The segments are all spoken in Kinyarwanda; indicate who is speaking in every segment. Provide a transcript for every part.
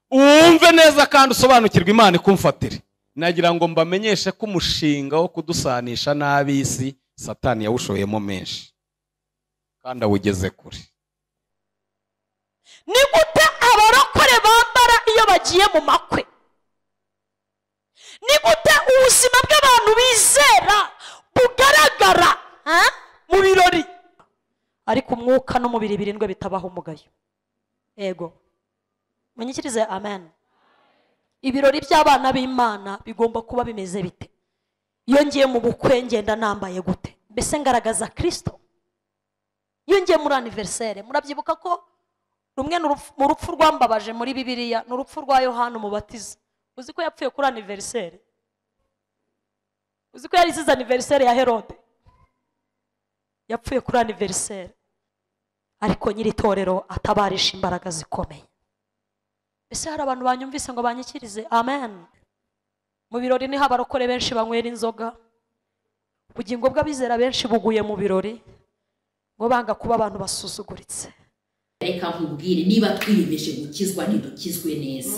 Speaker 1: wumve neza kandi usobanukirwe imana ikumfatire nagira ngo mbamenyeshe ko umushinga wo kudusanisha n'ab'isi satani yawushoyemo menshi kandi awugeze kure
Speaker 2: ni gute abarokore bambara iyo bagiye mu makwe ni gute ubuzima bw'abantu bizera bugaragara eh, mu birori ariko umwuka n'umubiri birindwe bitabaho umugayo yego munyikirize amen ibirori by'abana b'imana bigomba kuba bimeze bite iyo ngiye mu bukwe ngenda nambaye gute mbese ngaragaza kirisito iyo ngiye muri aniveriseri murabyibuka ko rumwe ni urupfu- mu rupfu rwambabaje muri bibiliya ni urupfu rwa yohani umubatiza uzi ko yapfuye kuri aniveriseri uzi ko yari isize aniveriseri ya herode yapfuye kuri aniveriseri ariko nyiri itorero atabarisha imbaraga zikomeye ese hari abantu banyumvise ngo banyikirize amen mu birori niho abarokore benshi banywera inzoga ubugingo bw'abizera benshi buguye mu birori ngo banga kuba abantu basuzuguritse
Speaker 3: reka nkubwire niba twiyemeje gukizwa ntidukizwe neza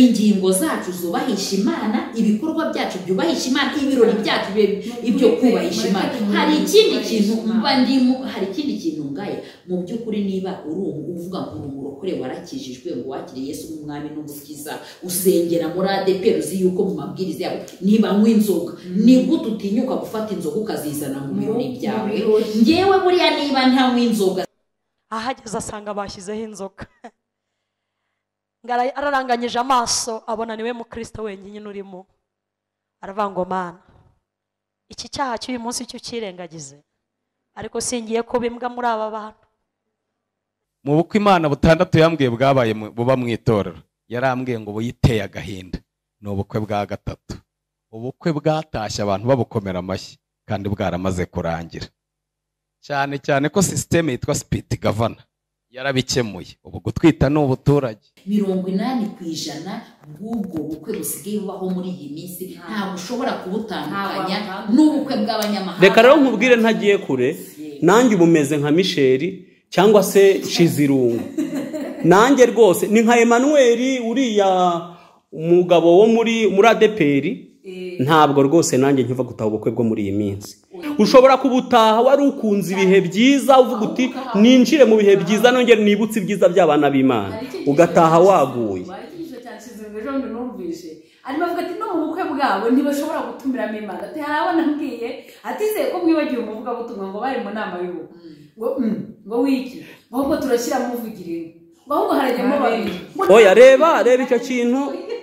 Speaker 3: ingingo zacu zubahisha imana ibikorwa byacu byubahisha imana ibirori byacu bibe ibyo kubahisha imana hari ikindi kintu mba ndimo hari ikindi kintu ngaye mu by'ukuri niba uri umu- uvuga ngo uri umurokore warakijijwe ngo wakiriye yesu nk'umwami n'umukiza usengera muri adeperi uzi yuko mu mabwiriza yabo ntibanywa inzoga ni gute utinyuka gufata inzoga ukazizana mu birori byawe ngewe buriya niba ntanywa inzoga
Speaker 2: ahageze asanga bashyizeho inzoga Ngara- araranganyije amaso abona niwe mukristo wenyine urimo aravuga ngo mana iki cyaha cy'uyu munsi cyo ukirengagize ariko singiye kuba imbwa muri aba bantu
Speaker 1: mu bukwe imana butandatu yambwiye bwabaye mu- buba mu itorero yarambwiye ngo buyiteye agahinda ni ubukwe bwa gatatu ubukwe bwatashye abantu babukomera amashyi kandi bwaramaze kurangira cyane cyane ko sisiteme yitwa sipiti gavana yarabikemuye ubu gutwita ni ubuturage
Speaker 3: mirongo inani ku ijana bw'ubwo bukwe busigaye bubaho muri iyi minsi ntabwo ushobora kubutandukanya n'ubukwe bw'abanyamahanga
Speaker 4: reka rero nkubwire ntagiye kure nanjye ubu umeze nka misheri cyangwa se nshizirungu nanjye rwose ni nka emanuweli uriya umugabo wo muri muri adeperi ntabwo rwose nanjye nkiva gutaha ubukwe bwo muri iyi minsi ushobora kubutaha wari ukunze ibihe byiza uvuga uti ninjire mu bihe byiza nongere nibutse ibyiza by'abana b'imana ugataha waguye
Speaker 5: ikigisho cya kizungu ejo bundi numvise arimo avuga ati no mu bukwe bwabo ntibashobora gutumiramo imana ati hari abana mbwiye atizeye ko mwibagiwe umuvugabutumwa ngo bari mu nama y'ubukwe ngo "Mm, ngo wiki ngo ahubwo turashyira muvugirire ngo ahubwo harajyamo babiri
Speaker 4: oya reba reba icyo kintu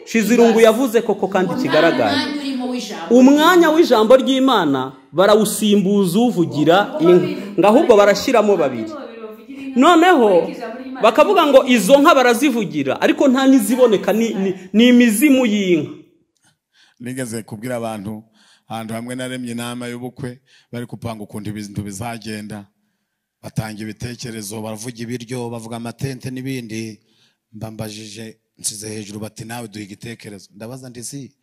Speaker 4: shizirungu yavuze koko kandi kigaragara
Speaker 3: umwanya urimo w'ijambo
Speaker 4: umwanya w'ijambo ry'imana barawusimbuza uvugira inka ngo ahubwo barashyiramo babiri noneho bakavuga ngo izo nka barazivugira ariko nta n'iziboneka ni- ni- ni imizimu y'inka
Speaker 6: nigeze kubwira abantu ahantu hamwe naremye inama y'ubukwe bari gupanga ukuntu ibintu bizagenda batanga ibitekerezo baravuga ibiryo bavuga amatente n'ibindi mbambajije nsize hejuru bati nawe duha igitekerezo ndabaza ndisi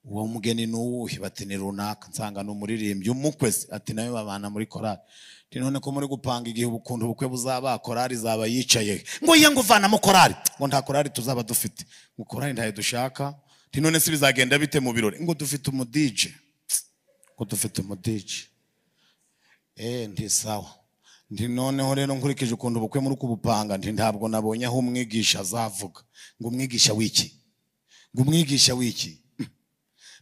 Speaker 6: uwo mugeni ni uwuhe bati ni runaka nsanga ni umuririmbyi umukwe se ati nawe babana muri korali Ati, none ko muri gupanga igihe ukuntu ubukwe buzaba korali izaba yicaye he? ngo ye ngo uvanamo korali ngo nta korali tuzaba dufite ngo korali ntayo dushaka Ati, none se bizagenda bite mu birori ngo dufite umudije ngo dufite umudije eee nti sawa nti noneho rero nkurikije ukuntu ubukwe muri kubupanga nti ntabwo nabonye aho umwigisha azavuga ngo umwigisha w'iki ngo umwigisha w'iki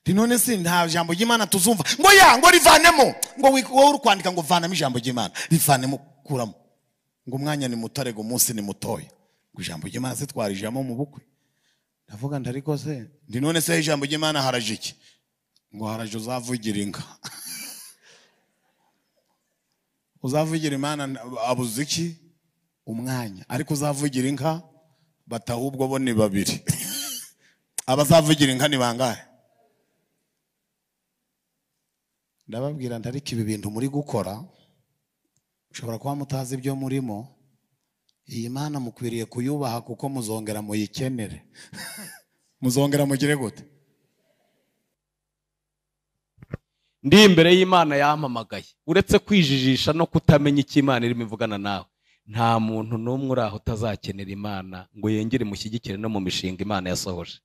Speaker 6: nti none si nta jambo ry'imana tuzumva ngo ya ngo rivanemo ngo wi- wowe uri kwandika ngo vanamo ijambo ry'imana rivanemo kuramo ngo umwanya ni mutare ngo umunsi ni mutoya ngo ijambo ry'imana se twarijamo mu bukwe ndavuga nti ariko se nti none se ijambo ry'imana haraje iki ngo haraje uzavugira inka uzavugira imana abuze iki umwanya ariko uzavugira inka batahubwo bo ni babiri abazavugira inka ni bangahe ndababwira nti ariko ibi bintu muri gukora ushobora kuba mutazi ibyo murimo iyi mana mukwiriye kuyubaha kuko muzongera muyikenere muzongera mugire gute
Speaker 1: ndi imbere y'imana yampamagaye uretse kwijijisha no kutamenya icyo imana irimo ivugana nawe nta muntu n'umwe uri aho utazakenera imana ngo yongere imushyigikire no mu mishinga imana yasohoje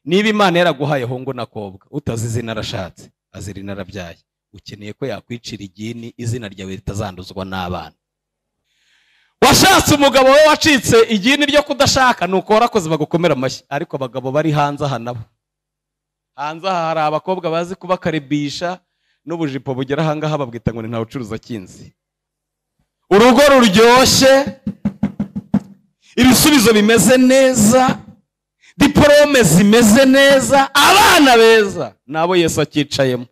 Speaker 1: niba imana yaraguhaye ahungu n'akobwa utazi izina arashatse azira inarabyaye ukeneye ko yakwicira igini izina ryawe ritazanduzwa n'abana washatse umugabo we wacitse igini ryo kudashaka ni uko warakoze bagukomera amashyi ariko abagabo bari hanze aha nabo hanze aha hari abakobwa bazi kubakarebisha n'ubujipo bugera ahangaha babwita ngo ni nta ucuruza kinzi urugo ruryoshye ibisubizo bimeze neza diporome zimeze neza abana beza nabo yesu akicayemo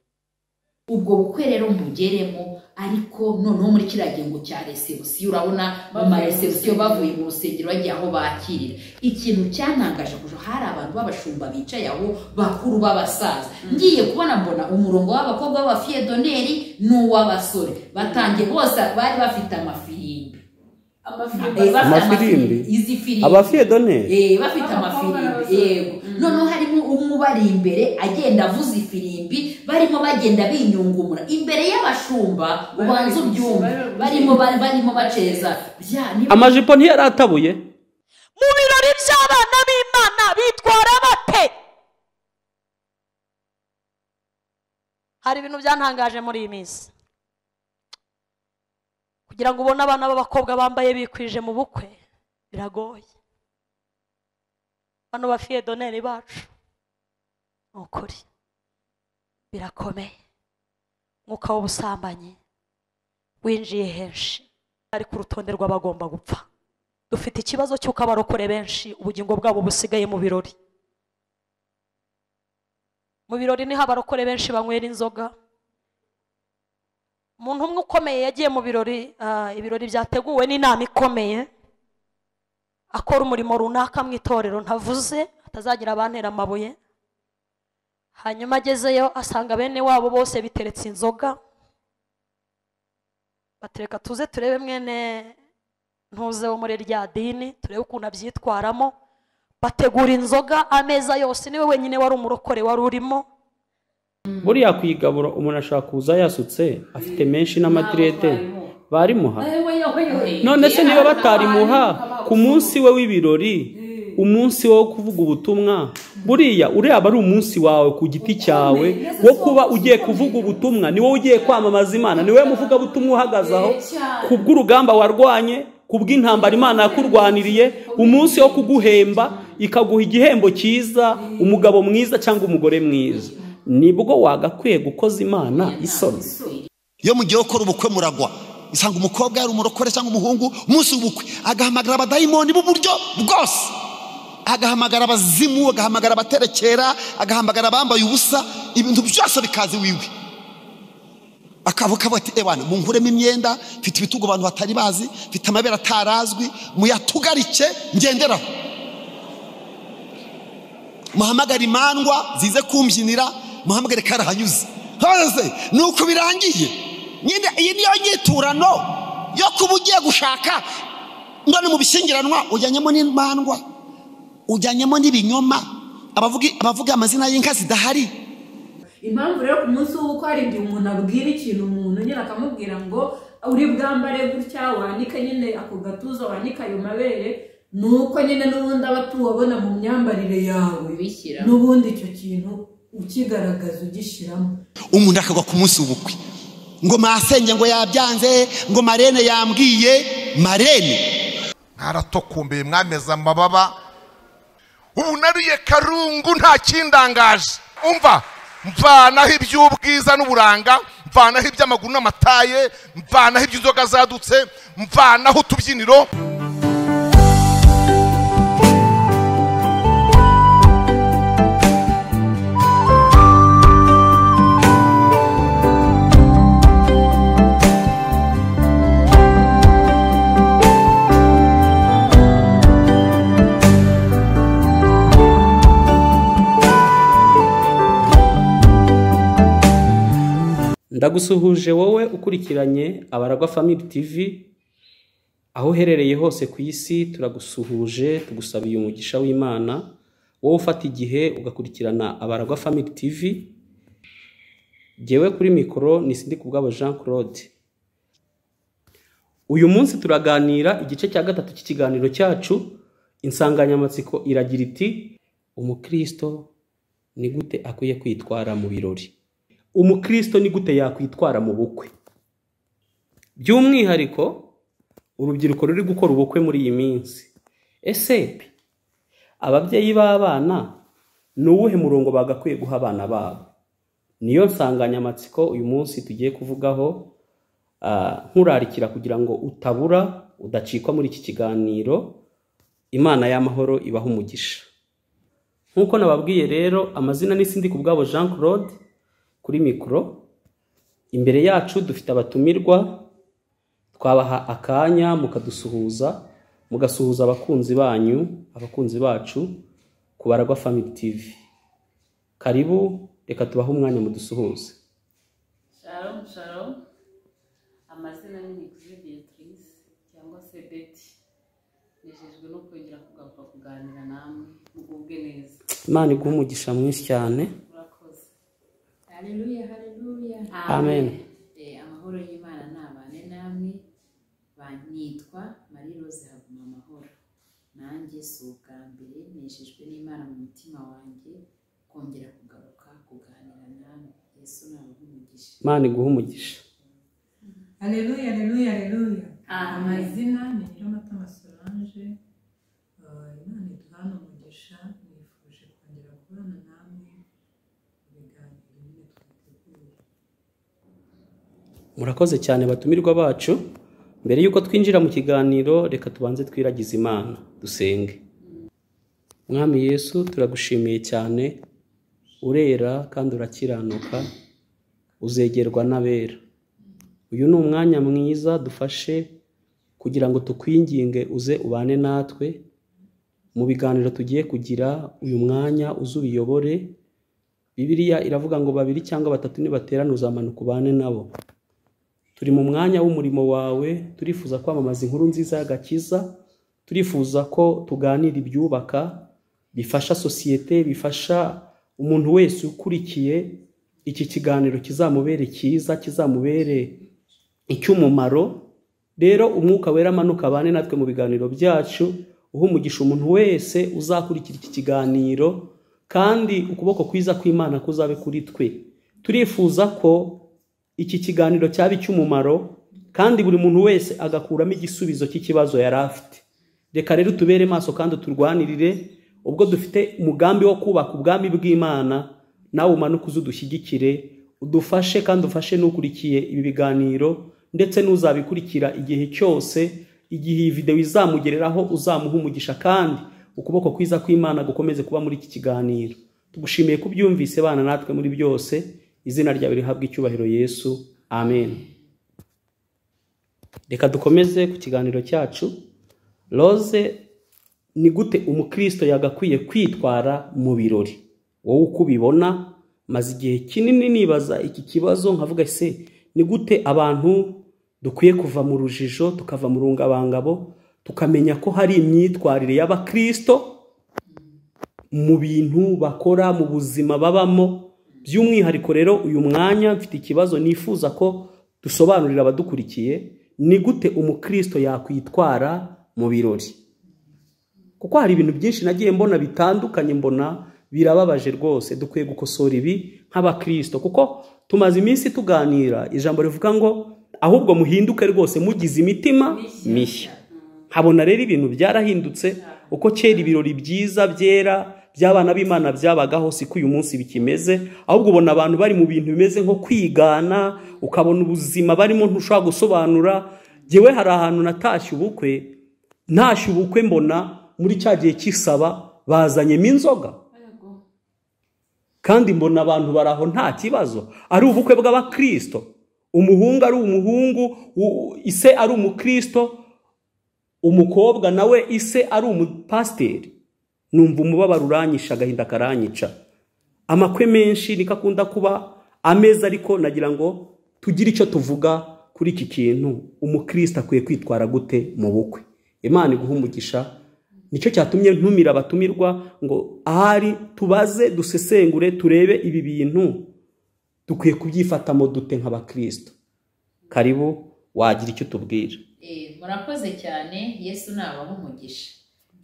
Speaker 3: ubwo bukwe rero mugeremo ariko noneho muri kiriya gihugu cya resebusiyo urabona mu maresebusiyo bavuye mu rusengero bagiye aho bakirira ikintu cyanangaje kujo hari abantu b'abashumba bicaye aho bakuru b'abasaza ngiye kubona mbona umurongo w'abakobwa b'abafiyedoneri n'uw'abasore batangiye bose bari bafite amafirimbi Eh,
Speaker 5: amafaranga
Speaker 3: bafite
Speaker 4: Amafirimbi?
Speaker 3: izi firimbi
Speaker 4: abafiyedoneri
Speaker 3: Eh, bafite amafirimbi yego noneho harimo umwe ubari imbere agenda avuza ifirimbi barimo bagenda binyungumura imbere y'abashumba ubanza ubyumva barimo ba- barimo baceza bya niba
Speaker 4: amajipo ntiyaratabuye
Speaker 2: mu birori by'abana b'imana bitwara bate hari ibintu byantangaje muri iyi minsi kugira ngo ubone abana b'abakobwa bambaye bikwije mu bukwe biragoye bano bafiyedoneri bacu ni ukuri birakomeye umwuka w'ubusambanyi winjiye henshi ari ku rutonde rw'abagomba gupfa dufite ikibazo cy'uko abarokore benshi ubugingo bwabo busigaye mu birori mu birori niho abarokore benshi banywera inzoga umuntu umwe ukomeye yagiye mu birori ah, ibirori byateguwe n'inama ikomeye akora umurimo runaka mu itorero ntavuze atazagira abantera amabuye hanyuma agezeyo asanga bene wabo bose biteretse inzoga batereka tuze turebe mwene ntuze wo muri rya dini turebe ukuntu abyitwaramo bategura inzoga ameza yose niwe wenyine wari umurokore wari urimo
Speaker 4: buriya ku igaburo umuntu ashobora kuza yasutse afite menshi n'amadirede barimuha none se niba batarimuha ku munsi we w'ibirori umunsi wo kuvuga ubutumwa buriya uriya aba ari umunsi wawe ku giti cyawe wo kuba ugiye kuvuga ubutumwa ni wowe ugiye kwamamaza imana ni wowe muvugabutumwa uhagaze aho ku bw'urugamba warwanye ku bw'intambara imana yakurwaniriye umunsi wo kuguhemba ikaguha igihembo cyiza umugabo mwiza cyangwa umugore mwiza nibwo wagakwiye gukoza imana isoni
Speaker 7: iyo mugiye gukora ubukwe muragwa usanga umukobwa yari umurokore cyangwa umuhungu umunsi w'ubukwe agahamagara abadayimoni b'uburyo bwose agahamagara abazimu agahamagara abaterekera agahamagara abambaye ubusa ibintu byose bikaza iwiwe akavuga ati ebana munkuremo imyenda mfite ibitugu abantu batari bazi mfite amabere atarazwi muyatugarike ngenderaho muhamagare imandwa zize kumbyinira muhamagare karahanyuze hose ni uko birangiye nyine iyi niyo nyiturano yo kuba ugiye gushaka ndone mu bishyingiranwa ujyanyemo n'imandwa ujyanyemo n'ibinyoma abavuga abavuga amazina y'inka zidahari
Speaker 5: impamvu rero ku munsi w'uko hari igihe umuntu abwira ikintu umuntu nyine akamubwira ngo uri bwambare gutya wanike nyine ako gatuza wanike ayo mabere ni uko nyine n'ubundi aba tuwabona mu myambarire yawe
Speaker 3: Ubishyira.
Speaker 5: n'ubundi icyo kintu ukigaragaza ugishyiramo
Speaker 7: umuntu akagwa ku munsi w'ubukwe ngo masenge ngo yabyanze ngo marene yambwiye marene
Speaker 8: ntaratokumbeye mwameze amababa ubu nariye karungu nta kindangaje umva mvanaho iby'ubwiza n'uburanga mvanaho iby'amaguru n'amataye mvanaho iby'inzoga zadutse mvanaho utubyiniro
Speaker 4: ndagusuhuje wowe ukurikiranye abaragwa famili tivi aho uherereye hose ku isi turagusuhuje tugusabiye umugisha w'imana wowe ufata igihe ugakurikirana abaragwa famili tivi jyewe kuri mikoro ni sindi kubwabo jean claude uyu munsi turaganira igice cya gatatu cy'ikiganiro cyacu insanganyamatsiko iragira iti umukristo ni gute akwiye kwitwara mu birori umukristo ni gute yakwitwara mu bukwe by'umwihariko urubyiruko ruri gukora ubukwe muri iyi minsi ese ababyeyi b'abana ni uwuhe murongo bagakwiye guha abana babo niyo nsanganyamatsiko uyu munsi tugiye kuvugaho ah, nkurarikira kugira ngo utabura udacikwa muri iki kiganiro imana y'amahoro ibaha umugisha nk'uko nababwiye rero amazina n'isindi ku bwabo jean claude kuri mikoro imbere yacu dufite abatumirwa twabaha akanya mukadusuhuza mugasuhuza abakunzi banyu abakunzi bacu ku baragwa family tv karibu reka tubahe umwanya mudusuhuze
Speaker 5: shalom shalom amazina ni nikuri beatrice cyangwa se beti nejejwe no kongera kugaruka kuganira namwe mugubwe neza
Speaker 4: imana iguhe umugisha mwinshi cyane
Speaker 5: murakoze
Speaker 3: haleluya haleluya
Speaker 4: amen
Speaker 3: Eh, amahoro y'imana ntabane namwe banitwa marie rose haguma amahoro nanjye si ubwa mbere nejejwe n'imana mu mutima wanjye kongera kugaruka kuganira namwe yesu nawe umugisha
Speaker 4: imana iguhe umugisha
Speaker 9: Aleluya, aleluya, aleluya.
Speaker 5: Amen.
Speaker 9: Amazina ni Nyiromutama Solange. Eh, Imana iduhane umugisha. Nifuje kongera kubana namwe mu biganiro nyine twateguye.
Speaker 4: murakoze cyane batumirwa bacu mbere y'uko twinjira mu kiganiro reka tubanze twiragize imana dusenge mwami yesu turagushimiye cyane urera kandi urakiranuka uzegerwa n'abera uyu ni umwanya mwiza dufashe kugira ngo tukwinginge uze ubane natwe mu biganiro tugiye kugira uyu mwanya uze ubiyobore bibiliya iravuga ngo babiri cyangwa batatu nibaterana uzamanuka ubane nabo turi mu mwanya w'umurimo wawe turifuza kwamamaza inkuru nziza y'agakiza turifuza ko tuganira ibyubaka bifasha sosiyete bifasha umuntu wese ukurikiye iki kiganiro kizamubere cyiza kizamubere icy'umumaro rero umwuka wera amanuka abane natwe mu biganiro byacu uha umugisha umuntu wese uzakurikira iki kiganiro kandi ukuboko kwiza kw'imana kuzabe kuri twe turifuza ko iki kiganiro cyaba icy'umumaro kandi buri muntu wese agakuramo igisubizo cy'ikibazo yari afite reka rero tubere maso kandi turwanirire ubwo dufite umugambi wo kubaka ubwami bw'imana nawe umanuke uze udushyigikire udufashe kandi ufashe n'ukurikiye ibi biganiro ndetse n'uzabikurikira igihe cyose igihe iyi videwo izamugereraho uzamuha umugisha kandi ukuboko kwiza kw'imana gukomeze kuba muri iki kiganiro tugushimiye ko ubyumvise bana natwe muri byose izina ryawe rihabwa icyubahiro yesu amen reka dukomeze ku kiganiro cyacu rose ni gute umukristo yagakwiye kwitwara mu birori wowe uko ubibona maze igihe kinini nibaza iki kibazo nkavuga se ni gute abantu dukwiye kuva mu rujijo tukava mu rungabangabo tukamenya ko hari imyitwarire y'abakristo mu bintu bakora mu buzima babamo by'umwihariko rero uyu mwanya mfite ikibazo nifuza ko dusobanurira abadukurikiye ni gute umukristo yakwitwara mu birori kuko hari ibintu byinshi nagiye mbona bitandukanye mbona birababaje rwose dukwiye gukosora ibi nk'abakristo kuko tumaze iminsi tuganira ijambo rivuga ngo ahubwo muhinduke rwose mugize imitima mishya nkabona rero ibintu byarahindutse uko kera ibirori byiza byera by'abana b'imana byabagaho siko uyu munsi bikimeze ahubwo ubona abantu bari mu bintu bimeze nko kwigana ukabona ubuzima barimo ntushobora gusobanura ngewe hari ahantu natashye ubukwe ntashye ubukwe mbona muri cya gihe cy'isaba bazanyemo inzoga kandi mbona abantu bari aho nta kibazo ari ubukwe bw'abakristo umuhungu ari umuhungu u- ise ari umukristo umukobwa nawe ise ari umupasiteri numva umubabaro uranyisha agahinda karanyica amakwe menshi niko akunda kuba ameza ariko nagira ngo tugire icyo tuvuga kuri iki kintu umukristo akwiye kwitwara gute mu bukwe imana iguha umugisha nicyo cyatumye ntumira abatumirwa ngo ahari tubaze dusesengure turebe ibi bintu dukwiye kubyifata mu dute nk'abakristo karibu wagira icyo utubwira
Speaker 3: Eh, murakoze cyane yesu nabaha umugisha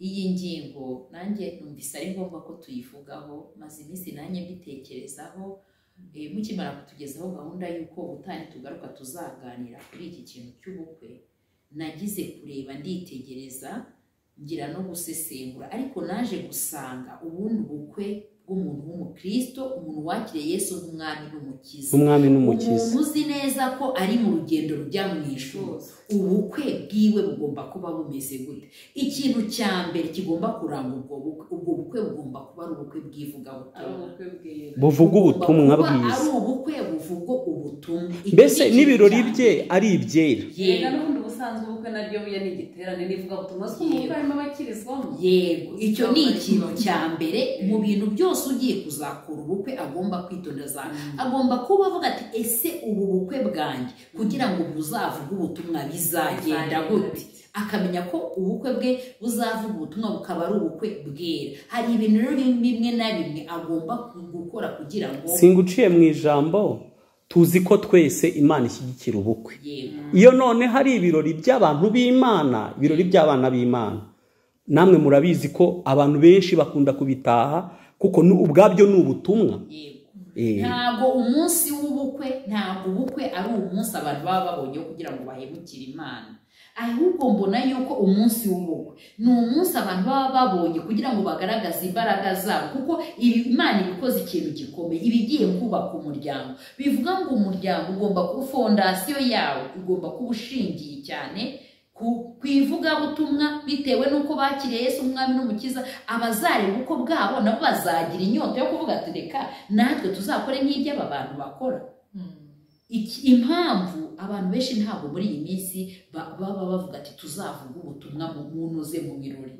Speaker 3: iyi ngingo nanjye numvise ari ngombwa ko tuyivugaho maze iminsi nanjye mbitekerezaho Eh, mukimara kutugezaho gahunda y'uko ubutaha tugaruka tuzaganira kuri iki kintu cy'ubukwe nagize kureba nditegereza ngira no gusesengura ariko naje gusanga ubundi bukwe bw'umuntu w'umukristo umuntu wakiriye yesu nk'umwami n'umukiza
Speaker 4: nk'umwami n'umukiza
Speaker 3: umuntu uzi neza ko ari mu rugendo rujya mu ishuri ubukwe bwiwe bugomba kuba bumeze gute ikintu cya mbere kigomba kuranga ubwo bukwe ubwo bukwe bugomba kuba ari ubukwe bw'ivugabutumwa
Speaker 4: buvuga
Speaker 3: Bugomba
Speaker 4: ubutumwa
Speaker 3: kuba
Speaker 4: bwiza
Speaker 3: ari ubukwe buvuga ubutumwa
Speaker 4: mbese
Speaker 3: Iki ni
Speaker 4: n'ibirori
Speaker 3: ikintu
Speaker 4: bye
Speaker 3: cya mbere.
Speaker 4: ari ibyera
Speaker 5: yega
Speaker 3: yego
Speaker 5: n'ubundi ubusanzwe ubukwe naryo buya ni igiterane n'ivugabutumwa si umukwe harimo abakirizwamo
Speaker 3: yego icyo ni ikintu cya mbere mu bintu byose ugiye kuzakura ubukwe agomba kwitonda agomba kuba avuga ati ese ubu bukwe bwanjye kugira ngo buzavuge ubutumwa bizagenda gute akamenya ko ubukwe bwe buzavuga ubutumwa bukaba ari ubukwe bwera hari ibintu rero bimwe na bimwe agomba gukora kugira ngo
Speaker 4: singuciye mu ijambo tuzi ko twese imana ishyigikira ubukwe
Speaker 3: yego
Speaker 4: iyo none hari ibirori by'abantu b'imana ibirori by'abana b'imana namwe murabizi ko abantu benshi bakunda kubitaha kuko ni- ubwabyo ni ubutumwa
Speaker 3: yego
Speaker 4: Eh,
Speaker 3: ntabwo umunsi w'ubukwe ntabwo ubukwe ari umunsi abantu baba babonye kugira ngo bahemukire imana ahubwo mbona yuko umunsi w'ubukwe ni umunsi abantu baba babonye kugira ngo bagaragaze imbaraga zabo kuko ibi- imana iba ikoze ikintu gikomeye iba igiye kubaka umuryango bivuga ngo umuryango ugomba kuba fondasiyo yawo ugomba kuba ushingiye cyane ku ku ivugabutumwa bitewe n'uko bakiriye Yesu umwami n'umukiza abazareba ubukwe bwabo nabo bazagira inyota yo kuvuga ati reka natwe tuzakore nk'iby'aba bantu bakora Iki- impamvu abantu benshi ntabwo muri iyi minsi ba- baba bavuga ati tuzavuga ubutumwa mu muntu ze mu birori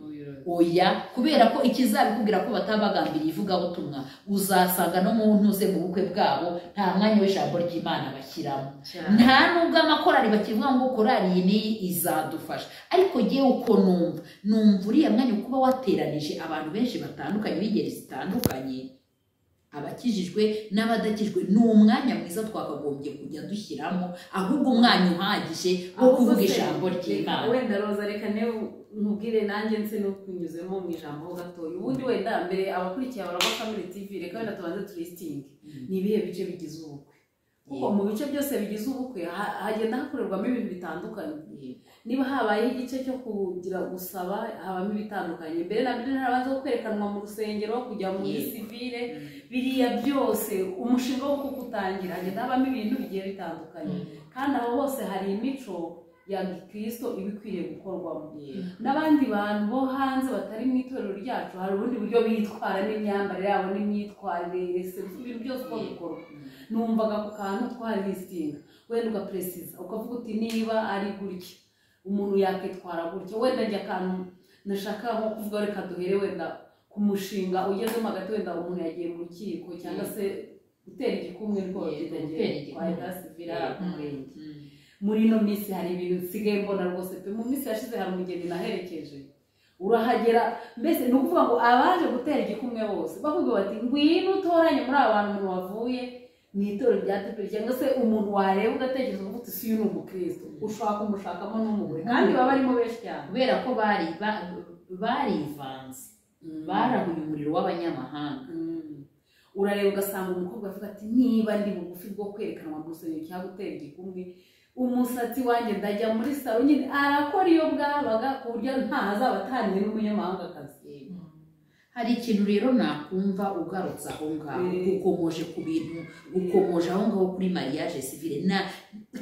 Speaker 3: oya kubera ko ikizabikubwira ko batabagambiriye ivugabutumwa uzasanga no mu ntuze mu bukwe bwabo nta mwanya w'ijambo ry'imana bashyiramo nta nubwo amakorari bakivuga ngo korari iyi n'iyi izadufasha ariko yewe uko numva numva uriya mwanya kuba wateranije abantu benshi batandukanye b'ingeri zitandukanye abakijijwe n'abadakijwe ni umwanya mwiza twakagombye kujya dushyiramo ahubwo umwanya uhagije wo kuvuga ijambo ry'imana
Speaker 5: wenda roza reka niba nkubwire nanjye nse no kunyuzemo mu ijambo ho gatoya ubundi wenda mbere abakurikiye abaraba family tv reka wenda tubanze turistingi ni ibihe bice bigize ubukwe kuko mu bice byose bigize ubukwe ha- hagenda hakorerwamo ibintu bitandukanye niba habaye igice cyo kugira gusaba habamo ibitandukanye mbere na mbere harabanza kwerekanwa mu rusengero kujya muri
Speaker 3: Yego.
Speaker 5: sivire biriya byose umushinga wo kugutangira hagenda habamo ibintu bigiye bitandukanye kandi aho hose hari imico ya gikristo iba ikwiriye gukorwamo n'abandi bantu bo hanze batari mu itorero ryacu hari ubundi buryo bitwara n'imyambarire yabo n'imyitwarire resebusi ibintu byose uko bikorwa numvaga ku kantu twari listinga wenda ugaperesiza ukavuga uti niba ari gutya umuntu yakitwara gutya wenda njye akantu nashaka nko kuvuga reka duhere wenda ku mushinga ugezemo hagati wenda umuntu yagiye mu rukiko cyangwa se gutera igikumwe rwose
Speaker 3: Yego,
Speaker 5: kitagiye
Speaker 3: gutera igikumwe.
Speaker 5: kwahita sivira
Speaker 3: Mm.
Speaker 5: murenge muri ino minsi hari ibintu nsigaye mbona rwose pe mu minsi yashize hari umugeni naherekeje urahagera mbese ni ukuvuga ngo abaje gutera igikumwe bose bakubwira bati ngwino utoranye muri aba bantu umuntu wavuye mu itorero rya tepe cyangwa se umuntu wareba ugatekereza uvuga uti si uyu ni umukristo ushaka kumushakamo n'umugore kandi baba barimo benshi cyane
Speaker 3: kubera ko bari ba- barivanze barahuye umuriro w'abanyamahanga
Speaker 5: Mm. urareba ugasanga umukobwa avuga ati niba ndi bugufi bwo kwerekanwa mu rusengero cyangwa gutera igikumwe umusatsi wanjye ndajya muri salo nyine arakora iyo bwabaga ku buryo nta hazaba ataniwe n'umunyamahangakazi
Speaker 3: hari ikintu rero nakumva ugarutse aho ngaho
Speaker 5: Mm.
Speaker 3: ukomoje ku bintu ukomoje aho ngaho kuri mariage civile na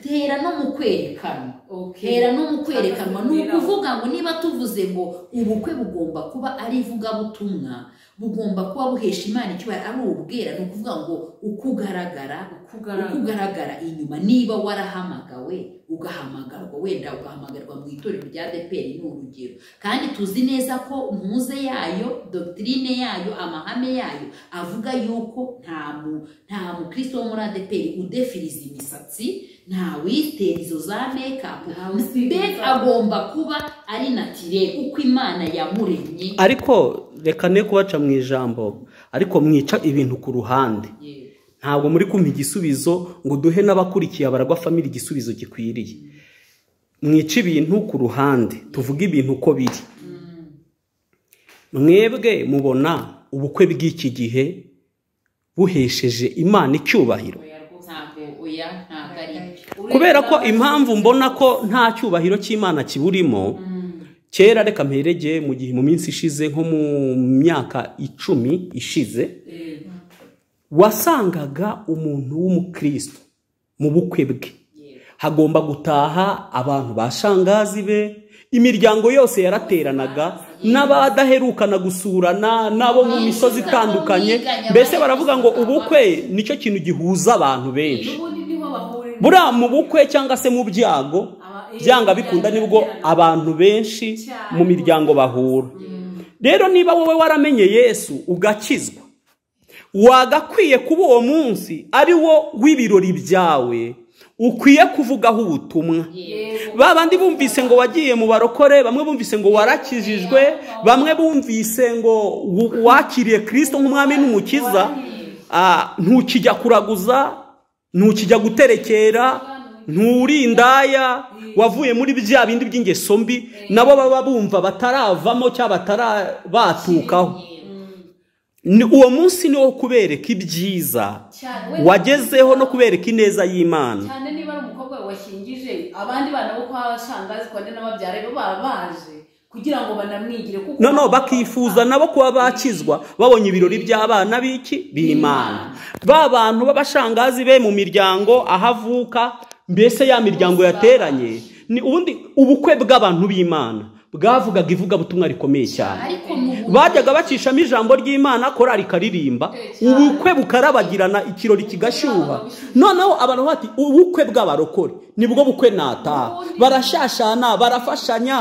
Speaker 3: tera no mu kwerekanwa hera no mu kwerekanwa ni ukuvuga ngo niba tuvuze ngo ubukwe bugomba kuba ari ivugabutumwa bugomba kuba buhesha imana icyubahiro ari ubwera ni ukuvuga ngo uko ugaragara uko ugaragara inyuma niba warahamagawe ugahamagarwa wenda ugahamagarwa mu itorero rya deperi ni urugero kandi tuzi neza ko muze yayo dogitirine yayo amahame yayo avuga yuko nta mu nta mukristo wo muri adeperi udefiriza imisatsi nta witera izo za mekapu mbega agomba kuba ari natire uko imana yamuremye
Speaker 4: ariko reka ne kubaca mu ijambo ariko mwica ibintu ku ruhande
Speaker 3: Yewe.
Speaker 4: ntabwo muri kumva igisubizo ngo duhe n'abakurikiye abaragwa famili igisubizo gikwiriye mwica ibintu ku ruhande tuvuge ibintu uko biri mwebwe mubona ubukwe bw'iki gihe buhesheje imana icyubahiro
Speaker 3: oya rwose ntabwo oya ntabwo ari
Speaker 4: kubera ko impamvu mbona ko nta cyubahiro cy'imana kiburimo kera reka mperegeye mu gihe mu minsi ishize nko mu myaka icumi ishize wasangaga umuntu w'umukristo mu bukwe bwe hagomba gutaha abantu ba shangazi be imiryango yose yarateranaga n'abadaherukana gusurana n'abo mu misozi itandukanye mbese baravuga ngo ubukwe nicyo kintu gihuza abantu benshi
Speaker 5: ubundi niho bahurira
Speaker 4: buriya mu bukwe cyangwa se mu byago byanga bikunda nibwo abantu benshi mu miryango bahura rero niba wowe waramenye yesu ugakizwa wagakwiye kuba uwo munsi ari wo w'ibirori byawe ukwiye kuvugaho ubutumwa ba bandi bumvise ngo wagiye mu barokore bamwe bumvise ngo warakijijwe bamwe bumvise ngo w- wakiriye kirisito nk'umwami n'umukiza Ah, ntukijya kuraguza ntukijya guterekera nturi indaya wavuye muri bya bindi by'ingeso mbi nabo baba bumva bataravamo cyangwa batarabatukaho Ni- uwo munsi ni wo kubereka ibyiza
Speaker 5: cyane
Speaker 4: wagezeho no kubereka ineza y'imana
Speaker 5: cyane niba ari umukobwa wawe washingije abandi bana bo kwa shangazi kwa nde n'ababyara be baba baje kugira ngo banamwigire kuko
Speaker 4: noneho bakifuza nabo kuba bakizwa babonye ibirori by'abana b'iki b'imana ba bantu b'abashangazi be mu miryango aho avuka mbese ya miryango yateranye ni ubundi ubukwe bw'abantu b'imana bwavugaga ivugabutumwa rikomeye cyane
Speaker 3: ariko mu
Speaker 4: bajyaga bacishamo ijambo ry'imana korari ikaririmba ubukwe bukarabagirana ikirori kigashyuha noneho abantu bati ubukwe bw'abarokore nibwo bukwe nataha barashashana barafashanya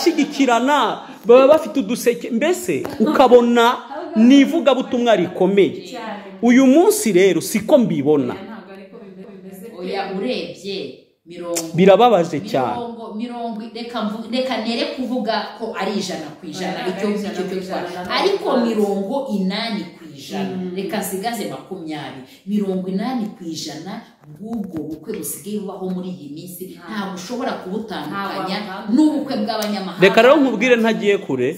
Speaker 4: barashyigikirana baba bafite uduseke mbese ukabona ni ivugabutumwa rikomeye uyu munsi rero siko mbibona
Speaker 5: ntabwo ariko bimeze
Speaker 3: oya urebye mirongo
Speaker 4: birababaje cyane
Speaker 3: mirongo mirongo reka mvu- reka nere kuvuga ko ari ijana ku ijana
Speaker 5: Oya,
Speaker 3: icyo
Speaker 5: ari
Speaker 3: ngicyo
Speaker 5: ijana
Speaker 3: cyo
Speaker 5: ku ijana,
Speaker 3: twari.
Speaker 5: ntabwo
Speaker 3: ariko
Speaker 5: twari.
Speaker 3: mirongo inani ku ijana reka nsigaze makumyabiri mirongo inani ku ijana bw'ubwo bukwe busigaye bubaho muri iyi minsi ntabwo ushobora kubutandukanya
Speaker 5: Ntabwo
Speaker 3: n'ubukwe bw'abanyamahanga
Speaker 4: reka rero nkubwire ntagiye kure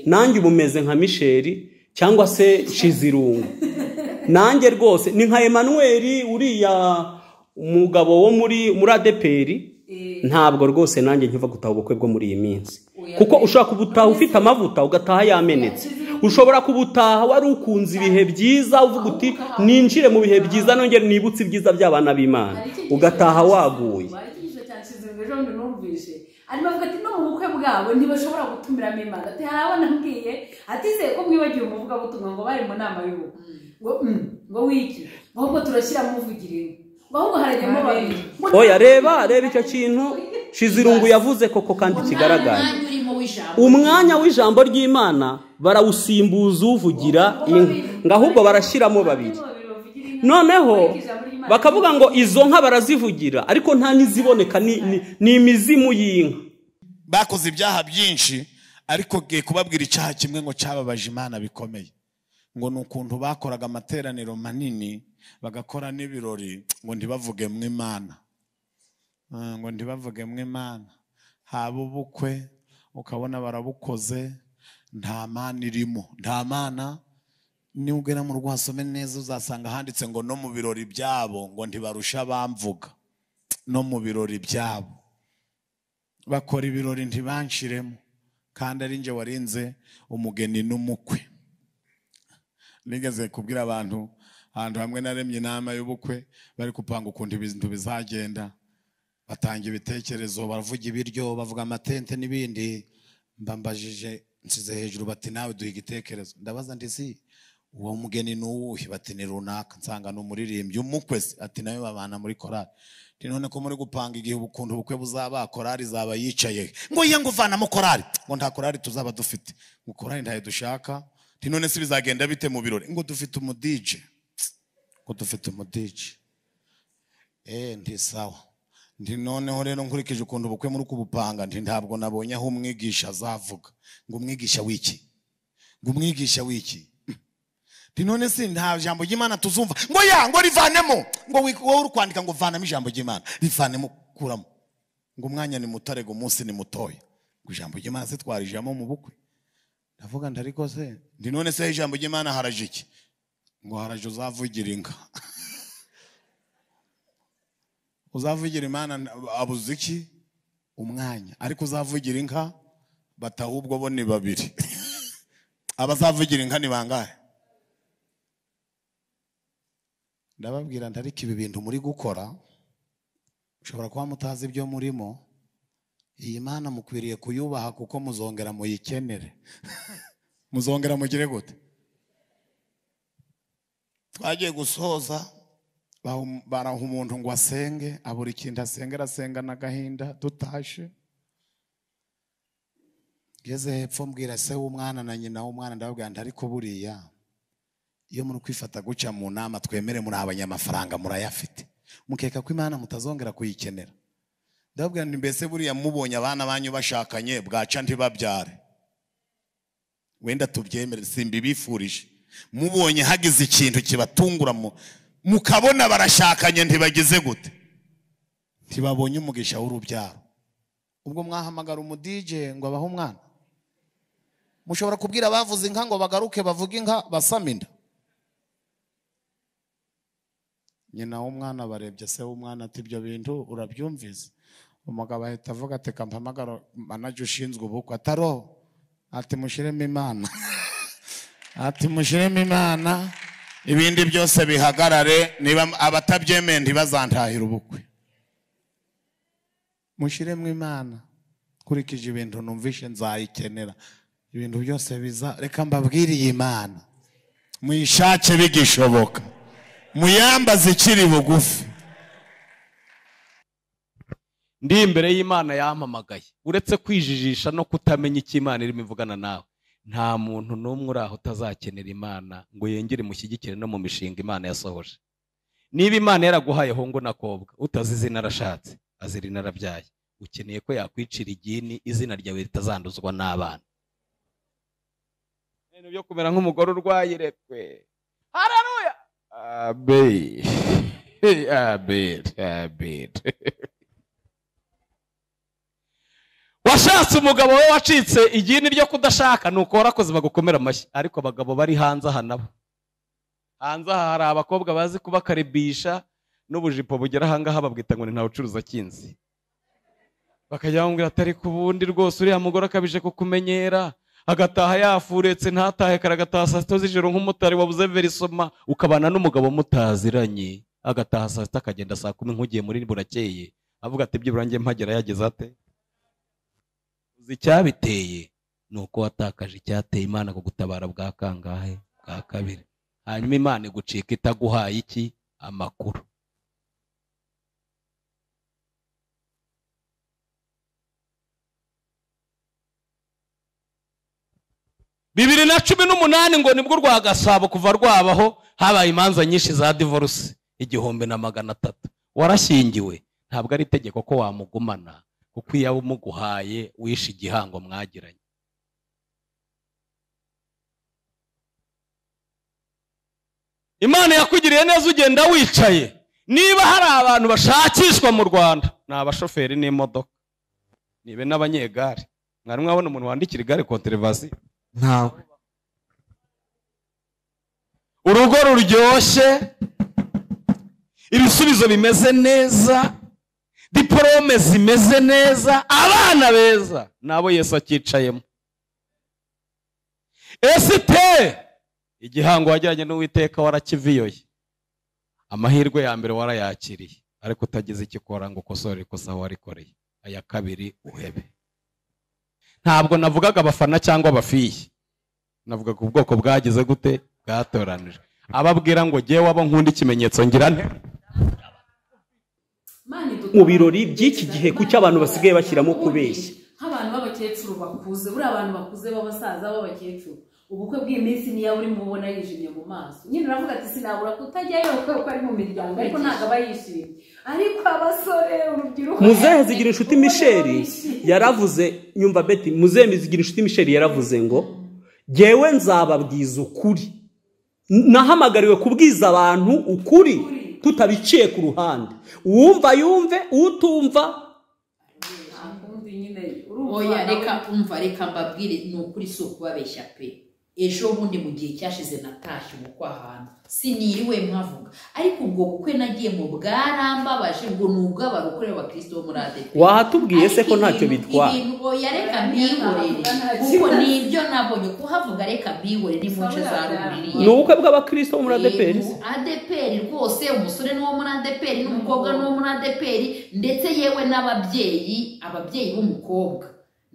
Speaker 4: nanjye ubu meze nka misheri cyangwa se shizirungu nanjye rwose ni nka emanuweli uriya umugabo wo muri muri adeperi ntabwo rwose nanjye nkiva gutaha ubukwe bwo muri iyi minsi kuko ushobora kubutaha ufite amavuta ugataha yamenetse ushobora kubutaha wari ukunze ibihe byiza uvuga uti ninjire mu bihe byiza nongere nibutse ibyiza by'abana b'imana ugataha waguye
Speaker 5: ikigisho cya kizungu ejo bundi numvise arimo avuga ati no mu bukwe bwabo ntibashobora gutumiramo imana ati hari abo nambwiye atizeye ko mwibagiwe umuvugabutumwa ngo bari mu nama y'ubukwe ngo "Mm, ngo wiki ngo ahubwo turashyira muvugirire ngo ahubwo harajyamo babiri
Speaker 4: oya reba reba icyo kintu shizirungu yavuze koko kandi kigaragara
Speaker 3: umwanya urimo w'ijambo
Speaker 4: umwanya w'ijambo ry'imana barawusimbuza uvugira inka ngo ahubwo barashyiramo babiri
Speaker 5: bavugira inka
Speaker 4: noneho
Speaker 5: ariko ijambo ry'Imana
Speaker 4: bakavuga ngo izo nka barazivugira ariko nta n'iziboneka ni- ni- ni imizimu y'inka
Speaker 6: bakoze ibyaha byinshi ariko ngiye kubabwira icyaha kimwe ngo cyababaje imana bikomeye ngo ni ukuntu bakoraga amateraniro manini bagakora n'ibirori ngo ntibavuge mu imana Ah, ngo ntibavuge mu imana haba ubukwe ukabona barabukoze nta mana irimo nta mana niba ugera mu rwasome neza uzasanga handitse ngo no mu birori byabo ngo ntibarusha abamvuga no mu birori byabo bakora ibirori ntibanshiremo kandi ari njye warinze umugeni n'umukwe nigeze kubwira abantu ahantu hamwe naremye inama y'ubukwe bari gupanga ukuntu ibintu bizagenda batanga ibitekerezo baravuga ibiryo bavuga amatente n'ibindi mbambajije nsize hejuru bati nawe duha igitekerezo ndabaza ndi si uwo mugeni ni uwuhe bati ni runaka nsanga ni umuririmbyi umukwe se ati nawe babana muri korari Ati, none ko muri gupanga igihe ubukuntu ubukwe buzaba korari izaba yicaye he? ngo ye ngo uvanamo korari ngo nta korari tuzaba dufite ngo korari ntayo dushaka Ati, none se bizagenda bite mu birori ngo dufite umudije ngo dufite umudije eee ntisawa nti noneho rero nkurikije ukuntu ubukwe muri kubupanga nti ntabwo nabonye aho umwigisha azavuga ngo umwigisha w'iki ngo umwigisha w'iki nti none si nta jambo ry'imana tuzumva ngo ya ngo rivanemo ngo wi- wowe uri kwandika ngo vanamo ijambo ry'imana rivanemo kuramo ngo umwanya ni mutare ngo umunsi ni mutoya ngo ijambo ry'imana se twarijamo mu bukwe ndavuga nda ariko se ndi none se ijambo ry'imana haraje iki ngo haraje uzavugira inka uzavugira imana abuze iki umwanya ariko uzavugira inka bataha ubwo bo ni babiri abazavugira inka ni bangahe ndababwira nti ariko ibi bintu muri gukora mushobora kuba mutazi ibyo murimo iyi mana mukwiriye kuyubaha kuko muzongera muyikenere muzongera mugire gute twagiye gusoza bahu- baraha umuntu ngo asenge abura ikintu asengera asenga n'agahinda dutashe ngeze hepfo mbwira se w'umwana na nyina w'umwana ndababwira nti ariko buriya iyo muri kwifata guca mu nama twemere muri abanyamafaranga murayafite mukeka ko imana mutazongera kuyikenera ndababwira nti mbese buriya mubonye abana banyu bashakanye bwaca ntibabyare wenda tubyemere simbibifurije mubonye hagize ikintu kibatungura mu- mukabona barashakanye ntibagize gute ntibabonye umugisha w'urubyaro ubwo mwahamagara umudije ngo abahe umwana mushobora kubwira abavuze inka ngo bagaruke bavuge inka basame inda nyina w'umwana barebye se w'umwana ati ibyo bintu urabyumvise umugabo ahita avuga ati kampamagara manaje ushinzwe ubukwe ataro ati mushiremo imana ati mushiremo imana ibindi byose bihagarare niba abatabyemeye ntibazantahire ubukwe mushiremo imana nkurikije ibintu numvishe nzayikenera ibintu byose biza reka mbabwire iyi mana muyishake bigishoboka muyambaze ikiri bugufi
Speaker 1: ndi imbere y'imana yampamagaye uretse kwijijisha no kutamenya icyo imana irimo ivugana nawe nta muntu n'umwe uri aho utazakenera imana ngo yongere mushyigikire no mu mishinga imana yasohoje niba imana yaraguhaye hungu na kobwa utazi izina arashatse azira inarabyaye ukeneye ko yakwicira igini izina ryawe ritazanduzwa n'abana ibintu byo kumera nk'umugore urwaye irekwe hararuya abeli abeli abeli washatse umugabo we wacitse igini ryo kudashaka ni uko warakoze bagukomera amashyi ariko abagabo bari hanze aha nabo hanze aha hari abakobwa bazi kubakaribisha n'ubujipo bugera ahangaha babwita ngo ni nta ucuruza kinzi bakajya bamubwira atari ku bundi rwose uriya mugore akabije kukumenyera agataha yafuretse ntatahe kare agataha saa sita z'ijoro nk'umutari wabuze verisoma ukabana n'umugabo mutaziranye agataha saa sita akagenda saa kumi nk'ugiye muri burakeye avuga ati byibura njye mpagera yageze ate uzi icyabiteye ni uko watakaje icyateye imana ku gutabara bwa kangahe bwa kabiri hanyuma imana igucika itaguhaye iki amakuru bibiri na cumi n'umunani ngo nibwo rwa gasabo kuva rwabaho habaye imanza nyinshi za divorce igihumbi na magana atatu warashyingiwe ntabwo ari itegeko ko wamugumana kuko iyo aba umuguhaye wishe igihango mwagiranye imana yakugiriye neza ugenda wicaye niba hari abantu bashakishwa mu rwanda ni abashoferi n'imodoka nibe n'abanyegare mwari mwabona umuntu wandikira igare konterevasiyo ntawe urugo ruryoshye ibisubizo bimeze neza diporome zimeze neza abana beza nabo yesu akicayemo esiteri igihango wajyanye n'uwiteka warakiviyoye amahirwe ya mbere warayakiriye ariko utagize icyo ukora ngo ukosore ikosa warikoreye aya kabiri uhebe ntabwo navugaga abafana cyangwa abafiyi navugaga ubwoko bwagize gute bwatoranijwe ababwira ngo jyewe abo nkunda ikimenyetso ngira nte
Speaker 5: Mana idutabare.
Speaker 4: Mu birori by'iki gihe kuki abantu basigaye bashyiramo kubeshya?
Speaker 5: nk'abantu b'abakecuru bakuze buriya abantu bakuze b'abasaza b'abakecuru ubukwe bw'iminsi niyo uri mu ubona yijimye mu maso nyine uravuga ati sinabura kutajyayo kubera ko ari mu miryango ariko ntabwo aba yishimye ariko abasore urubyiruko
Speaker 4: muzehe zigira inshuti
Speaker 5: ubona
Speaker 4: misheri
Speaker 5: bishimye.
Speaker 4: yaravuze nyumva beti muzehe zigira inshuti misheri yaravuze ngo jyewe nzababwiza ukuri nahamagariwe kubwiza abantu ukuri tutabiciye ku ruhande uwumva yumve utumva
Speaker 5: nyine urumva
Speaker 3: oya
Speaker 5: nawe-
Speaker 3: reka umva reka mbabwire ni ukuri si ukubabeshya pe ejo bundi mu gihe cyashize natashye ubukwe ahantu siniriwe mpavuga ariko ubwo bukwe nagiye mu bwarambabaje ngo ni ubw'abarokore bakristo bo muri adeperi
Speaker 4: wahatubwiye se ko ntacyo bitwara
Speaker 3: ibintu oya reka mbihorere kuko ni ibyo nabonye kuhavuga reka mbihorere ni mu nce za ruguru
Speaker 4: ni ubukwe bw'abakirisito bo muri adeperi se?
Speaker 3: Yego, adeperi rwose umusore ni uwo muri adeperi n'umukobwa ni uwo muri adeperi ndetse yewe n'ababyeyi ababyeyi b'umukobwa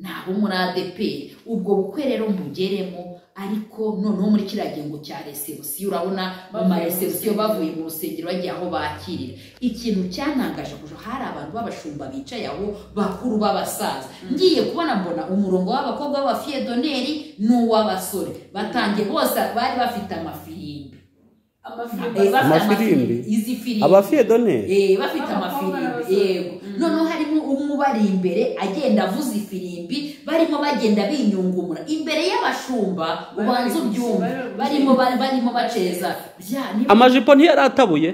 Speaker 3: ni abo muri adeperi ubwo bukwe rero mbugeremo ariko noneho muri kiriya gihembo cya resebusiyo urabona mu ma resebusiyo bavuye mu rusengero bagiye aho bakirira ikintu cyantangaje kuko hari abantu b'abashumba bicaye aho bakuru b'abasaza ngiye kubona mbona umurongo w'abakobwa b'abafiyedoneri ni uw'abasore batangiye bose bari bafite amafirimbi
Speaker 5: amafirimbi
Speaker 3: Eh, bafite
Speaker 4: Amafirimbi?
Speaker 3: amafirimbi, izi firimbi
Speaker 4: abafiyedoneri
Speaker 3: Eh, bafite
Speaker 5: Abakobwa
Speaker 3: amafirimbi
Speaker 5: n'abasore.
Speaker 3: yego noneho harimo umwe ubari imbere agenda avuza ifirimbi barimo bagenda binyungumura imbere y'abashumba ubanza ubyumva barimo ba- barimo baceza bya niba-
Speaker 4: amajipo ntiyaratabuye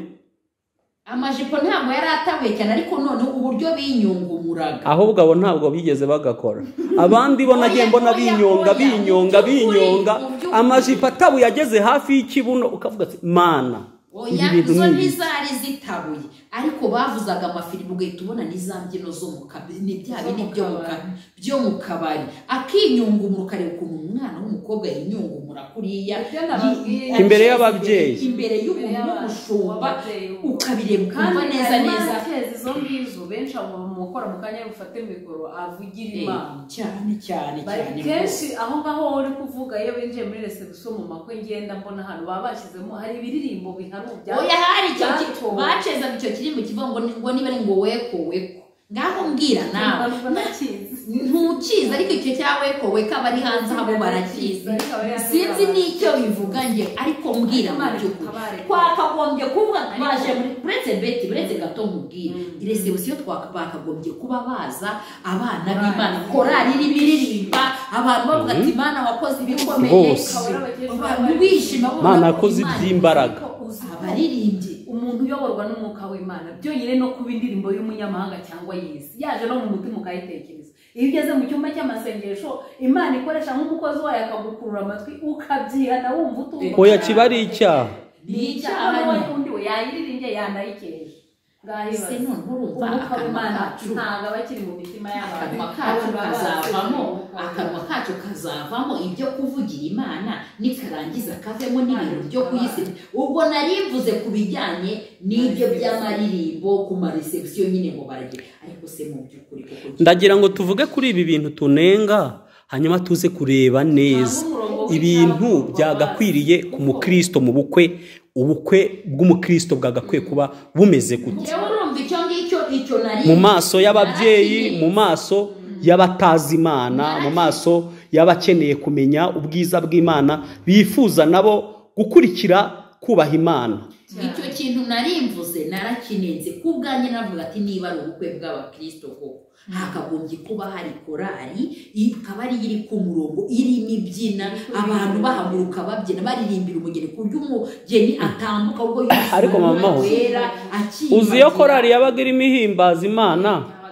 Speaker 3: amajipo ntabwo yari atabuye cyane ariko noneho uburyo binyungumuraga
Speaker 4: ahubwo abo ntabwo bigeze bagakora abandi bo nagiye mbona
Speaker 3: Oya, oya, oya.
Speaker 4: binyonga binyonga
Speaker 3: Mu by'ukuri,
Speaker 4: binyonga
Speaker 3: mu by'ukuri.
Speaker 4: amajipo atabuye ageze hafi y'ikibuno ukavuga ati mana ibi
Speaker 3: oya
Speaker 4: bintu
Speaker 3: zo
Speaker 4: ni ibi."
Speaker 3: ntizari zitabuye ariko bavuzaga amafirimu ugahita ubona n'iza mbyino zo mu kabari ni bya bindi byo mu kabari byo mu kabari akinyungumura ukareba ukuntu umwana w'umukobwa yinyungumura kuriya
Speaker 5: Ibyo nababwiye.
Speaker 3: Yi-
Speaker 4: Imbere y'ababyeyi.
Speaker 3: imbere
Speaker 5: Imbere
Speaker 3: y'umuntu
Speaker 5: y'abantu,
Speaker 3: w'umushumba
Speaker 5: ababyeyi.
Speaker 3: ukabireba ukumva
Speaker 5: Kandi
Speaker 3: neza
Speaker 5: harimo
Speaker 3: neza
Speaker 5: n'abateza izo ngizo benshi abo mukora mu kanya bufate mikoro avugira
Speaker 3: Eh,
Speaker 5: imana
Speaker 3: cyane cyane
Speaker 5: bari
Speaker 3: cyane
Speaker 5: kenshi aho ngaho uri kuvuga iyo binjiye muri resebusiyo mu makwe ngenda mbona ahantu baba bashyizemo hari ibiririmbo biharubya
Speaker 3: oya hari icyo ki-
Speaker 5: byatowe.
Speaker 3: bacezaga icyo kirimbo kivuga ngo ni- ngo niba ari ngo weko weko ngaho mbwira nawe ntukizi ariko icyo cya weko weko aba ari hanze aho barakizi sinzi n'icyo bivuga nge ariko mbwira mu by'ukuri twakagombye kuba baje muri uretse beti uretse gato nkubwira iresebusiyo twaka- bakagombye kuba baza abana b'imana korari iri biririmba abantu bavuga ati imana wakoze ibikomeye
Speaker 4: Rwose.
Speaker 3: abantu bishima bumva ko
Speaker 4: Mana yakoze
Speaker 3: Imana
Speaker 4: iby'imbaraga.
Speaker 3: abaririmbyi
Speaker 5: umuntu uyoborwa n'umwuka w'imana byonyine no kuba indirimbo y'umunyamahanga cyangwa y'isi yaje no mu mutima ukayitekereza iyo ugeze mu cyumba cy'amasengesho imana ikoresha nk'umukozi wayo akagukurura amatwi ukabyihana wumva utumva
Speaker 4: Oya, kiba ari icyaha.
Speaker 3: Ni icyaha nyine.
Speaker 5: undi we yayiriringe yanayikeje
Speaker 3: ese noneho urumva
Speaker 5: umwuka
Speaker 3: akanwa
Speaker 5: w'imana
Speaker 3: kacu
Speaker 5: ntabwo aba akiri mu mitima y'abantu
Speaker 3: akanwa kacu
Speaker 5: Abantu baba
Speaker 3: kazavamo
Speaker 5: bafite
Speaker 3: akanwa kacu kazavamo ibyo kuvugira imana nikarangiza kavemo n'ibintu byo ku isi ubwo nari mvuze ku bijyanye n'ibyo by'amaririmbo ku maresebusiyo nyine ngo barage ariko se mu by'ukuri kuko
Speaker 4: ndagira ngo tuvuge kuri ibi bintu tunenga hanyuma tuze kureba neza ibintu byagakwiriye ku mukristo mu bukwe ubukwe bw'umukristo bwagakwiye kuba bumeze gutya
Speaker 3: njyewe urumva icyo ngicyo icyo nari
Speaker 4: mu maso y'ababyeyi mu maso y'abatazi imana mu maso y'abakeneye kumenya ubwiza bw'imana bifuza nabo gukurikira kubaha imana
Speaker 3: icyo kintu narimvuze narakinenze ku bwanjye navuga ati niba ari ubukwe bw'abakristo koko hakagombye kuba hari korari ikaba ariyo iri ku murongo irimo ibyina abantu bahaguruka babyina baririmbira umugeni ku buryo umugeni atambuka ubwo yose
Speaker 4: Ariko mama we,
Speaker 3: wera akimbagira.
Speaker 4: uzi iyo korari yabaga irimo ihimbaza imana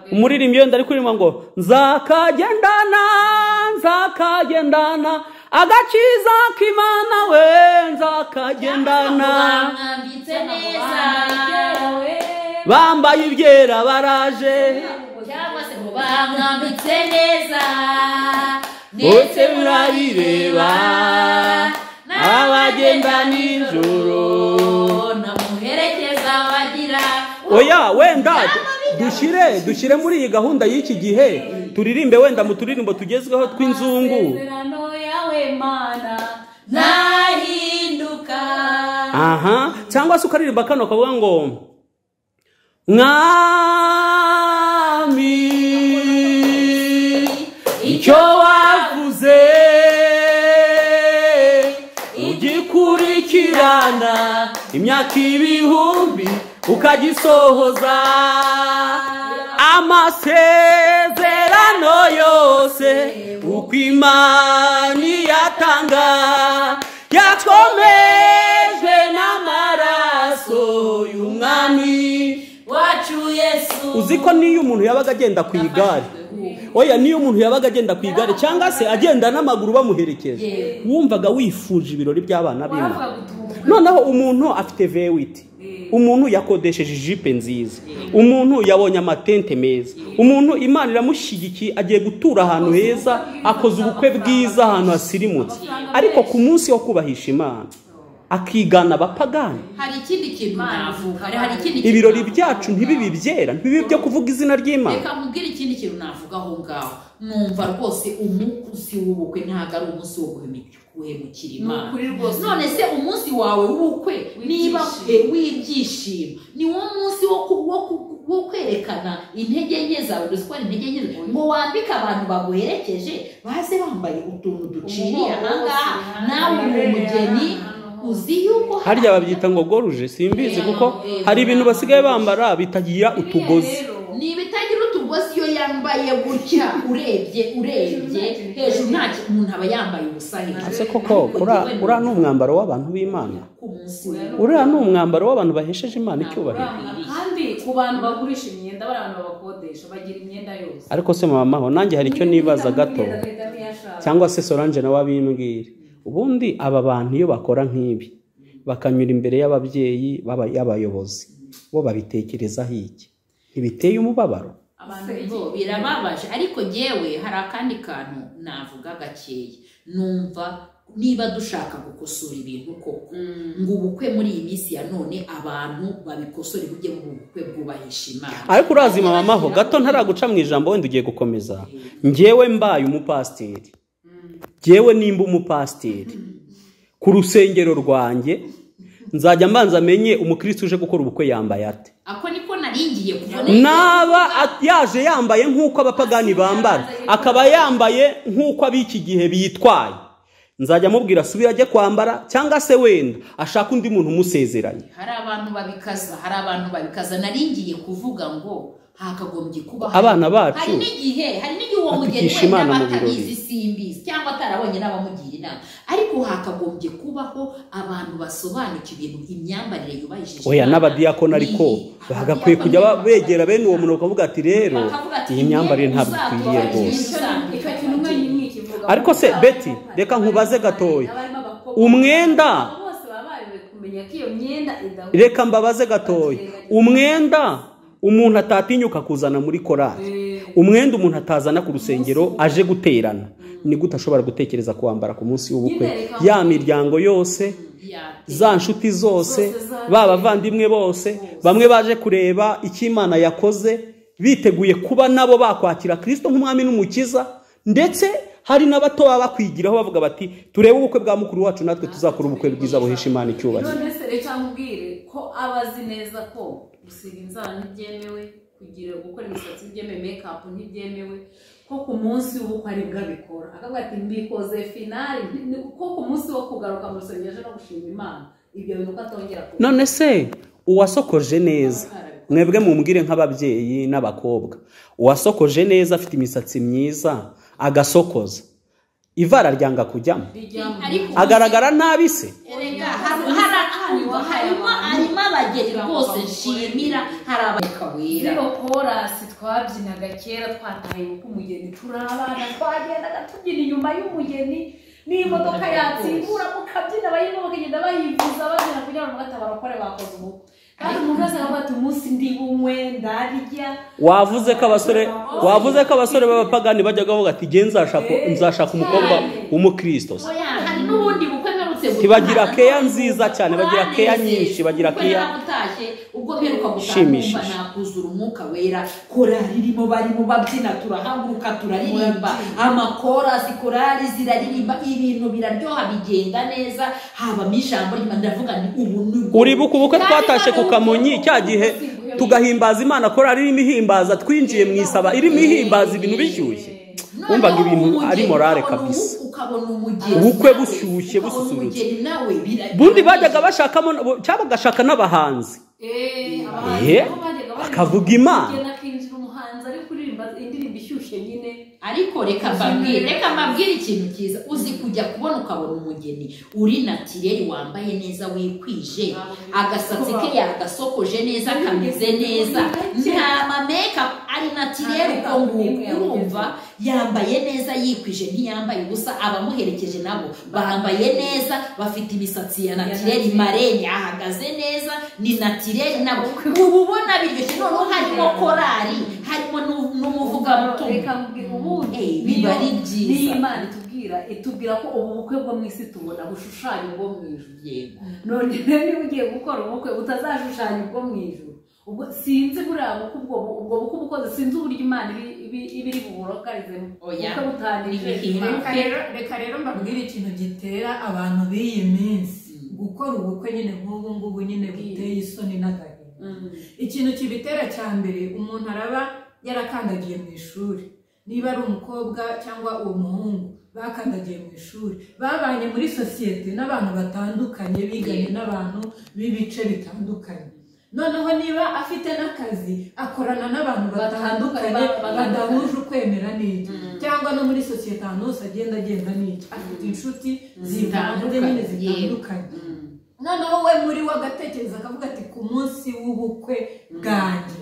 Speaker 4: umuririmbyi wenda ari kuririmba ngo nzakagendana nzakagendana agakiza k'imana we nzakagendana
Speaker 3: bamwambitse neza
Speaker 4: bambaye ibyera baraje
Speaker 3: cyangwa se ngo bamwambitse neza
Speaker 4: Bose murabireba, abagenda nijoro.
Speaker 3: namuherekeza bagira
Speaker 4: oya wenda dushyire dushyire muri iyi gahunda y'iki gihe turirimbe wenda mu turirimbo tugezweho tw'inzungu
Speaker 5: amasezerano yawe mana
Speaker 3: ntahinduka
Speaker 4: aha cyangwa se ukaririmba kano kavuga ngo mwami icyo wavuze ugikurikirana imyaka ibihumbi ukagisohoza amasezerano yose uko imana iyatanga yakomejwe n'amaraso y'umwami
Speaker 3: wacu yesu
Speaker 4: uzi ko n'iyo umuntu yabaga agenda ku igare
Speaker 3: ngubu
Speaker 4: oya niyo umuntu yabaga agenda ku igare cyangwa se agenda n'amaguru bamuherekeje
Speaker 3: Yewe.
Speaker 4: wumvaga wifuje ibirori by'abana biwe
Speaker 5: wavuga gutubuka
Speaker 4: noneho umuntu afite vewiti umuntu yakodesheje ijipe nziza umuntu yabonye amatente meza umuntu imana iramushyigikiye agiye gutura ahantu heza akoze ubukwe bwiza ahantu hasirimutse ariko ku munsi wo kubahisha imana akigana abapagani
Speaker 3: hari ikindi kintu navuga hari ikindi kintu
Speaker 4: ibirori
Speaker 3: navuga.
Speaker 4: byacu ntibibi byera ntibibi byo kuvuga izina ry'imana
Speaker 3: reka nkubwire ikindi kintu navuga aho ngaho numva rwose umunsi w'ubukwe ntabwo ari umunsi wo guhemukira guhemukira imana
Speaker 5: Ni ukuri rwose.
Speaker 3: none se umunsi wawe w'ubukwe niba
Speaker 5: W'ibyishimo.
Speaker 3: eh, w'ibyishimo ni wo munsi wo ku- wo ku- wo kwerekana intege nke zawe uzi ko ari intege nke zawe. ngo wambike abantu baguherekeje baze bambaye utuntu duciriye
Speaker 5: Umuhogo
Speaker 3: ahangaha
Speaker 5: wose.
Speaker 3: nawe uri umugeni uzi yuko hari-
Speaker 4: harya babyita ngo goruje simbizi kuko hari ibintu basigaye bambara bitagira utugozi
Speaker 3: ni ibitagira utugozi iyo yambaye gutya urebye urebye hejuru nta ki- umuntu aba yambaye ubusa hejuru
Speaker 4: ese koko ura- uriya ni umwambaro w'abantu b'imana
Speaker 3: ku munsi w'ubukwe.
Speaker 4: uriya ni umwambaro w'abantu bahesheje imana icyubahiro
Speaker 5: kandi ku bantu bagurisha imyenda bariya bantu babakodesha bagira imyenda yose
Speaker 4: ariko se mamaho nanjye hari icyo nibaza gato
Speaker 5: Cyangwa
Speaker 4: cyangwa se solange nawe abimbwira ubundi aba bantu iyo bakora nk'ibi bakanyura imbere y'ababyeyi b'aba- y'abayobozi bo babitekerezaho iki ntibiteye umubabaro
Speaker 3: abantu bo birababaje ariko yewe hari akandi kantu navuga gakeya numva niba dushaka gukosora ibintu koko ngo ubukwe muri iyi minsi ya none abantu babikosore bujye mu bukwe bwubahisha imana
Speaker 4: ariko urazima mamaho gato ntaraguca mu ijambo wenda ugiye gukomeza ngewe mbaye umupasiteri ngewe nimba umupasiteri ku rusengero rwanjye nzajya mbanza amenye umukristo uje gukora ubukwe yambaye ate
Speaker 3: ako niko naringiye kubona
Speaker 4: naba a- yaje yambaye nk'uko abapagani bambara akaba yambaye nk'uko ab'iki gihe bitwaye nzajya amubwira asubire ajye kwambara cyangwa se wenda ashaka undi muntu umusezeranye
Speaker 3: hari abantu babikaza hari abantu babikaza naringiye kuvuga ngo hakagombye kuba hari-
Speaker 4: Abana bacu
Speaker 3: hari n'igihe hari n'igihe uwo mugeni
Speaker 4: bakwigisha
Speaker 3: wenda
Speaker 4: Imana mu
Speaker 3: batabizi
Speaker 4: birori.
Speaker 3: simbizi cyangwa atarabonye n'abamugira inama ariko hakagombye kubaho abantu basobanukiwe imyambarire yubahishije
Speaker 4: oya
Speaker 3: Imana.
Speaker 4: n'abadiyakoni ariko
Speaker 3: Ni-
Speaker 4: bagakwiye kujya ba-
Speaker 3: abadiyakoni
Speaker 4: begera bene uwo muntu bakavuga ati rero
Speaker 3: Bakavuga ati,
Speaker 4: iyi myambarire ntabwo
Speaker 3: "Uzatubare
Speaker 4: ikwiriye
Speaker 3: igihe
Speaker 4: rwose
Speaker 3: cyose."
Speaker 5: icyo kintu mwenyine ikivuga
Speaker 4: ariko se beti reka nkubaze gatoya umwenda
Speaker 5: bose baba bayobewe kumenya ko iyo myenda idahura
Speaker 4: reka mbabaze gatoya umwenda umuntu atatinyuka kuzana muri korari umwenda umuntu atazana ku rusengero aje guterana ni gute ashobora gutekereza kuwambara ku munsi w'ubukwe
Speaker 5: Nyine reka-
Speaker 4: ya miryango yose za nshuti zose ba bavandimwe bose bamwe baje kureba icyo imana yakoze biteguye kuba nabo bakwakira kirisito nk'umwami n'umukiza ndetse hari n'abato baba bakwigiraho bavuga bati turebe ubukwe bwa mukuru wacu natwe tuzakora ubukwe bwiza buhisha imana icyubahiro
Speaker 5: none se reka nkubwire ko aba azi neza ko gusiga inzara ntibyemewe kugira gukora imisatsi ntibyemewe mekapu ntibyemewe ko ku munsi w'ubukwe aribwo abikora akavuga ati mbikoze finari ni- ko ku munsi wo kugaruka mu rusengero aje no gushima imana ibyo bintu ko atongera kuba
Speaker 4: none se uwasokoje neza mwebwe mumbwire nk'ababyeyi n'abakobwa uwasokoje neza afite imisatsi myiza agasokoza ivara ryanga kujyamo
Speaker 3: ariko
Speaker 4: agaragara nabi se
Speaker 3: Erega, hari- hari- harimo- harimo harimo abageni rwose nshimira hari abageni kawera
Speaker 5: zino korasi twabyinaga kera twataye ubukwe umugeni turi abana twagendaga tubyina inyuma y'umugeni n'imodoka yatsimbura mukabyina abayirimo bakagenda bayivuza babyina kugira ngo batabara kore bakoze ubukwe kandi umuntu wese aravuga ati umunsi ndi bunywe ndarya
Speaker 4: wavuze ko abasore wavuze ko abasore b'abapagani bajyaga bavuga ati nge nzashaka nzashaka umukobwa w'umukristo se
Speaker 3: Oya, hari n'ubundi bukwe mperutse gutaha,
Speaker 4: Ntibagira
Speaker 3: nta
Speaker 4: keya
Speaker 3: n'ubwo
Speaker 4: nziza cyane, bagira
Speaker 3: banezezwa.
Speaker 4: keya nyinshi, bagira
Speaker 3: Ubwo
Speaker 4: keya-
Speaker 3: naramutashye, ubwo mperuka gutaha numva
Speaker 4: Ishimishije.
Speaker 3: nakuzura umwuka wera korari irimo barimo babyina turahaguruka turaririmba amakorasi korari ziraririmba ibintu biraryoha bigenda neza habamo ijambo ry'Imana. ndavuga nti ubu ni bwo-
Speaker 4: uribuka ubukwe
Speaker 3: Kandi
Speaker 4: twatashe ku
Speaker 3: none
Speaker 4: kamonyi
Speaker 3: ubwo-
Speaker 4: cya gihe tugahimbaza imana korari irimo ihimbaza twinjiye mu isaba irimo ihimbaza ibintu bishyushye
Speaker 3: Noneho
Speaker 4: wumvaga ibintu
Speaker 3: umugeni
Speaker 4: ari morale
Speaker 3: ukabona ubu-
Speaker 4: kabisa
Speaker 3: ukabona umugeni
Speaker 4: Ubukwe
Speaker 3: nawe,
Speaker 4: bushyushye,
Speaker 3: ukabona
Speaker 4: bususurutse.
Speaker 3: umugeni nawe biraryoha.
Speaker 4: bundi bajyaga bashakamo cyangwa bagashaka n'abahanzi Eh, akavuga Imana.
Speaker 5: akinjira umuhanzi ari kuririmba indirimbo ishyushye nyine
Speaker 3: ariko reka mbabwire reka mbabwire ikintu cyiza uzi kujya kubona ukabona umugeni uri natireri wambaye neza wikwije agasatsi ke yagasokoje neza kameze neza nta mameka ari natireri uko nguko urumva yambaye neza yikwije ntiyambaye ubusa abamuherekeje nabo bambaye neza bafite imisatsi ya natireri mareni ahagaze neza ni natireri nabo uba ubona biryoshye noneho harimo korari harimo n'u- n'umuvugabutumwa
Speaker 5: reka mbwira ubundi
Speaker 3: Eh,
Speaker 5: niyo-
Speaker 3: biba ari byiza.
Speaker 5: niyo imana itubwira itubwira ko ubu bukwe bwo mu isi tubona bushushanya ubwo mu ijuru
Speaker 3: yego
Speaker 5: none rero niba ugiye gukora ubukwe utazashushanya ubwo mu ijuru ubwo sinzi buriya bukwe ubwo bu- ubwo bukwe ubukoze sinzi uburyo imana ibi- ibi- iba iri buburokarizemo
Speaker 3: Oya.
Speaker 5: ubukwe butangirije
Speaker 3: Ibihimbano.
Speaker 5: Imana.
Speaker 10: reka rero reka rero mbabwire
Speaker 9: ikintu gitera abantu b'iyi minsi gukora ubukwe nyine nk'ubu ngubu nyine buteye isoni n'agahinda
Speaker 5: Mm.
Speaker 9: ikintu kibitera cya mbere umuntu araba yarakandagiye mu ishuri niba ari umukobwa cyangwa uwo muhungu bakandagiye mu ishuri babanye muri sosiyete n'abantu batandukanye biganye n'abantu b'ibice bitandukanye noneho niba afite n'akazi akorana n'abantu batandukanye
Speaker 5: Ba- ba-
Speaker 9: badahuje ukwemera n'iki cyangwa no muri sosiyete ahantu hose agenda agenda n'iki afite inshuti zivanze nyine zitandukanye noneho we muri we agatekereza akavuga ati ku munsi w'ubukwe bwanjye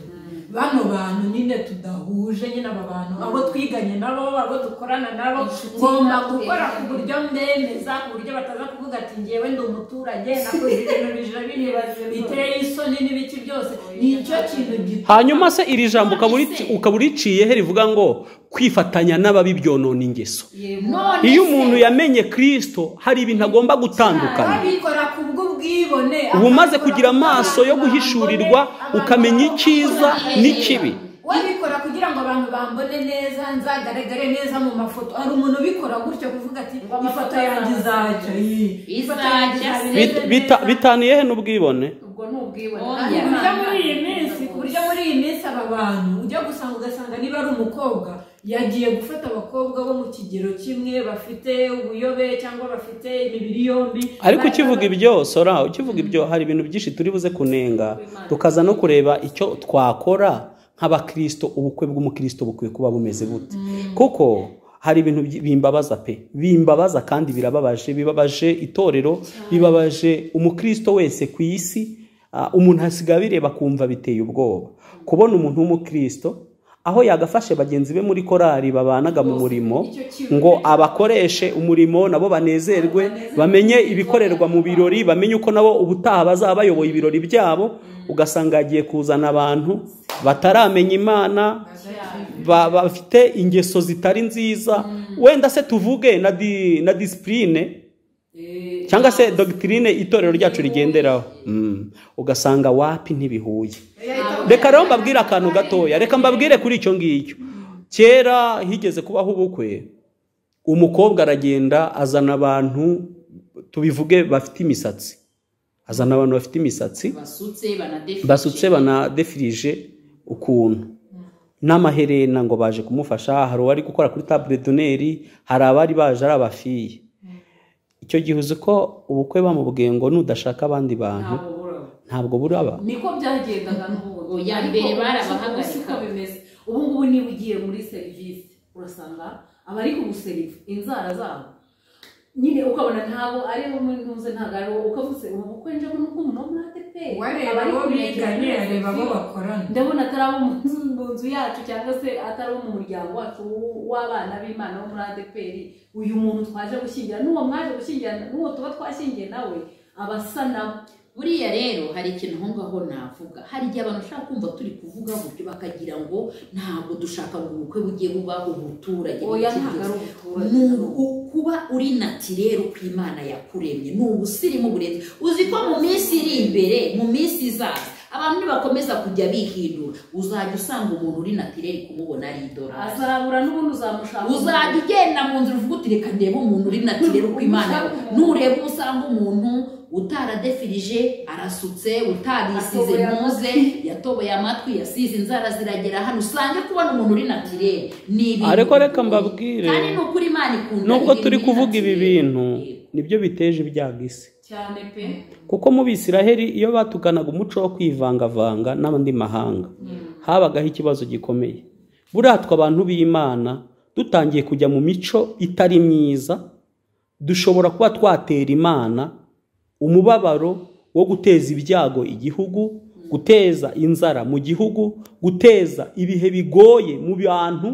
Speaker 9: bano bantu nyine tudahuje nyine aba bantu abo twiganye nabo abo dukorana nabo ngomba gukora ku buryo mbemeza ku buryo bataza kuvuga ati ngewe ndi umuturage nakoze ibintu bija bireba biteye isoni n'ibiki byose ni icyo kintu gituma
Speaker 4: hanyuma se iri jambo ukaba uri- ukaba uriciye he rivuga ngo kwifatanya n'ababi byonona ingeso
Speaker 3: none
Speaker 4: iyo umuntu yamenye kirisito hari ibintu agomba gutandukana
Speaker 9: abikora ku bw'ubwibone
Speaker 4: uba umaze
Speaker 9: akabikora
Speaker 4: kugira
Speaker 9: ku
Speaker 4: amaso yo
Speaker 9: bw'abantu
Speaker 4: guhishurirwa
Speaker 9: bambone,
Speaker 4: ukamenya
Speaker 9: abantu
Speaker 4: icyiza
Speaker 9: bambone.
Speaker 4: n'ikibi
Speaker 9: wabikora kugira ngo abantu bambone neza nzagaragare neza mu mafoto hari umuntu ubikora gutyo kuvuga ati ifoto yanjye izajya iyi, ifoto yanjye izaba
Speaker 3: Izajya se."
Speaker 9: imeze
Speaker 4: Bit- bita-
Speaker 9: neza."
Speaker 4: bitaniye he n'ubwibone
Speaker 5: ubwo ni ubwibone
Speaker 9: ku
Speaker 5: Kandi
Speaker 3: Oya.
Speaker 9: buryo
Speaker 5: Imana
Speaker 9: muri iyi minsi
Speaker 5: irabona
Speaker 9: ku buryo muri iyi minsi aba bantu ujya gusanga ugasanga niba ari umukobwa yagiye gufata abakobwa bo mu kigero kimwe bafite ubuyobe cyangwa bafite imibiri yombi
Speaker 4: ariko ukivuga ibyo sora ukivuga ibyo hari ibintu byinshi turi buze kunenga tukaza no kureba icyo twakora nk'abakirisito ubukwe bw'umukirisito bukwiye kuba bumeze bute kuko hari ibintu byi- bimbabaza pe bimbabaza kandi birababaje bibabaje itorero bibabaje umukirisito wese ku isi ah, umuntu hasigaye abireba akumva biteye ubwoba kubona umuntu w'umukirisito aho yagafashe bagenzi be muri korari babanaga mu murimo ngo abakoreshe umurimo nabo banezerwe bamenye ibikorerwa mu birori bamenye uko nabo ubutaha bazaba bayoboye ibirori byabo ugasanga yagiye kuzana abantu bataramenya imana ba- bafite ingeso zitari nziza wenda se tuvuge na di- na disipurine cyangwa se dogitirine itorero ryacu rigenderaho Mm. ugasanga wapi ntibihuye reka rero mbabwire akantu gatoya reka mbabwire kuri icyo ngicyo kera higeze kubaho ubukwe umukobwa aragenda azana abantu tubivuge bafite imisatsi azana abantu bafite imisatsi
Speaker 3: basutse banadefirije
Speaker 4: basutse banadefirije ukuntu n'amaherena ngo baje kumufasha hari uwari gukora kuri tabure doneri hari abari baje ari abafiye icyo gihe uzi ko ubukwe bamubwiye ngo nudashaka abandi bantu
Speaker 5: ntabwo buraba
Speaker 4: ntabwo buraba
Speaker 5: niko byagendaga n'ubu
Speaker 3: Oya,
Speaker 5: Ariko
Speaker 3: mbere
Speaker 5: ubu
Speaker 3: barabahagarika.
Speaker 5: si uko bimeze ubu ngubu niba ugiye muri serivisi urasanga abari kuguseriva inzara zabo nyine ukabona ntabwo ari bo muri ntuze ntabwo ari wowe ukavuze ubu bukwe nje ngo nuko umuntu mwate pe
Speaker 9: wareba
Speaker 5: Abari
Speaker 9: abo
Speaker 5: kumenyekana
Speaker 9: biganye
Speaker 5: muri
Speaker 9: areba abo
Speaker 5: serivisi.
Speaker 9: bakorana
Speaker 5: ndabona atari abo mu nzu mu nzu yacu cyangwa se atari abo mu muryango wacu w- w'abana b'imana wo muri adeperi uyu muntu twaje gushyingira n'uwo mwaje gushyingira n'uwo tuba twashyingiye nawe aba asa nawe
Speaker 3: buriya rero hari ikintu aho ngaho navuga hari igihe abantu ushaka kumva turi kuvuga buryo bakagira ngo ntabwo dushaka ngo ubukwe bugiye buba ubuturage
Speaker 5: oya
Speaker 3: n'iki
Speaker 5: ntabwo ari
Speaker 3: byose."
Speaker 5: ubuturage
Speaker 3: ni ubu- kuba uri natirere uko imana yakuremye ni ubusirimu burenze uzi ko mu minsi iri imbere mu minsi izaza abantu nibakomeza kujya bihindura uzajya usanga umuntu uri natirere kumubona ari idolari
Speaker 5: azabura n'ubundi uzamushaka
Speaker 3: uzajya ugenda mu nzira uvuga uti reka ndebe umuntu uri natirere uko imana nureba usanga umuntu utaradefirije arasutse utarisize
Speaker 5: Yatoboye
Speaker 3: ntuze
Speaker 5: amatwi.
Speaker 3: yatoboye amatwi yasize inzara ziragera hano usange kubona umuntu uri natirere ni ibintu
Speaker 4: Ariko reka
Speaker 3: bigoye.
Speaker 4: mbabwire,
Speaker 3: kandi ni ukuri imana ikunda
Speaker 4: nubwo
Speaker 3: ibintu
Speaker 4: turi
Speaker 3: biri
Speaker 4: kuvuga ibi
Speaker 3: natirere.
Speaker 4: bintu
Speaker 3: Yego.
Speaker 4: nibyo biteje ibyago isi
Speaker 5: cyane pe
Speaker 4: kuko mu bisiraheli iyo batukanaga umuco wo kwivangavanga n'andi mahanga habagaho ikibazo gikomeye buratwa abantu b'imana dutangiye kujya mu mico itari myiza dushobora kuba twatera imana umubabaro wo guteza ibyago igihugu guteza inzara mu gihugu guteza ibihe bigoye mu bantu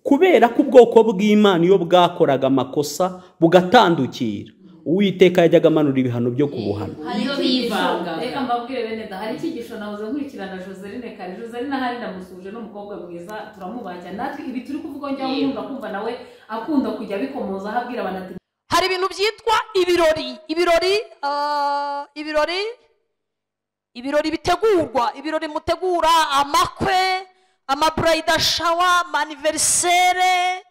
Speaker 4: kubera ko ubwoko bw'imana iyo bwakoraga amakosa bugatandukira uwiteka yajyaga amanura ibihano byo kubuhana
Speaker 3: Iyo bivanga.
Speaker 5: reka mbabwire bene da hari icyigisho nahoze nkurikirana joseline kare joseline ahari ndamusuhuje ni umukobwa mwiza turamubaha cyane natwe ibi turi kuvuga njya yumva kumva nawe akunda kujya abikomoza aho abwira abantu ati
Speaker 2: hari ibintu byitwa ibirori ibirori ah, ibirori ibirori bitegurwa ibirori mutegura amakwe amaburayida shawa maniverisere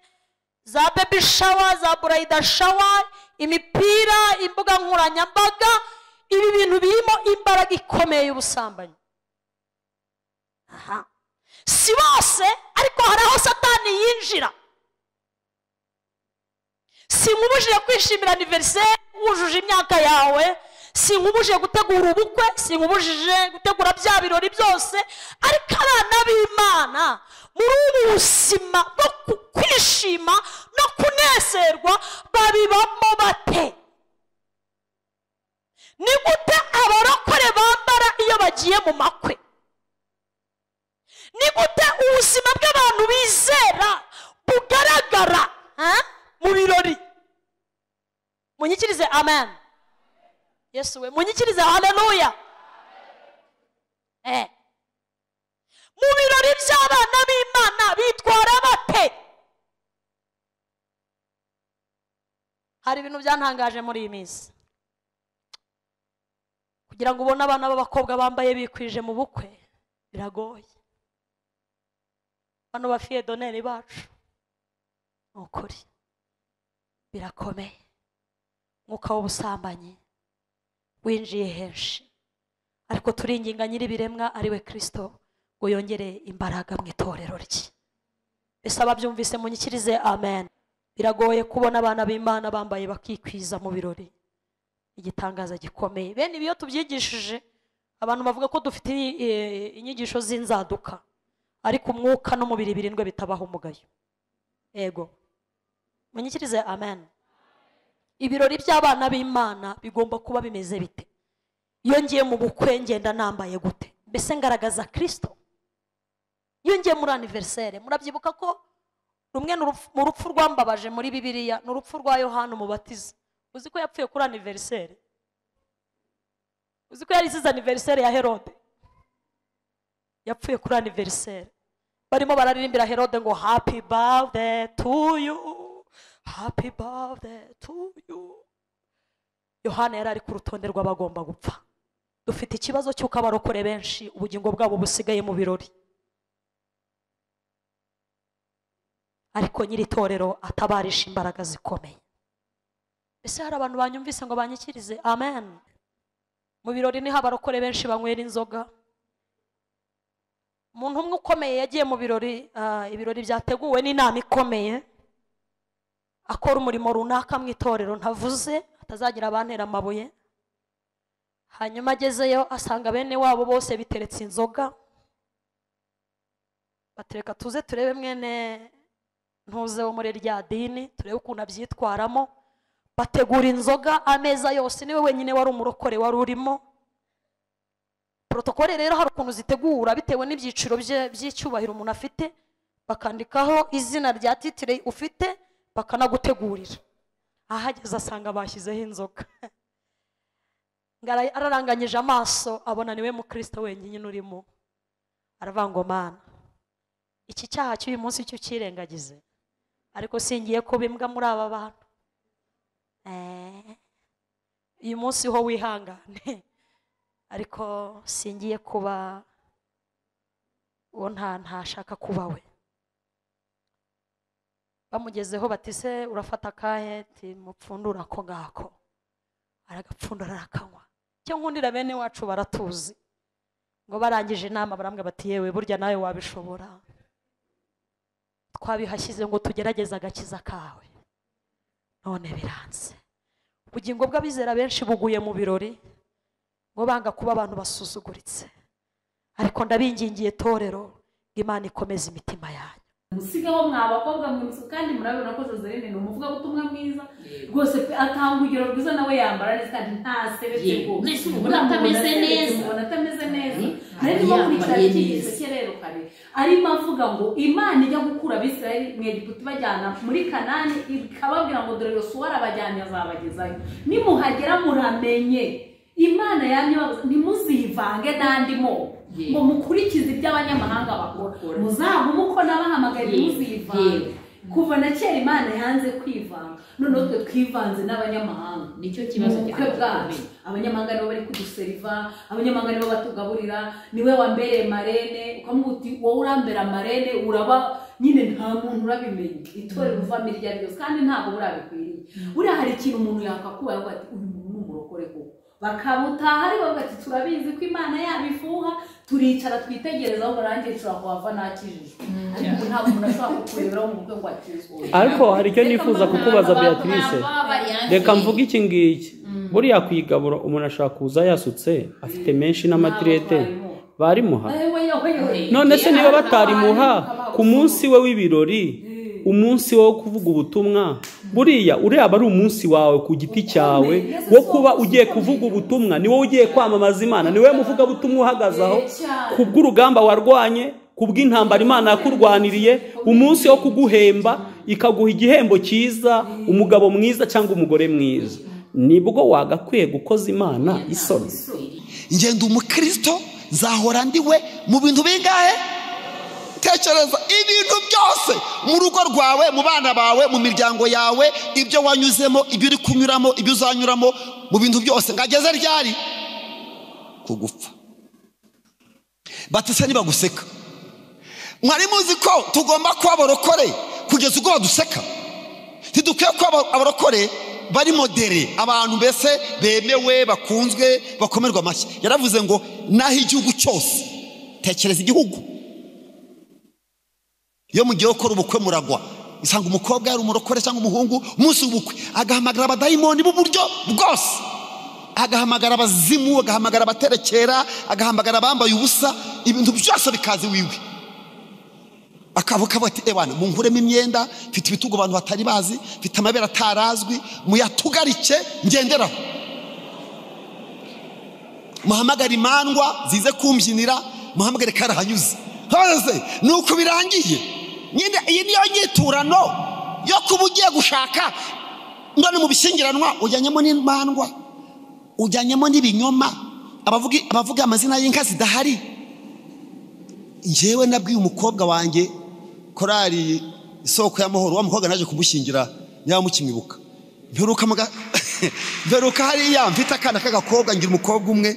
Speaker 2: za bebi shawa za burayida shawa imipira imbuga nkoranyambaga ibi bintu birimo imbaraga ikomeye y'ubusambanyi aha si bose ariko hari aho satani yinjira sinkubujije kwishimira aniveriseri wujuje imyaka yawe sinkubujije gutegura ubukwe sinkubujije gutegura bya birori byose ariko abana b'imana muri ubu buzima bwo ku- kwishima no kunezerwa babibamo bate ni gute abarokore bambara iyo bagiye mu makwe ni gute ubuzima bw'abantu bizera bugaragara ha? mu birori munyikirize amen yesu we munyikirize haleluya Eh. mu birori by'abana b'imana bitwara bate hari ibintu byantangaje muri iyi minsi kugira ngo ubone abana b'abakobwa bambaye bikwije mu bukwe biragoye bano bafiye doneri bacu ni ukuri birakomeye umwuka w'ubusambanyi winjiye henshi ariko turinginga nyir'ibiremwa ari we kirisito ngo yongere imbaraga mu itorero rye mbese ababyumvise munyikirize amen biragoye kubona abana b'imana bambaye bakikwiza mu birori igitangaza gikomeye bene ibi iyo tubyigishije abantu bavuga ko dufite eh, inyigisho z'inzaduka ariko umwuka n'umubiri birindwe bitabaho umugayo ego munyikirize amen ibirori by'abana b'imana bigomba kuba bimeze bite iyo ngiye mu bukwe ngenda nambaye gute mbese ngaragaza kirisito iyo ngiye muri aniveriseri murabyibuka ko rumwe ni urupfu- mu rupfu rwambabaje muri bibiliya ni urupfu rwa yohani umubatiza uzi ko yapfuye kuri aniveriseri uzi ko yari isize aniveriseri ya herode yapfuye kuri aniveriseri barimo bararirimbira herode ngo happy birthday to you happy birthday to you yohana yari ari ku rutonde rw'abagomba gupfa dufite ikibazo cy'uko abarokore benshi ubugingo bwabo busigaye mu birori ariko nyiri itorero atabarisha imbaraga zikomeye ese hari abantu banyumvise ngo banyikirize amen mu birori niho abarokore benshi banywera inzoga umuntu umwe ukomeye yagiye mu birori ah, ibirori byateguwe n'inama ikomeye akora umurimo runaka mu itorero ntavuze atazagira abantera amabuye hanyuma agezeyo asanga bene wabo bose biteretse inzoga batereka tuze turebe mwene ntuze wo muri rya dini turebe ukuntu abyitwaramo bategura inzoga ameza yose niwe wenyine wari umurokore wari urimo porotokole rero hari ukuntu zitegura bitewe n'ibyiciro bye- by'icyubahiro umuntu afite bakandikaho izina rya titire ufite bakanagutegurira ahageze asanga bashyizeho inzoga Ngara- araranganyije amaso abona niwe mukristo wenyine urimo aravuga ngo mana iki cyaha cy'uyu munsi cyo ukirengagize ariko singiye kuba imbwa muri aba bantu Eh, uyu munsi ho wihangane ariko singiye kuba uwo nta ntashaka kuba we bamugezeho bati se urafata akahe ti mupfundura ako ngako aragapfundura arakanywa icyo nkundira bene wacu baratuzi ngo barangije inama barambwa bati yewe burya nawe wabishobora twabihashyize ngo tugerageze agakiza kawe none biranze ubugingo bw'abizera benshi buguye mu birori bo banga kuba abantu basuzuguritse ariko ndabingingiye torero ngo imana ikomeze imitima yanyu
Speaker 5: musigaho mwa bakobwa mwiza kandi murabibona ko joseline ni umuvugabutumwa mwiza rwose pe atanga urugero rwiza nawe yambara neza kandi ntasebetse
Speaker 3: Yego.
Speaker 5: rwose
Speaker 3: Mbese ubona atameze neza.
Speaker 5: ubona atameze neza
Speaker 3: Mhm.
Speaker 5: nari ndimo
Speaker 3: Yambaye
Speaker 5: kurikirana iki
Speaker 3: neza.
Speaker 5: gito cye rero kare arimo avuga ngo imana ijya gukura abisirayeli mu egiputa ibajyana muri kanani ikababwira ngo dore yosuwa arabajyanye azabagezayo nimuhagera muramenye imana yamye ibabuza, ntimuzivange n'andi moko
Speaker 3: Yego.
Speaker 5: ngo mukurikize ibyo abanyamahanga bakora
Speaker 3: Bakora.
Speaker 5: muzagume uko nabahamagaye
Speaker 3: Yego.
Speaker 5: ntimuzivange
Speaker 3: Yego.
Speaker 5: kuva na kera imana yanze kwivanga noneho twe twivanze n'abanyamahanga
Speaker 3: nicyo
Speaker 5: mu
Speaker 3: kibazo
Speaker 5: bukwe bwacu abanyamahanga nibo bari kuduseriva abanyamahanga nibo batugaburira niwe wambereye marene ukamuha uti wowe urambera marene uraba nyine nta muntu urabimenya itorero uvamo iryo ari ryose kandi ntabwo burabikwiriye buriya hari ikintu umuntu yakakubaye avuga ati uyu muntu ni umurokore koko bakamutaha ari bavuga ati turabizi ko imana yabifuha turicara twitegereza aho barangije ushobora kuhava ntakijijwe ariko ubu ntabwo umuntu ashobora kukureberaho mu bukwe ngo akizwe
Speaker 4: ariko hari icyo nifuza kukubaza beatrice reka mvuge iki ngiki buriya ku igaburo umuntu ashobora kuza yasutse afite menshi n'amatirete barimuha none se niba batarimuha ku munsi we w'ibirori umunsi wo kuvuga ubutumwa buriya ureba ari umunsi wawe ku giti cyawe wo kuba ugiye kuvuga ubutumwa ni wowe ugiye kwamamaza imana ni wowe muvugabutumwa uhagaze aho ku bw'urugamba warwanye ku bw'intambara imana yakurwaniriye umunsi wo kuguhemba ikaguha igihembo cyiza umugabo mwiza cyangwa umugore mwiza nibwo wagakwiye gukoza imana isoni
Speaker 7: ngenda umukristo nzahora ndi we mu bintu bingahe tekereza ibintu byose mu rugo rwawe mu bana bawe mu miryango yawe ibyo wanyuzemo ibyo uri kunyuramo ibyo uzanyuramo mu bintu byose ngageze ryari kugupfa batise nibaguseka mwari muzi ko tugomba kuba abarokore kugeza ubwo baduseka ntidukwiye ko aba- abarokore bari modere abantu mbese bemewe bakunzwe bakomerwa amashyi yaravuze ngo naho igihugu cyose tekereza igihugu iyo mugiye gukora ubukwe muragwa usanga umukobwa yari umurokore cyangwa umuhungu umunsi w'ubukwe agahamagara abadayimoni b'uburyo bwose agahamagara abazimu agahamagara abaterekera agahamagara abambaye ubusa ibintu byose bikaze wiwe akavuga avuga ati ebana munguremo imyenda mfite ibitugu abantu batari bazi mfite amabere atarazwi muyatugarike ngenderaho muhamagare imandwa zize kumbyinira muhamagare karahanyuze hose ni uko birangiye nyine iyi niyo nyiturano yo kuba ugiye gushaka ndone mu bishyingiranwa ujyanyemo n'imandwa ujyanyemo n'ibinyoma abavuga abavuga amazina y'inka zidahari njyewe nabwiye umukobwa wanjye korari isoko y'amahoro wa mukobwa naje kumushyingira nyaba mukimwibuka mperuka muga- mperuka hariya mfite akana k'agakobwa ngira umukobwa umwe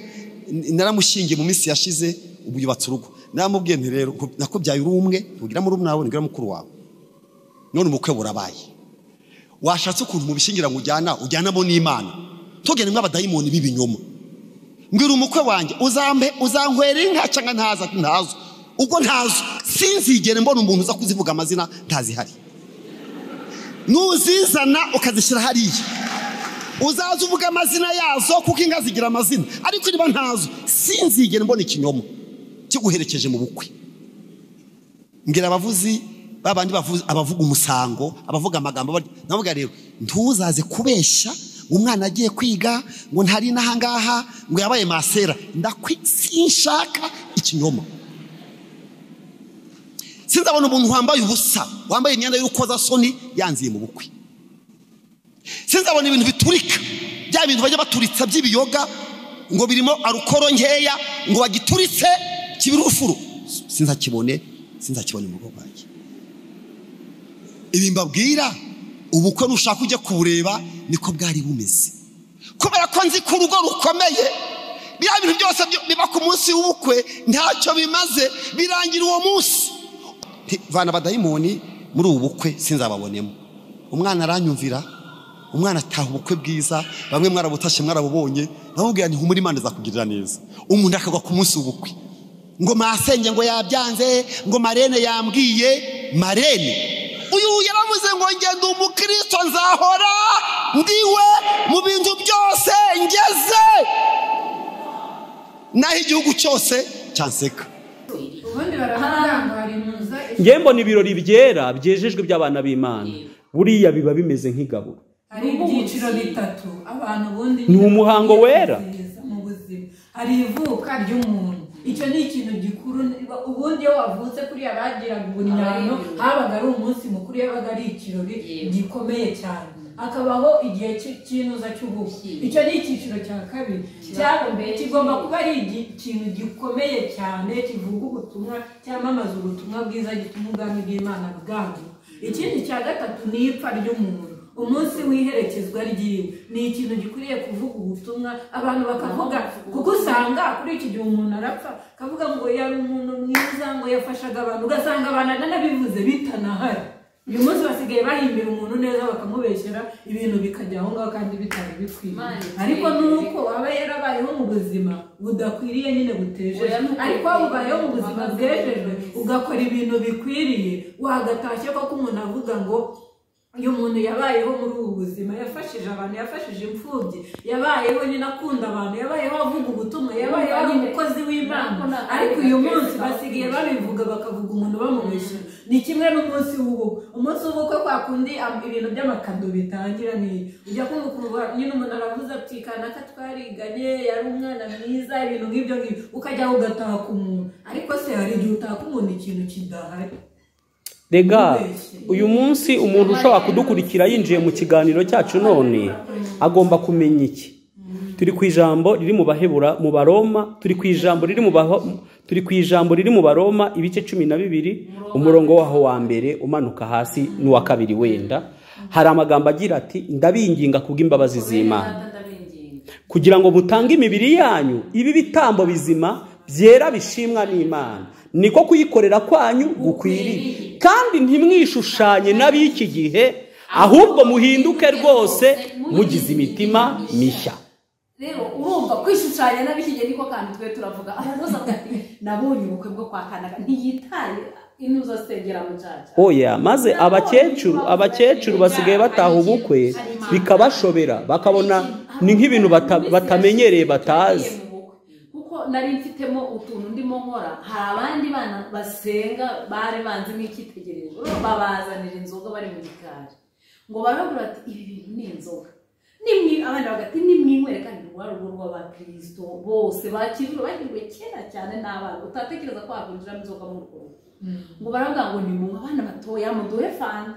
Speaker 7: n- naramushyingiye mu minsi yashize ubu yubatse urugo naramubwiye nti rero nku- nakubyaye uri umwe ntugira murumuna wawe ntugira mukuru wawe none ubukwe burabaye washatse ukuntu mu bishyingiranwa ujyana ujyanamo n'imana ntugende nk'abadayimoni b'ibinyoma mbwira umukwe wanjye uzampe uzankwera inka cyangwa ntaza ati ntazo ubwo ntazo sinzigere mbona umuntu uza kuzivuga amazina ntazihari nuzizana ukazishyira hariya uzaza uvuga amazina yazo kuko inka zigira amazina ariko niba ntazo sinzigere mbona ikinyoma kiguherekeje mu bukwe mbwira abavuzi babandi bavuzi abavuga umusango abavuga amagambo bari- ndavuga rero ntuzaze kubeshya ngo umwana agiye kwiga ngo ntari n'ahangaha ngo yabaye masera ndakwi sinshaka ikinyoma sinzabona umuntu wambaye ubusa wambaye imyenda y'urukozasoni yanziye mu bukwe sinzabona ibintu biturika bya bintu bajya baturitsa by'ibiyoga ngo birimo arukoro nkeya ngo bagituritse kibiri urufuro sinzakibone sinzakibone mu rugo rwanjye ibi mbabwira ubukwe nushaka ujya kubureba niko bwari bumeze kubera ko nzi ko urugo rukomeye biriya bintu byose byo- biba ku munsi w'ubukwe ntacyo bimaze birangira uwo munsi Nti, vana abadayimoni muri ubu bukwe sinzababonemo umwana aranyumvira umwana ataha ubukwe bwiza bamwe mwarabutashye mwarabubonye namubwira nti humura imana izakugirira neza umuntu akagwa ku munsi w'ubukwe ngo masenge ngo yabyanze ngo marene yambwiye marene uyu yaravuze ngo ngenda umukristo nzahora ndiwe mu bintu byose ngeze naho igihugu cyose cyanseka
Speaker 9: ubundi baravuga ngo hari muza
Speaker 4: ngewe mbona ibirori byera byejejwe by'abana b'imana buriya biba bimeze nk'igaburo
Speaker 9: hari ibyiciro bitatu abantu ubundi
Speaker 4: Ni umuhango wera.
Speaker 9: mu buzima hari ivuka ry'umuntu icyo ni ikintu gikuru ubundi iyo wavutse kuriya bagiraga uburyano habaga ari umunsi mukuru yabaga ari ikirori gikomeye cyane hakabaho igihe cy- cy'inuza cy'ubukwe icyo ni icyiciro cya kabiri cyangwa mbere kigomba kuba ari igi- ikintu gikomeye cyane kivuga ubutumwa cyamamaza ubutumwa bwiza gituma ubwami bw'imana bwanguka ikindi cya gatatu ni ipfa ry'umuntu umunsi w'iherekezwa ry'iwe ni ikintu gikwiriye kuvuga ubutumwa abantu bakavuga kuko usanga kuri iki gihe umuntu arapfa akavuga ngo yari umuntu mwiza ngo yafashaga abantu ugasanga abantu ananabivuze bitanahari uyu munsi basigaye bahimbira umuntu neza bakamubeshyera ibintu bikajya aho ngaho kandi bitari bikwiye
Speaker 5: Imana iteye
Speaker 9: ariko nuko aba yarabayeho mu buzima budakwiriye nyine buteje
Speaker 5: Oya, nuko
Speaker 9: ariko waba ubayeho mu buzima bwejejwe ugakora ibintu bikwiriye wagatashye koko umuntu avuga ngo uyu muntu yabayeho muri ubu buzima yafashije abantu yafashije imfubyi yabayeho nyine akunda abantu yabayeho avuga ubutumwa yabayeho ari umukozi w'imana ariko uyu munsi basigaye babivuga bakavuga umuntu bamubeshya ni kimwe n'umunsi w'ubukwe umunsi w'ubukwe kwa kundi am- ibintu by'amakado bitangira ni ujya kumva ukumva nyine umuntu aravuze ati kanaka twariganye yari umwana mwiza ibintu nk'ibyo ngibyo ukajya ugataka umuntu ariko se hari igihe utaka umuntu ikintu kidahari
Speaker 4: rega uyu munsi umuntu ushobora kudukurikira yinjiye mu kiganiro cyacu none agomba kumenya iki turi ku ijambo riri mu bahebura mu baroma turi ku ijambo riri mu baho turi ku ijambo riri mu baroma ibice cumi na bibiri umurongo waho wa mbere umanuka hasi n'uwa kabiri wenda hari amagambo agira ati ndabinginga kubw'imbabazi z'imana kugira ngo mutange imibiri yanyu ibi bitambo bizima byera bishimwa n'imana niko kuyikorera kwanyu gukwiriye kandi ntimwishushanye n'ab'iki gihe ahubwo muhinduke rwose mugize imitima mishya
Speaker 5: rero urumva kwishushanya n'abikigera niko kandi twe turavuga abantu bose bavuga ati nabonye ubukwe bwo kwa kanaga ntiyitaye inuzo segera mu cyaca
Speaker 4: oya maze abakecuru abakecuru basigaye bataha ubukwe bikabashobera bakabona ni nk'ibintu bata- batamenyereye batazi
Speaker 5: kuko nari mfitemo utuntu ndimo nkora hari abandi bana basenga bari banze nk'icyitegererezo rero babazanira inzoga bari mu gikari ngo barabura ati ibi bintu ni inzoga nimwe abana bagati nimwinywere kandi rwa rugo rw'abakirisito bose bakijura bagiriwe kera cyane n'abana utatekereza ko waguriramo inzoga mu rugo ngo baravuga ngo ni mu abana batoya muduhe fanta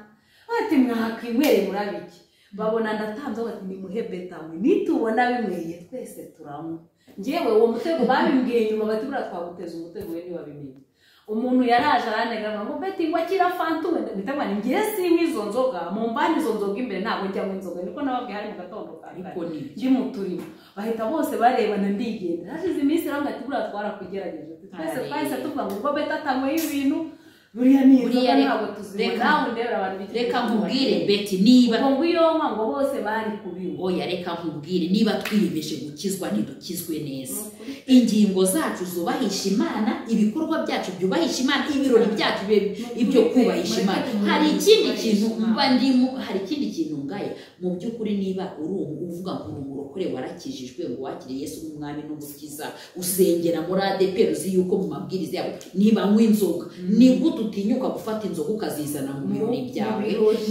Speaker 5: bati mwakwinywereye murabiki babona ndatanze bati nimuhe betamwe nitubona bimweye twese turanywa ngewe uwo mutego babimbwiye nyuma bati buriya twaguteza umutego we ntiwabimenya umuntu yaraje aranegama ngo beti ngo akira fanta wenda nditama ni ngewe sinywa izo nzoga mu mbani izo nzoga imbere ntabwo njyamo inzoga niko nababwiye hari mu gatondo kare
Speaker 3: Ariko ni iki?
Speaker 5: ndi mu turimo bahita bose barebana ndigendera hashize iminsi rero ngati buriya twarakugerageje twese
Speaker 3: Hariya.
Speaker 5: twahise tuvuga ngo ubwo beta atanyweho ibintu buriya ni inzoga
Speaker 3: Buriya reka-
Speaker 5: ntabwo tuzibona
Speaker 3: reka-
Speaker 5: nawe ndebera abantu b'iki
Speaker 3: reka
Speaker 5: gihugu
Speaker 3: nkubwire
Speaker 5: bakeye.
Speaker 3: beti niba
Speaker 5: ubwo ngwiyonka ngo bose bari kubinywa
Speaker 3: oya reka nkubwire niba twiyemeje gukizwa ntidukizwe neza ingingo zacu zubahisha imana ibikorwa byacu byubahisha imana ibirori byacu bibe- ibyo kubahisha imana hari ikindi kintu mba ndimo hari ikindi kintu ngaye mu by'ukuri niba uri umu- uvuga ngo uri umurokore warakijijwe ngo wakire yesu nk'umwami n'umukiza usengera muri adeperi uzi yuko mu mabwiriza yabo ntibanywa inzoga ni gute utinyuka gufata inzoga ukazizana mu birori byawe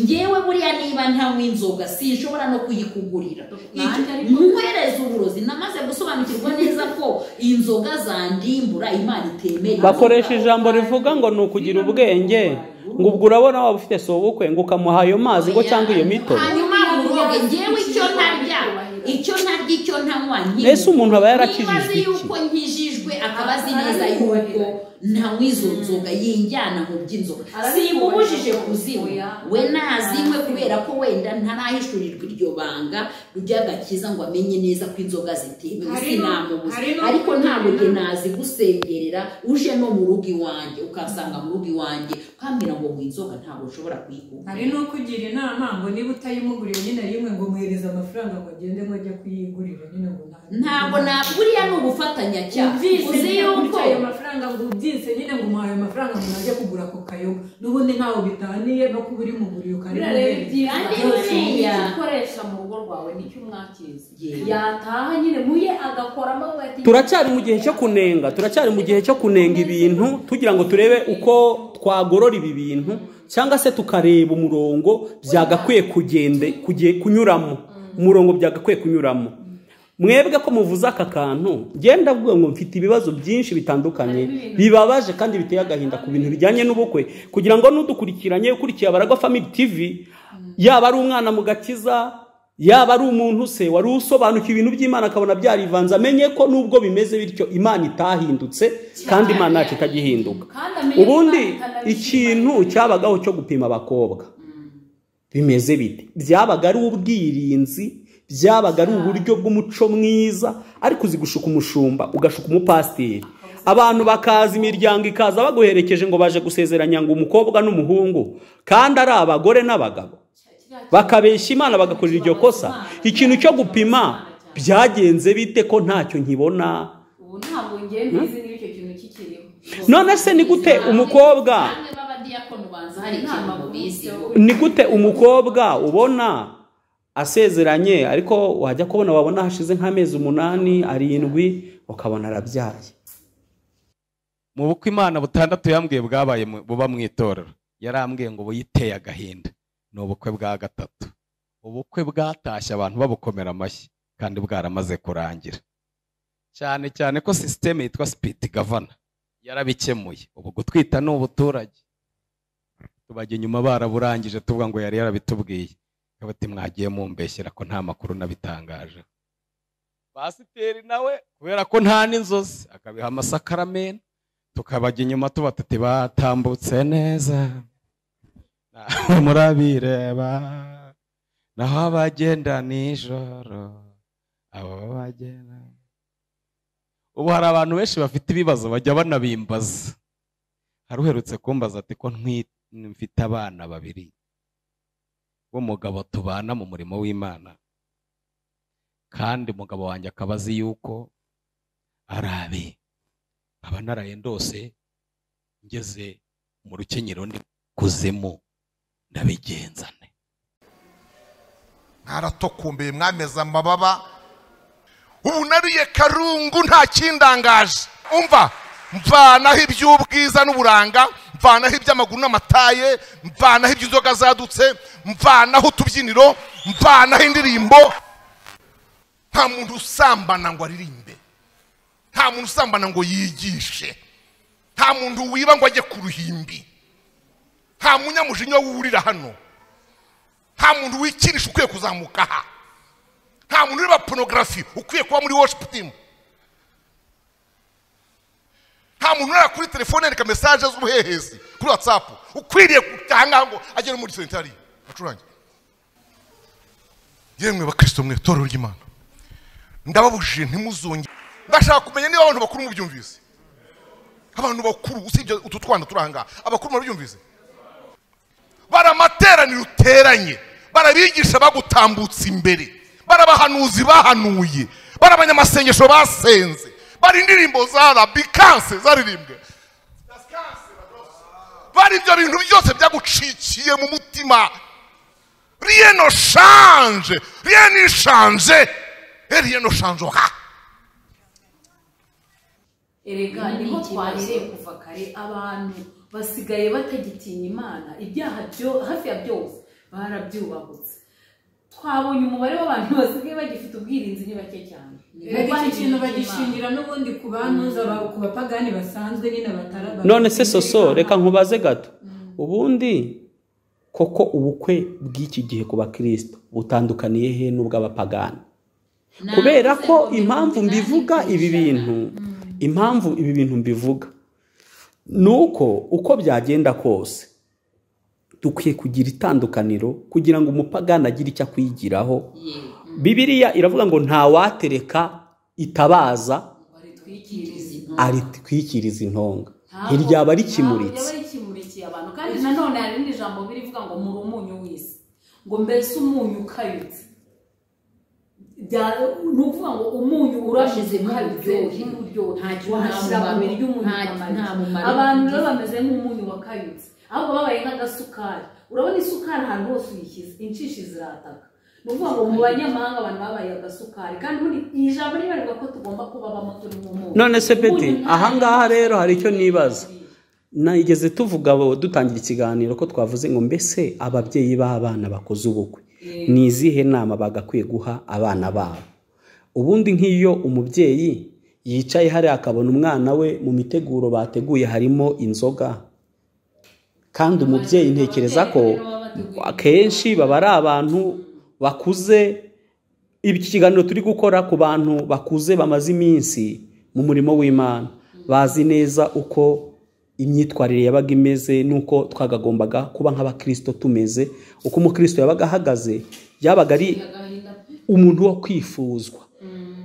Speaker 3: ngewe buriya niba ntanywa inzoga sinshobora no kuyikugurira
Speaker 5: Nanjye ariko-
Speaker 3: muhereza uburozi namaze gusobanukirwa neza ko inzoga zandimbura imana itemera
Speaker 4: bakoresha ijambo rivuga ngo ni ukugira ubwenge ngo ubwo urabona waba ufite si ubukwe ngo ukamuha ayo mazi ngo cyangwa iyo mitobe
Speaker 3: hanyuma uroge ngewe icyo ntarya icyo ntarya icyo ntanywa nkinywa.
Speaker 4: ese umuntu aba yarakijijwe
Speaker 3: niba azi
Speaker 4: iki
Speaker 3: yuko nkijijwe akaba azi neza yuko ntanywa izo nzoga yinjyana mu by'inzoga simubujije kuzinywa we nazinywe kubera ko wenda ntarahishurirwa iryo banga ry'agakiza ngo amenye neza ko inzoga zitemewe
Speaker 9: Hari no-
Speaker 3: sinamubuza
Speaker 9: hari no
Speaker 3: ariko ntabwo
Speaker 9: kugira
Speaker 3: jye
Speaker 9: inama.
Speaker 3: nazi gusengerera uje no mu rugo iwanjye ukasanga mu rugo iwanjye ukambwira ngo ngo inzoga ntabwo nshobora kuyikunda
Speaker 9: hari n'ukugira inama ngo niba utayimuguriye nyine rimwe ngo muhereze amafaranga ngo agende ngo ajye kuyigurira nyine ngo nta
Speaker 3: ntabwo na buriya ni ubufatanyacyaha uzi yuko
Speaker 9: ayo mafaranga ngo ubyise nyine ngo umuhaye amafaranga ngo najye kugura ako kayoga n'ubundi ntaho bitaniye no kuba urimuguriye
Speaker 5: buriya rero
Speaker 9: ukarimuguriye
Speaker 5: ibyiza
Speaker 3: Kandi
Speaker 5: byose
Speaker 3: buriya-
Speaker 5: icyo ukoresha mu rugo rwawe nicyo umwakiza
Speaker 3: Yewe.
Speaker 5: yataha nyine muye agakoramo we ati-
Speaker 4: turacyari mu gihe cyo kunenga turacyari mu gihe cyo kunenga ibintu tugira ngo turebe uko twagorora ibi bintu cyangwa se tukareba umurongo byagakwiye kugende kugiye kunyuramo umurongo byagakwiye kunyuramo mwebwe ko muvuze aka kantu ngenda avuga ngo mfite ibibazo byinshi bitandukanye bibabaje kandi biteye agahinda ku bintu bijyanye n'ubukwe kugira ngo n'udukurikiranye ukurikiye abaragwa family tv yaba ari umwana mu gakiza yaba ari umuntu se wari usobanukiwe ibintu by'imana akabona byarivanze amenye ko nubwo bimeze bityo imana itahindutse kandi imana ntacyo itajya ihinduka
Speaker 5: kandi amenye
Speaker 4: ubundi
Speaker 5: Imana itanabishima.
Speaker 4: ikintu cyabagaho cyo gupima abakobwa bimeze bite byabaga ari ubwirinzi byabaga ari uburyo bw'umuco mwiza ariko uzi gushuka umushumba ugashuka umupasiteri abantu bakaza imiryango ikaza baguherekeje ngo baje gusezeranya ngo umukobwa n'umuhungu kandi ari abagore n'abagabo bakabeshya imana bagakorera iryo kosa ikintu cyo gupima byagenze bite ko ntacyo nkibona
Speaker 5: ubu ntabwo ngewe mbizi niba icyo kintu kikiriho
Speaker 4: none se ni gute umukobwa
Speaker 3: bamwe b'abadiyakoni banza hari ikintu mubizi
Speaker 4: ni gute umukobwa ubona asezeranye ariko wajya kubona wabona hashize nk'amezi umunani arindwi ukabona arabyaye
Speaker 1: mu bukwe imana butandatu yambwiye bwabaye mu- buba mu itorero yarambwiye ngo buyiteye agahinda ni ubukwe bwa gatatu ubukwe bwatashye abantu babukomera amashyi kandi bwaramaze kurangira cyane cyane ko sisiteme yitwa sipiti gavana yarabikemuye ubu gutwita ni ubuturage tubajya inyuma baraburangije tuvuga ngo yari yarabitubwiye ikaba ati mwagiye mumbeshyera ko nta makuru nabitangaje pasiteri nawe kubera ko nta n'inzozi akabiha amasakaramenti tukabajya inyuma tubatati batambutse neza nawe murabireba naho abagenda nijoro abo bagenda ubu hari abantu benshi bafite ibibazo bajya banabimbaza hari uherutse kumbaza ati ko ntwi- mfite abana babiri b'umugabo tubana mu murimo w'imana kandi umugabo wanjye akaba azi yuko arabe nkaba narayendose ngeze mu rukenyero ndi kuzimu ndabigenzane
Speaker 6: ntaratokumbiye mwameze amababa ubu nariye karungu nta kindangaje
Speaker 8: umva mvanaho iby'ubwiza n'uburanga mvanaho iby'amaguru n'amataye mvanaho iby'inzoga zadutse mvanaho utubyiniro mvanaho indirimbo nta muntu usambana ngo aririmbe nta muntu usambana ngo yigishe nta muntu wiba ngo ajye ku ruhimbi nta munyamujinya wurira hano nta muntu wikinisha ukwiye kuzamuka aha nta muntu ureba porogarafi ukwiye kuba muri worship team nta muntu urara kuri telefone yereka mesaje z'ubuhehezi kuri watsapu ukwiriye kutanga ngo agere muri sentari acurange yemwe bakristo mwe torero ry'imana ndababujije ntimuzongere ndashaka kumenya niba abantu bakuru mubyumvise abantu bakuru usibye utu twana turanga abakuru murabyumvise bara amateraniro uteranye barabigisha bagutambutse imbere barabahanuzi bahanuye bara abanyamasengesho basenze bara indirimbo zarabikanse zaririmbwe bari ibyo bintu byose byagucikiye mu mutima riyeno shanje riyeno ishanje riyeno shanje ha
Speaker 5: erega
Speaker 3: Ni
Speaker 5: niho
Speaker 3: ikibazo.
Speaker 5: twahereye kuva kare abantu basigaye batagitinya imana ibyaha byo hafi ya byose barabyubahutse twabonye umubare w'abantu basigaye bagifite ubwirinzi ni bake cyane
Speaker 9: reka iki kintu bagishingira n'ubundi ku banuza ba- ku bapagani basanzwe nyine batara
Speaker 4: none se soso reka nkubaze gato ubundi koko ubukwe bw'iki gihe ku bakirisito butandukaniye he n'ubw'abapagani kubera ko impamvu mbivuga ibi bintu impamvu ibi bintu mbivuga ni uko uko byagenda kose dukwiye kugira itandukaniro kugira ngo umupagani agire icyo akwigiraho bibiriya iravuga ngo ntawatereka itabaza
Speaker 5: baritwikiriza
Speaker 4: aritwikiriza intonga ntiryaba rikimuritse
Speaker 5: ryaba rikimurikiye abantu kandi nanone hari irindi jambo birivuga ngo muri umunyu w'isi ngo mbese umunyu ukabitse Bya- ni ukuvuga ngo umunyu urashize
Speaker 3: Washyizemo
Speaker 5: ukabitse
Speaker 3: uburyohe.
Speaker 5: n'uburyohe
Speaker 3: Nta kintu, nta
Speaker 5: wahashyira mu
Speaker 3: mumaro.
Speaker 5: biryo umunyu
Speaker 3: Nta-
Speaker 5: ukamara.
Speaker 3: nta mumaro
Speaker 5: abantu
Speaker 3: ugize.
Speaker 5: rero bameze nk'umunyu wakayutse ahubwo babaye nk'agasukari urabona isukari ahantu hose uyishyize incisha zirataka ni ukuvuga ngo mu banyamahanga abantu babaye agasukari kandi ubundi iri jambo ribarwa ko tugomba kuba bamo turi mu munyu
Speaker 4: none se peti
Speaker 5: Umunyu nta-
Speaker 4: ahangaha rero hari icyo nibaza nayigeze tuvuga abo dutangira ikiganiro ko twavuze ngo mbese ababyeyi b'abana bakoze ubukwe ni izihe nama bagakwiye guha abana babo ubundi nk'iyo umubyeyi yicaye hariya akabona umwana we mu miteguro bateguye harimo inzoga kandi umubyeyi ntekereza ko akenshi baba ari abantu bakuze iki kiganiro turi gukora ku bantu bakuze bamaze iminsi mu murimo w'imana bazi neza uko imyitwarire yabaga imeze n'uko twagagombaga kuba nk'abakirisito tumeze uko umukirisito yabaga ahagaze yabaga ari umuntu wo kwifuzwa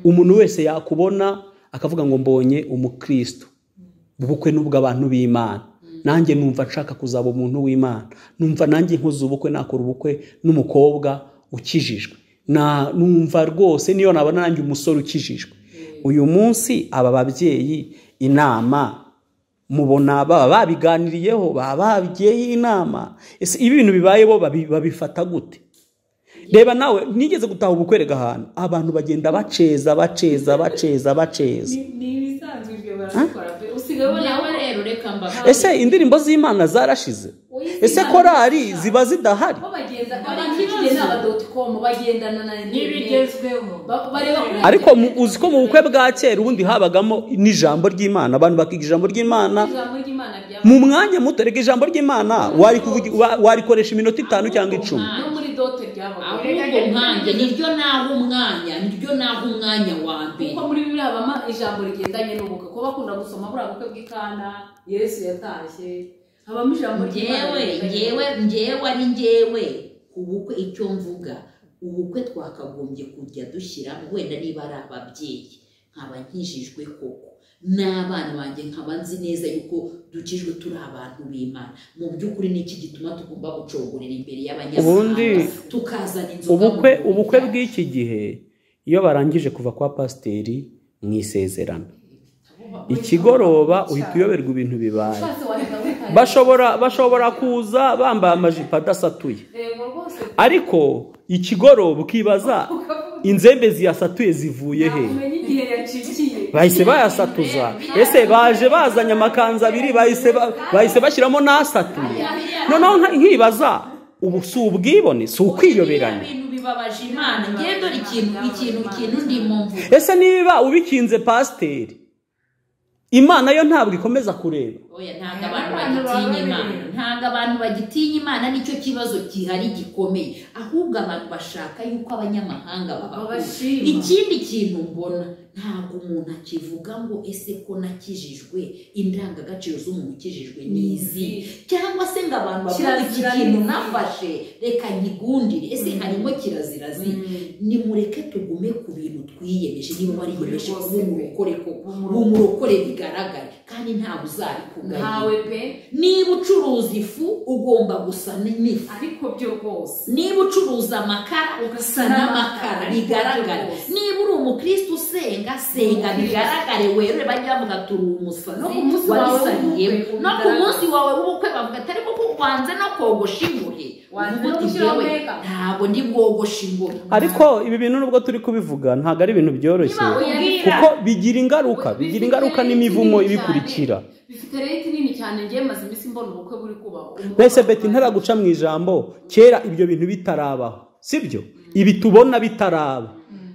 Speaker 4: umuntu wese yakubona akavuga ngo mbonye umukristo ubukwe ni ubw'abantu b'imana nanjye numva nshaka kuzaba umuntu w'imana numva nanjye nkoze ubukwe nakora ubukwe n'umukobwa ukijijwe Na- numva rwose niyo nabona nanjye umusore ukijijwe uyu munsi aba babyeyi inama mubona baba babiganiriyeho baba babigeye inama ese ibi bintu bibaye bo babi- babifata gute reba nawe nigeze gutaha ubukwerega ahantu abantu bagenda baceza baceza baceza baceza
Speaker 5: ni ibisanzwe ibyo barabikora pe usigaye ubona
Speaker 3: nawe
Speaker 5: ko
Speaker 3: rero reka mbaga
Speaker 4: ese indirimbo z'imana zarashize ese korari ziba zidahari
Speaker 5: bo bagenda abantu b'ikigenda aba doti komu bagendana na interineti
Speaker 9: n'ibigezweho
Speaker 5: Ba- bareba kuri
Speaker 4: ariko mu- uzi ko mu bukwe bwa kera ubundi habagamo n'ijambo ry'imana abantu bakiga ijambo ry'imana
Speaker 5: ijambo ry'imana rya
Speaker 4: mu mwanya muto reka ijambo ry'imana warikuvugi- wa- warikoresha iminota itanu cyangwa icumi
Speaker 5: no muri dote ry'abagore
Speaker 3: ahubwo nkanjye niryo naha umwanya niryo naha umwanya wa mbere
Speaker 5: kuko muri biriya bama ijambo rigendanye n'ubukwe kuba bakunda gusoma buriya bukwe bw'ikana yesu yatashye habamo ijambo ry'Imana
Speaker 3: ngewe
Speaker 5: rigendanye
Speaker 3: ngewe ngewe ari ngewe ubukwe icyo mvuga ubukwe twakagombye kujya dushyiramo wenda niba ari ababyeyi nkaba nkijijwe koko n'abana banjye nkaba nzi neza yuko dukijwe turi abantu b'imana mu by'ukuri ni iki gituma tugomba gucogorera imbere y'abanyamahanga
Speaker 4: Ubundi
Speaker 3: tukazana inzoga mu
Speaker 4: ubukwe
Speaker 3: birori
Speaker 4: ubukwe
Speaker 3: byacu.
Speaker 4: bw'iki gihe iyo barangije kuva kwa pasiteri mu isezerano ikigoroba uhita uyoberwa ibintu bibaye
Speaker 5: ushatse wahita wihahira.
Speaker 4: bashobora bashobora kuza bambaye amajipo adasatuye
Speaker 5: Yego rwose
Speaker 4: ariko ikigoroba ukibaza inzembe ziyasatuye zivuye he
Speaker 5: ntamenya igihe yacikiye
Speaker 4: bahise bayasatuza ese baje bazanye amakanzu abiri bahise ba- bahise bashyiramo n'asatuye noneho nka- nkibaza ubu si ubwibone si ukwiyoberanya
Speaker 3: Biriya bintu bibabaje imana ngewe dore ikintu ikintu ikintu ndimo mvuga
Speaker 4: ese niba ubikinze pasiteri imana yo ntabwo ikomeza kureba
Speaker 3: oya ntabwo abantu bagitinya imana ntabwo abantu bagitinya imana nicyo kibazo gihari gikomeye ahubwo abantu bashaka yuko abanyamahanga babakunda
Speaker 5: Babashima.
Speaker 3: ikindi kintu mbona ntabwo umuntu akivuga ngo ese ko nakijijwe indangagaciro z'umuntu ukijijwe ni izi cyangwa se ngo abantu bavuga iki
Speaker 5: Kirazira ni
Speaker 3: kintu
Speaker 5: iki?
Speaker 3: nafashe reka nkigundire ese harimo kirazira zi nimureke tugume ku bintu twiyemeje niba wariyemeje kuba umurokore koko umurokore bigaragare kandi ntawe uzabikugaya
Speaker 5: ntawe pe
Speaker 3: niba ucuruza ifu ugomba gusa n'ifu
Speaker 5: ariko byo rwose
Speaker 3: niba ucuruza amakara
Speaker 5: Ugasa
Speaker 3: ugasa n'amakara
Speaker 5: n'amakara,
Speaker 3: bigaragare
Speaker 5: ariko byose.
Speaker 3: niba uri umukristo usenga senga bigaragare werure bajya bavuga turi umusazi
Speaker 5: No ku munsi wawe
Speaker 3: wabisaniyeho
Speaker 5: w'ubukwe,
Speaker 3: no ku
Speaker 5: ubigaragaze.
Speaker 3: munsi wawe w'ubukwe bavuga atari kuko wanze no kogosha ingohe
Speaker 5: Wanze
Speaker 3: Uvuga
Speaker 5: no
Speaker 3: uti
Speaker 5: gushyiraho
Speaker 3: "Jyewe
Speaker 5: makeup."
Speaker 3: ntabwo ndi bwogoshe ingohe
Speaker 4: ariko ibi bintu nubwo turi kubivuga ntabwo ari ibintu byoroshye
Speaker 5: Ubwira.
Speaker 4: kuko bigira ingaruka bigira ingaruka n'imivumo ibikurikira
Speaker 5: bifite reti nini cyane ngewe maze iminsi mbona ubukwe buri kubaho
Speaker 4: mbese beti ntaraguca mu ijambo kera ibyo bintu bitarabaho sibyo ibi tubona bitaraba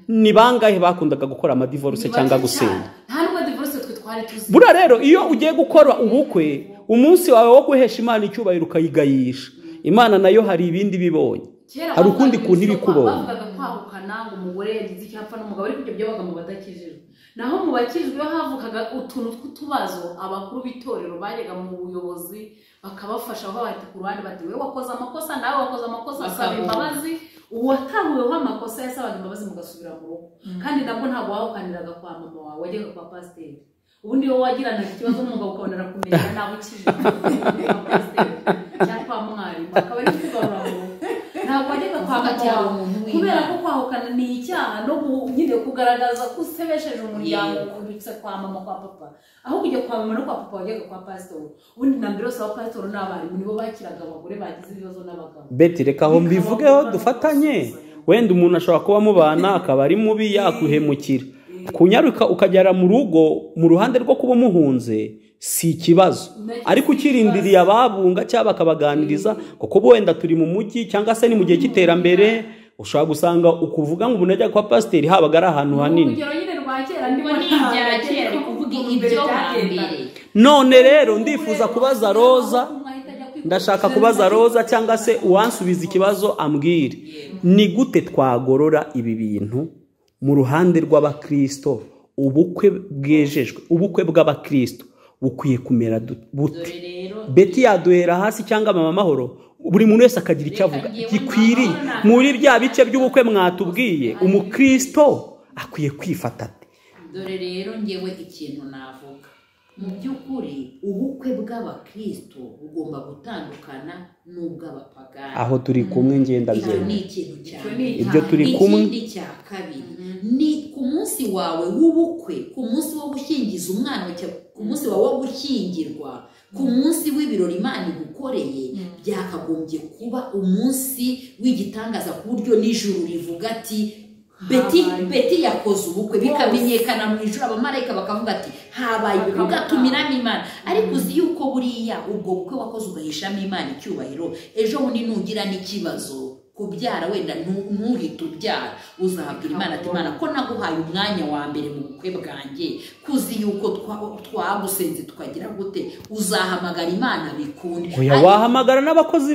Speaker 4: ni bangahe bakundaga gukora amadivoruse cyangwa gusenga
Speaker 5: nta nubwo divorce twe twari tuzi
Speaker 4: buriya rero iyo ugiye gukora ubukwe umunsi wawe wo guhesha imana icyubahiro ukayigayisha imana nayo hari ibindi ibibonye
Speaker 5: Kera
Speaker 4: hari
Speaker 5: bavugaga
Speaker 4: ukundi kuntu iba
Speaker 5: imisoro kwa-
Speaker 4: ikubonye
Speaker 5: bavugaga kwahukana ngo umugore yagize icyapfa n'umugabo ariko ibyo byabaga mu badakijijwe naho mu bakijijwe havukaga utuntu tw'utubazo abakuru b'itorero bajyaga mu buyobozi bakabafasha aho bahita ku ruhande bati we wakoze amakosa nawe wakoze amakosa asaba
Speaker 3: Bakabunga.
Speaker 5: imbabazi uwatahuweho amakosa yasabaga imbabazi mugasubira mu rugo kandi nabwo ntabwo wahukaniraga kwa mama wawe wajyaga kwa pasiteri ubundi wowe wagiranaga ikibazo n'umugabo ukabonera kumenya nawe ukijijwe kwa pasiteri cyangwa kwa mwarimu akaba ari kugarura mu rugo ntabwo wajyaga kwa
Speaker 3: Uvuga
Speaker 5: mama
Speaker 3: cyangwa
Speaker 5: wawe
Speaker 3: umuntu w'imana.
Speaker 5: kubera ko kwahukana ni icyaha no gu- nyine kugaragaza ko usebesheje umuryango
Speaker 3: Yego.
Speaker 5: kubitse kwa mama kwa papa aho kujya kwa mama no kwa papa wajyaga kwa pasitori ubundi na mbere yose abapasitori n'abarimu nibo bakiraga abagore bagize ibibazo n'abagabo
Speaker 4: beti reka aho mbivugeho dufatanye wenda umuntu ashobora kuba amubana akaba ari mubi yakwihemukira kunyaruka ukagera mu rugo mu ruhande rwo kuba umuhunze si ikibazo ariko ukirindiriye ababunga cyangwa bakabaganiriza kuko wenda turi mu mujyi cyangwa se ni mu gihe cy'iterambere ushobora gusanga ukuvuga ngo ubunajya kwa pasiteri habaga ari ahantu hanini
Speaker 5: urugero nyine rwa kera
Speaker 3: Ngo
Speaker 5: ndimo
Speaker 3: ni ibya kera ari kuvuga ibyo hambere
Speaker 4: none rero ndifuza kubaza roza ndashaka kubaza roza cyangwa se uwansubiza ikibazo ambwire ni gute twagorora ibi bintu mu ruhande rw'abakristo ubukwe bwejejwe ubukwe bw'abakristo bukwiye kumera du- bute
Speaker 3: dore rero
Speaker 4: beti yaduhera hasi cyangwa mama mahoro buri muntu wese akagira icyo avuga gikwiriye muri bya bice by'ubukwe mwatubwiye umukristo akwiye kwifata ate
Speaker 3: dore rero ngewe ikintu navuga mu by'ukuri ubukwe bw'abakristo bugomba gutandukana n'ubw'abapagani
Speaker 4: aho turi kumwe ngenda
Speaker 3: icyo
Speaker 4: byemera
Speaker 3: ni ikintu cyane
Speaker 4: ibyo turi kumwe
Speaker 3: ikindi cya kabiri ni ku munsi wawe w'ubukwe ku munsi wo gushyingiza umwana wawe cyangwa ku munsi wawe wo gushyingirwa ku munsi w'ibirori imana igukoreye byakagombye kuba umunsi w'igitangaza ku buryo n'ijuru rivuga ati beti beti yakoze ubukwe bikamenyekana mu ijuru abamarayika bakavuga ati habaye ubukwe bwatumiramo imana ariko uzi yuko buriya ubwo bukwe wakoze ugahishamo imana icyubahiro ejo bundi nugira n'ikibazo kubyara wenda ntu- ntuhite ubyara uzabwira imana ati imana ko naguhaye umwanya wa mbere mu bukwe bwanjye kuzi yuko twa- twagusenze tukagira gute uzahamagara imana bikunde
Speaker 4: Oya
Speaker 3: Ariko-
Speaker 4: wahamagara n'abakozi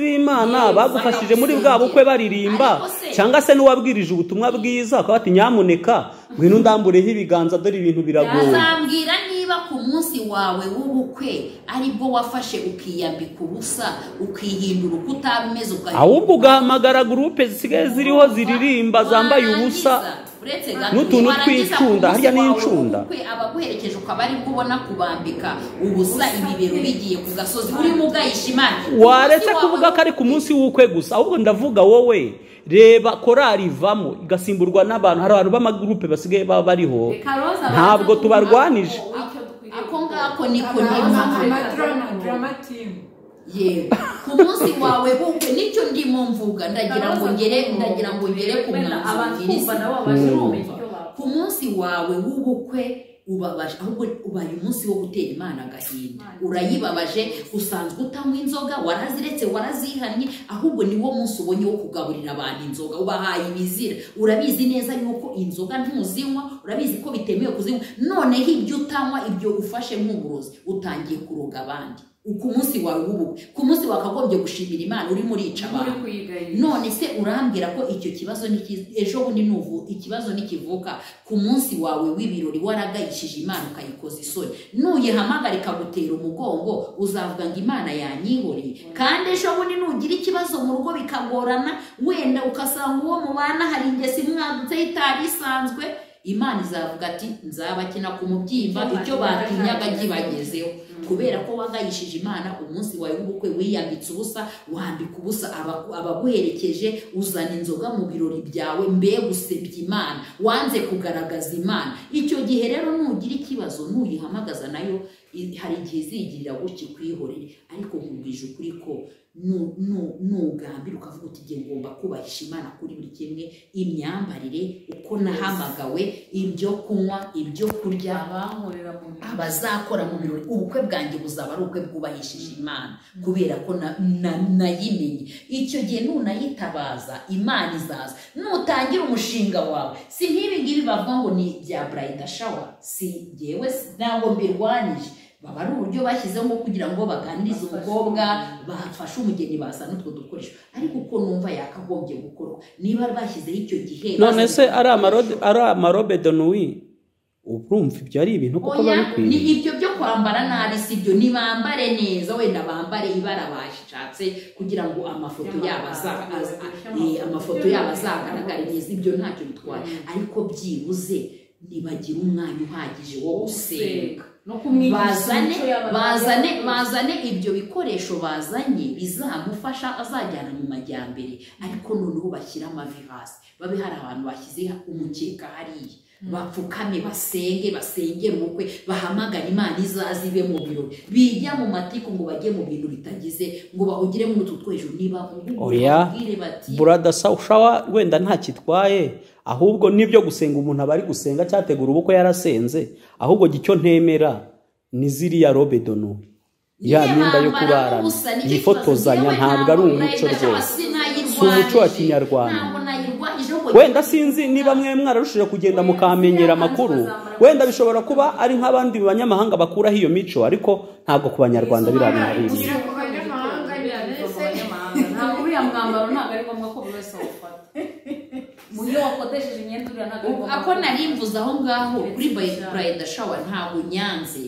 Speaker 3: Yewe,
Speaker 4: b'imana bagufashije muri bwa bukwe baririmba
Speaker 3: Ariko se-
Speaker 4: cyangwa se n'uwabwirije ubutumwa bwiza ukaba bati nyamuneka ngwino ndambureho ibiganza dore ibintu biragoye
Speaker 3: Yazambwira niba ku munsi wawe w'ubukwe aribwo wafashe ukiyambika ubusa ukihindura uko utaba umeze ukahindura
Speaker 4: ahubwo ugahamagara gurupe zisigaye ziriho ziririmba zambaye ubusa
Speaker 3: uretse gato
Speaker 4: n'utuntu
Speaker 3: warangiza
Speaker 4: tw'incunda,
Speaker 3: ku
Speaker 4: harya
Speaker 3: munsi wawe
Speaker 4: n'incunda.
Speaker 3: w'ubukwe, abaguherekeje ukaba ari bwo ubona kubambika ubusa ibibero bigiye ku gasozi urimo ugayisha imana
Speaker 4: waretse kuvuga ko ari ku munsi w'ubukwe gusa ahubwo ndavuga wowe reba korari ivamo igasimburwa n'abantu hari abantu b'amagurupe basigaye baba bariho
Speaker 5: Reka Roza
Speaker 4: ntabwo
Speaker 5: abanze
Speaker 4: tubarwanije.
Speaker 5: kuvuga ko icyo
Speaker 3: ako
Speaker 5: dukwiriye
Speaker 3: ngako niko
Speaker 9: Amadrama-
Speaker 3: niba
Speaker 9: drama team.
Speaker 3: yewe ku munsi wawe bukwe nicyo ndimo mvuga ndagira ngo ngere ndagira ngo ngere ku
Speaker 5: Wenda abantu
Speaker 3: mwanzuro
Speaker 5: kumva nabo babashe kumenya icyo bakora.
Speaker 3: ku munsi wawe w'ubukwe ubabaje ahubwo ubaye umunsi wo gutera imana agahinda urayibabaje usanzwe utanywa inzoga waraziretse warazihannye ahubwo ni wo munsi ubonye wo kugaburira abantu inzoga ubahaye ibizira urabizi neza yuko inzoga ntuzinywa urabizi ko bitemewe kuzinywa noneho ibyo utanywa ibyo ufashe nk'uburozi utangiye kuroga abandi ku munsi wawe w'ubukwe ku munsi wakagombye gushimira imana urimo urica
Speaker 5: uri
Speaker 3: abantu
Speaker 5: kuyigayira
Speaker 3: none se urambwira ko icyo kibazo nikiz- ejo bundi nuvu ikibazo nikivuka ku munsi wawe w'ibirori waragayishije imana ukayikoza isoni nuyihamagara ikagutera umugongo uzavuga ngo imana yanyihoreye kandi ejo bundi nugira ikibazo mu rugo bikagorana wenda ukasanga uwo mubana hari ingeso imwanditseho itari isanzwe imana izavuga ati nzabakina ku mubyimba icyo batinyaga kibagezeho kubera ko wagayishije imana umunsi wawe w'ubukwe wiyambitse ubusa wambika ubusa abagu- abaguherekeje uzana inzoga mu birori byawe mbega usebya imana wanze kugaragaza imana icyo gihe rero nugira ikibazo nuyihamagaza nayo i- hari igihe izigirira gutya ikwihorere ariko nkubwije ukuri ko nu- nu- nugambira ukavuga uti igihe ngomba kubahisha imana kuri buri kimwe imyambarire uko nahamagawe ibyo kunywa ibyo kurya
Speaker 5: abankorera mu mirimo
Speaker 3: abazakora mu birori ubukwe bwanjye buzaba ari ubukwe bwubahishije imana kubera ko na- na- nayimenye icyo gihe nunayitabaza imana izaza nutangira umushinga wawe si nk'ibi ngibi bavuga ngo ni ibya burayida shawa si jyewe si- ntabwo mbirwanyije baba ari uburyo bashyizeho bwo kugira ngo baganirize umukobwa bafashe umugeni basa n'utwo dukoresho ariko uko numva yakagombye gukorwa niba bashyizeho icyo gihe
Speaker 4: none se
Speaker 3: bashyizeho
Speaker 4: ari amarode
Speaker 3: ibikoresho.
Speaker 4: ari amarobe donuwi urumva ibyo ari ibintu kuko
Speaker 3: Oya, ni
Speaker 4: babikwiriye
Speaker 3: ibyo byo kwambara nabi si byo nibambare neza wenda bambare ibara bashatse kugira ngo amafoto yabo aza- aza- eh, amafoto yabo azagaragare neza ibyo ntacyo bitwaye ariko byibuze nibagire umwanya uhagije wo gusenga
Speaker 5: no kumwigisha
Speaker 3: bazane
Speaker 5: imico y'abantu.
Speaker 3: bazane bazane ibyo bikoresho bazanye bizamufasha azajyana mu majyambere ariko noneho bashyire amavi hasi babe hari abantu bashyize umukeka hariya bapfukame basenge basengere ubukwe bahamagara imana izaza ibe mu birori bijya mu matiku ngo bajye mu bintu bitagize ngo bahugire muri utu twejuru niba
Speaker 4: Oya,
Speaker 3: babwire bati
Speaker 4: burada sawa wenda ntakitwaye ahubwo n'ibyo gusenga umuntu aba ari gusenga cyategura ubukwe yarasenze ahubwo jya icyo ntemera ni ziriya robe dono ya myenda yo kurarana yifotozanya ntabwo ari umuco rwose si umuco wa kinyarwanda wenda sinzi niba mwe mwararushije kugenda mukahamenyera amakuru wenda bishobora kuba ari nk'abandi banyamahanga bakuraho iyo mico ariko ntabwo ku banyarwanda biriya bintu
Speaker 5: Kugira ngo abanyamahanga biraneze ntabwo uriya mwambaro ntabwo ari ngombwa ko buri wese awufata mu iyo wakodesheje imyenda uriya ntabwo ari ngombwa
Speaker 3: ako nari mvuze aho ngaho kuri burayida shawa ntabwo nyanze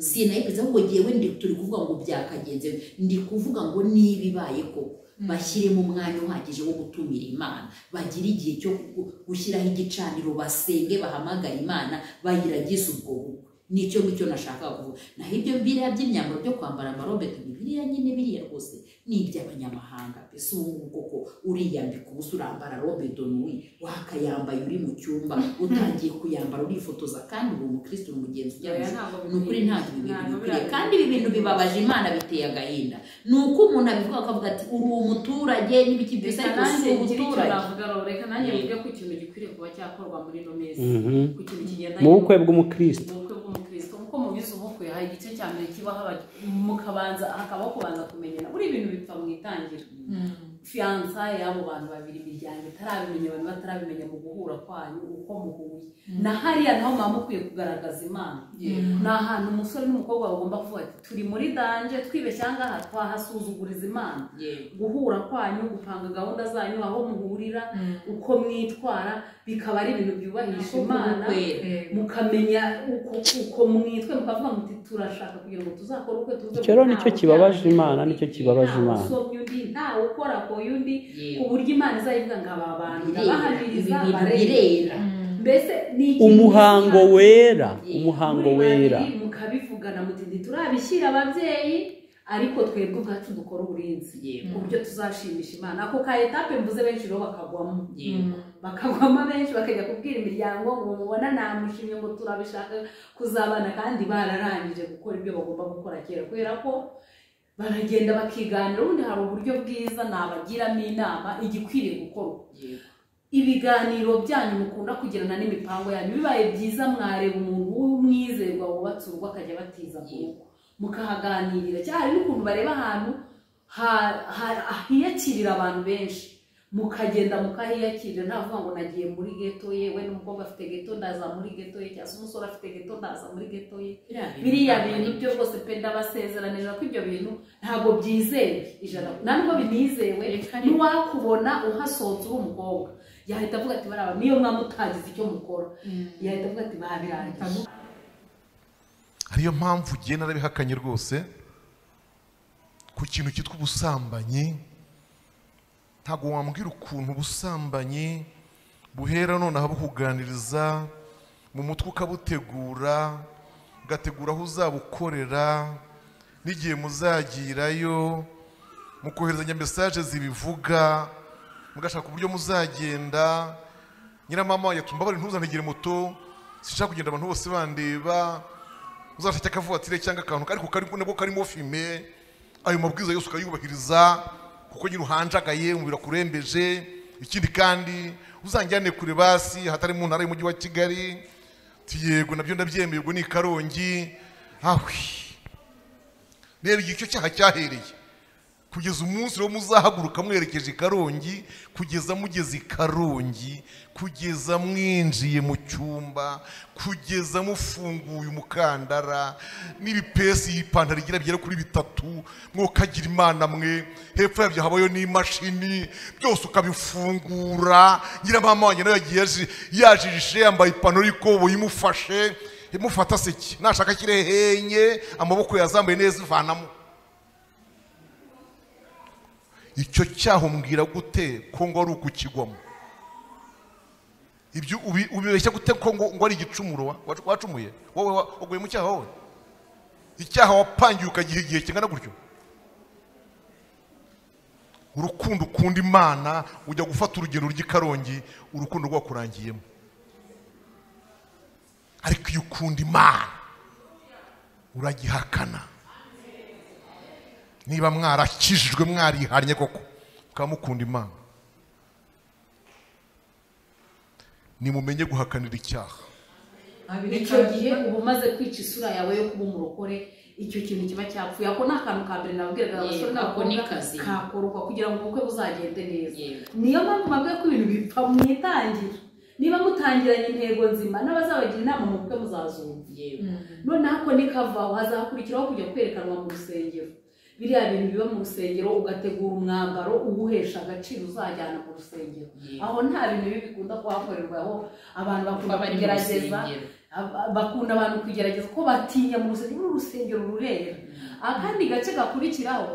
Speaker 3: sinayikoze ahubwo ngewe ndi turi kuvuga ngo byakagenze ndi kuvuga ngo niba ibaye koko bashyiremo umwanya uhagije wo gutumira imana bagire igihe cyo gu- gushyiraho igicaniro basenge bahamagare imana bayiragize ubwo bukwe nicyo ngicyo nashakaga kuvuga naho ibyo biriya by'imyambaro byo kwambara amarobeti ni biriya nyine biriya rwose ni iby'abanyamahanga pe si ubu ngubu koko uriyambika ubusa urambara robedo nuwi wakayambaye uri mu cyumba utangiye kuyambara urifotoza kandi uri umukristo uri umugenzi
Speaker 5: Oya,
Speaker 3: ujyanye
Speaker 5: ntabwo
Speaker 3: ni ukuri
Speaker 5: bikwiriye.
Speaker 3: ntabwo ibi bintu
Speaker 5: Ntabwo
Speaker 3: bikwiriye
Speaker 5: bira-
Speaker 3: kandi ibi bintu bibabaje imana biteye agahinda ni uko umuntu abivuga akavuga ati uri umuturage n'ibiki byiza
Speaker 5: reka
Speaker 3: ariko si
Speaker 5: nanjye ngire icyo
Speaker 3: umuturage
Speaker 5: navuga rero reka nanjye mvuge ku kintu gikwiriye kuba cyakorwa muri ino minsi
Speaker 4: Mhm.
Speaker 5: ku kintu kigendanye
Speaker 4: mu bukwe
Speaker 5: n'ubukwe.
Speaker 4: bw'umukristo
Speaker 5: ubukwe bw'umukristo kuko mu bize ubukwe hari igice cya mbere kibaho aba- mukabanza hakabaho kubanza kumenyana buri bintu bipfa mu itangira fiyansa y'abo bantu babiri imiryango itarabimenya abantu batarabimenya mu guhura kwanyu uko muhuye na hariya naho muba mukwiye kugaragaza imana ni ahantu umusore n'umukobwa bagomba kuvuga ati turi muri danje twibeshya ngaha twahasuzuguriza imana guhura kwanyu gupanga gahunda zanyu aho muhurira uko mwitwara bikaba ari ibintu byubahisha imana mukamenya uko uko mwitwe mukavuga muti turashaka kugira ngo tuzakore ubukwe tuvuge
Speaker 4: icyo rero nicyo kibabaje imana nicyo kibabaje imana
Speaker 5: usomye undi ntawe ukora ku yundi
Speaker 3: Yewe.
Speaker 5: ku buryo imana izayivuga ngo aba bantu
Speaker 3: ibi
Speaker 5: ndabahamiriza
Speaker 3: bintu
Speaker 5: barera
Speaker 3: birera
Speaker 5: mbese ni ikintu
Speaker 4: umuhango
Speaker 5: gisanzwe.
Speaker 4: wera
Speaker 3: Yeah.
Speaker 4: umuhango
Speaker 5: Muri babiri
Speaker 4: wera
Speaker 5: mukabivugana muti ntiturabishyira ababyeyi ariko twebwe ubwacu dukora uburinzi
Speaker 3: Yego.
Speaker 5: ku buryo tuzashimisha imana ako ka etape mvuze benshi rero bakagwamo bakagwamo benshi bakajya kubwira imiryango ngo mubona namushimye ngo turabishaka kuzabana kandi bararangije gukora ibyo bagomba gukora kera kubera ko baragenda bakiganira ubundi hari uburyo bwiza nabagiramo inama igikwiriye gukorwa ibiganiro byanyu mukunda kugirana n'imipango yanyu bibaye byiza mwareba umuntu w'umwizerwa wubatse urugo akajya batiza mu rugo mukahaganirira cyangwa hari n'ukuntu bareba ahantu ha- ha- hiyakirira abantu benshi mukagenda mukahiyakirira ntavuga ngo nagiye muri geto ye we n'umukobwa afite geto ndaza muri geto ye cyangwa se umusore afite geto ndaza muri geto ye biriya bintu byo rwose pe ndabasezeranije ko ibyo bintu ntabwo byizewe ijana ntabwo binizewe ntiwakubona uhasohotse uri umukobwa yahita avuga ati baraba niyo mwaba mutagize icyo mukora yahita avuga ati babirangije
Speaker 8: ariyo mpamvu ugiye narabihakanye rwose ku kintu cyitwa ubusambanyi ntabwo wambwira ukuntu ubusambanyi buhera nonaha bukuganiriza mu mutwe ukabutegura ugategura aho uzabukorera n'igihe muzagirayo mukoherezanya mesaje zibivuga mugashaka uburyo muzagenda nyiramama yatumbabarira ntuzanigire moto sinshaka kugenda abantu bose bandeba uzashake akavuwatire cyangwa akantu ariko kari nabwo karimo fime ayo mabwiriza yose ukayubahiriza kuko nyine uhanjagaye umubiri akurembeje ikindi kandi uzanjyane kure basi hatari mu ntara y'umujyi wa kigali Ati, yego nabyo ndabyemeye ubwo ni i karongi ahwi reba igihe icyo cyaha cyahereye kugeza umunsi rero muzahaguruka mwerekeje i karongi kugeza mugeze i karongi kugeza mwinjiye mu cyumba kugeza mufunguye umukandara n'ibipesi iyi pantaro igira bigera kuri bitatu mwokagira imana mwe hepfo yabyo habayo n'imashini byose ukabifungura nyiramama wanjye nawe yagiye yaji- yajijishe yambaye ipantaro y'ikoboyi imufashe imufata seki nashaka ashyire henye amaboko yazambaye neza ivanamo icyo cyaho mbwira gute ko ngo ari ukukigwamo ibyo ubi- ubibeshya gute ko ngo ngo ari igicumuro wa- wa- wacumuye wowe wa- waguye mu cyaha wowe icyaha wapangiye ukagiha igihe kingana gutyo urukundo ukunda imana ujya gufata urugendo rw'i karongi urukundo rwakurangiyemo ariko iyo ukunda imana uragihakana niba mwarakijijwe mwarihannye koko mukaba mukunda imana nimumenye guhakanira icyaha
Speaker 5: icyo gihe uba umaze kwica isura yawe yo kuba umurokore icyo kintu kiba cyapfuye ako ni akantu ka mbere nababwiraga
Speaker 3: Yego,
Speaker 5: abasore
Speaker 3: ako ni
Speaker 5: n'abakobwa
Speaker 3: kazi.
Speaker 5: kakorwa kugira ngo ubukwe buzagende neza
Speaker 3: Yego.
Speaker 5: niyo mpamvu bavuga ko ibintu bipfa mu itangira niba mutangiranye intego nzima n'abazabagira inama mu bukwe muzazumva noneho ako nikavaho hazakurikiraho kujya kwerekanwa mu rusengero biriya bintu biba mu rusengero ugategura umwambaro uwuhesha agaciro uzajyana mu rusengero
Speaker 3: Yego.
Speaker 5: aho nta bintu bibi bikunda kuhakorerwa aho abantu bakunda
Speaker 3: bari mu
Speaker 5: kugerageza
Speaker 3: rusengero.
Speaker 5: aba- bakunda abantu kugerageza ko batinya mu rusengero uru rusengero rurera akandi gace gakurikiraho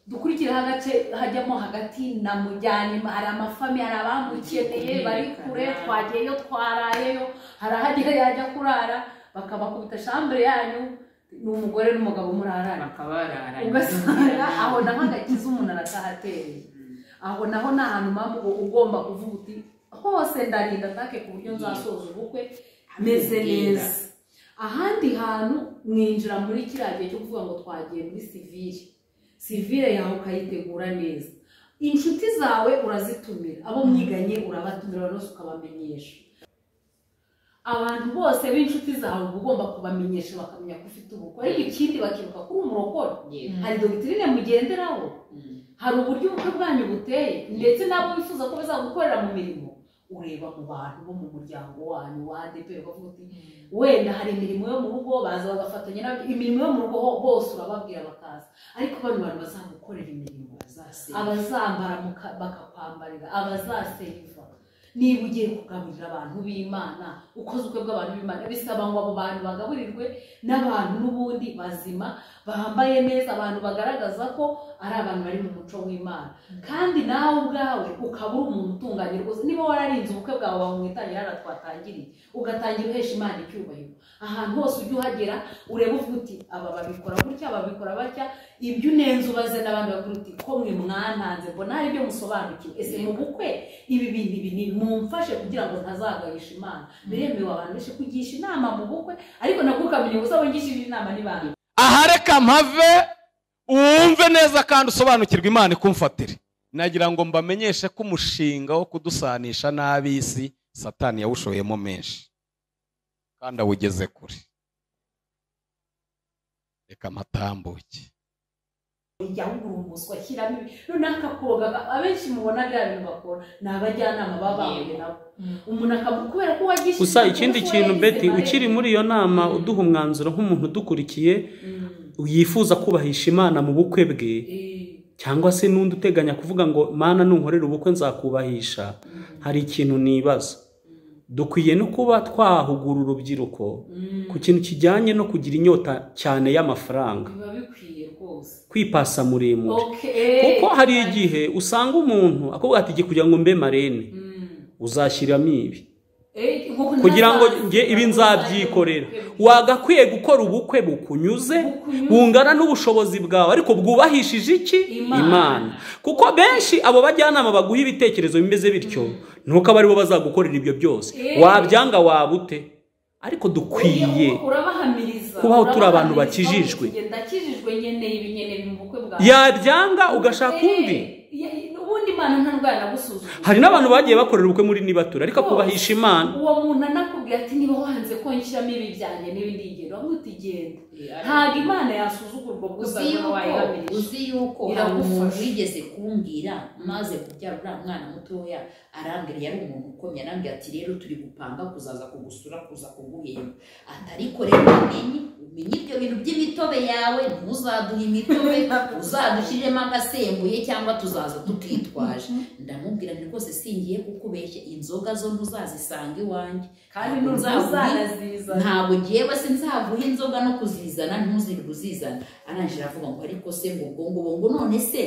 Speaker 5: dukurikiraho agace hajyamo hagati na mujyanima hari amafami hari abamukeneye bari kure twagiyeyo twarayeyo hari ahagera yajya kurara bakabakubita shambure yanyu ni umugore n'umugabo murarana ugasanga aho naho agakiza umuntu arakahatereye aho naho ni ahantu mpamvu uba ugomba kuvuga uti hose ndarinda atake ku buryo nzasoza ubukwe meze neza ahandi hantu mwinjira muri kiriya gihe cyo kuvuga ngo twagiye muri sivire sivire yawe ukayitegura neza inshuti zawe urazitumira abo mwiganye urabatumira bose ukabamenyesha abantu bose b'inshuti zawe uba ugomba kubamenyesha bakamenya ko ufite ubukwe ariko ikindi bakibuka ko uri umurokore hari dogiterine mugenderaho hari uburyo ubukwe bwanyu buteye ndetse n'abo wifuza ko bazagukorera mu mirimo ureba mu bantu bo mu muryango wanyu wa ADP ukavuga uti wenda hari imirimo yo mu rugo baza bagafatanya n'abandi imirimo yo mu rugo ho- bose urababwira bakaza ariko bano bantu bazagukorera imirimo abazambara muka- bakakwambarira abazaseyiva niba ugiye kugaburira abantu b'imana ukoze ubukwe bw'abantu b'imana bisaba ngo abo bantu bagaburirwe n'abantu n'ubundi bazima bambaye neza abantu bagaragaza ko ari abantu bari mu muco w'imana kandi nawe ubwawe ukaba uri umuntu utunganye rwose niba wararinze ubukwe bwawe bamwitangira hano twatangiriye ugatangira uhesha imana icyubahiro ahantu hose ujya uhagera ureba uvuga uti aba babikora gutya babikora batya ibyo unenze ubaze n'abandi bakuru uti ko mwe mwantanze mbona hari ibyo musobanukiwe ese mu bukwe ibi bintu ibi ni mumfashe kugira ngo ntazagayisha imana biremewe abantu benshi kugisha inama mu bukwe ariko nabwo ukamenya ubuzaba ngishije inama n'ibanga
Speaker 1: aha reka mpave wumve neza kandi usobanukirwe imana ikumfatire nagira ngo mbamenyeshe ko umushinga wo kudusanisha n'ab'isi satani yawushoyemo menshi kandi awugeze kure reka mpatambuke
Speaker 5: jya wugura umuswa shyiramo ibi noneho akakoga abenshi mubona biriya bintu bakora ni abajyanama baba bahuye nabo umuntu akavuga kubera ko wagishije
Speaker 4: gusa ikindi kintu beti ukiri muri iyo nama uduha umwanzuro nk'umuntu udukurikiye yifuza kubahisha imana mu bukwe bwe cyangwa se n'undi uteganya kuvuga ngo mana nunkorera ubukwe nzakubahisha hari ikintu nibaza dukwiye no kuba twahugura urubyiruko ku kintu kijyanye no kugira inyota cyane y'amafaranga
Speaker 5: biba bikwiye rwose
Speaker 4: kwipasa muremure
Speaker 5: Okay.
Speaker 4: kuko hari igihe usanga umuntu akubwira ati "Jye kugira ngo mbe marene uzashyiramo ibi
Speaker 5: Eh, ngo
Speaker 4: kugira ngo
Speaker 5: ntazaza-
Speaker 4: nge ibi nzabyikorera wagakwiye gukora ubukwe bukunyuze bungana n'ubushobozi bwawe ariko bwubahishije iki
Speaker 5: Imana.
Speaker 4: imana kuko benshi abo bajyanama baguha ibitekerezo bimeze bityo nuko aba aribo bazagukorera ibyo byose
Speaker 5: Eh.
Speaker 4: wabyanga waba ute ariko dukwiye
Speaker 5: urabahamiriza
Speaker 4: kubaho turi abantu
Speaker 5: urabahamiriza,
Speaker 4: bakijijwe.
Speaker 5: uvuga, ndakijijwe nkeneye ibi nkeneye ibi mu bukwe bwawe
Speaker 4: yabyanga ugashaka
Speaker 5: Eh,
Speaker 4: undi
Speaker 5: ya- ubundi imana nta ndwara nagusuzuma
Speaker 4: hari n'abantu bagiye bakorera ubukwe muri nibatura ariko akubahisha imana
Speaker 5: uwo muntu anakubwira ati niba wanze ko nshyiramo ibi byanjye n'ibindi ngero avuga uti genda ntabwo imana yasuzugurwa ubwo
Speaker 3: uzi
Speaker 5: uzabona
Speaker 3: yuko
Speaker 5: wayihamirije
Speaker 3: uzi yuko hari
Speaker 5: Iragufasha.
Speaker 3: umuntu wigeze kumbwira maze kubyara uriya mwana mutoya arambwira yari umuntu ukomeye arambwira ati rero turi gupanga kuzaza kugusura kuza kuguhemba ati ariko rero umenye umenye ibyo bintu by'imitobe yawe ntuzaduhe imitobe uzadushyiremo agasembuye cyangwa tuzaza tukitwaje ndamubwira nti rwose singiye kukubeshya inzoga zo ntuzazisanga iwanjye
Speaker 5: kandi
Speaker 3: Ntabwo nzakubwira-
Speaker 5: ntuzanaziza
Speaker 3: ntabwo ngewe se nzaguha inzoga no kuzizana ntuzirwe uzizana arangije aravuga ngo ariko se ngo ubwo ngo ngo none se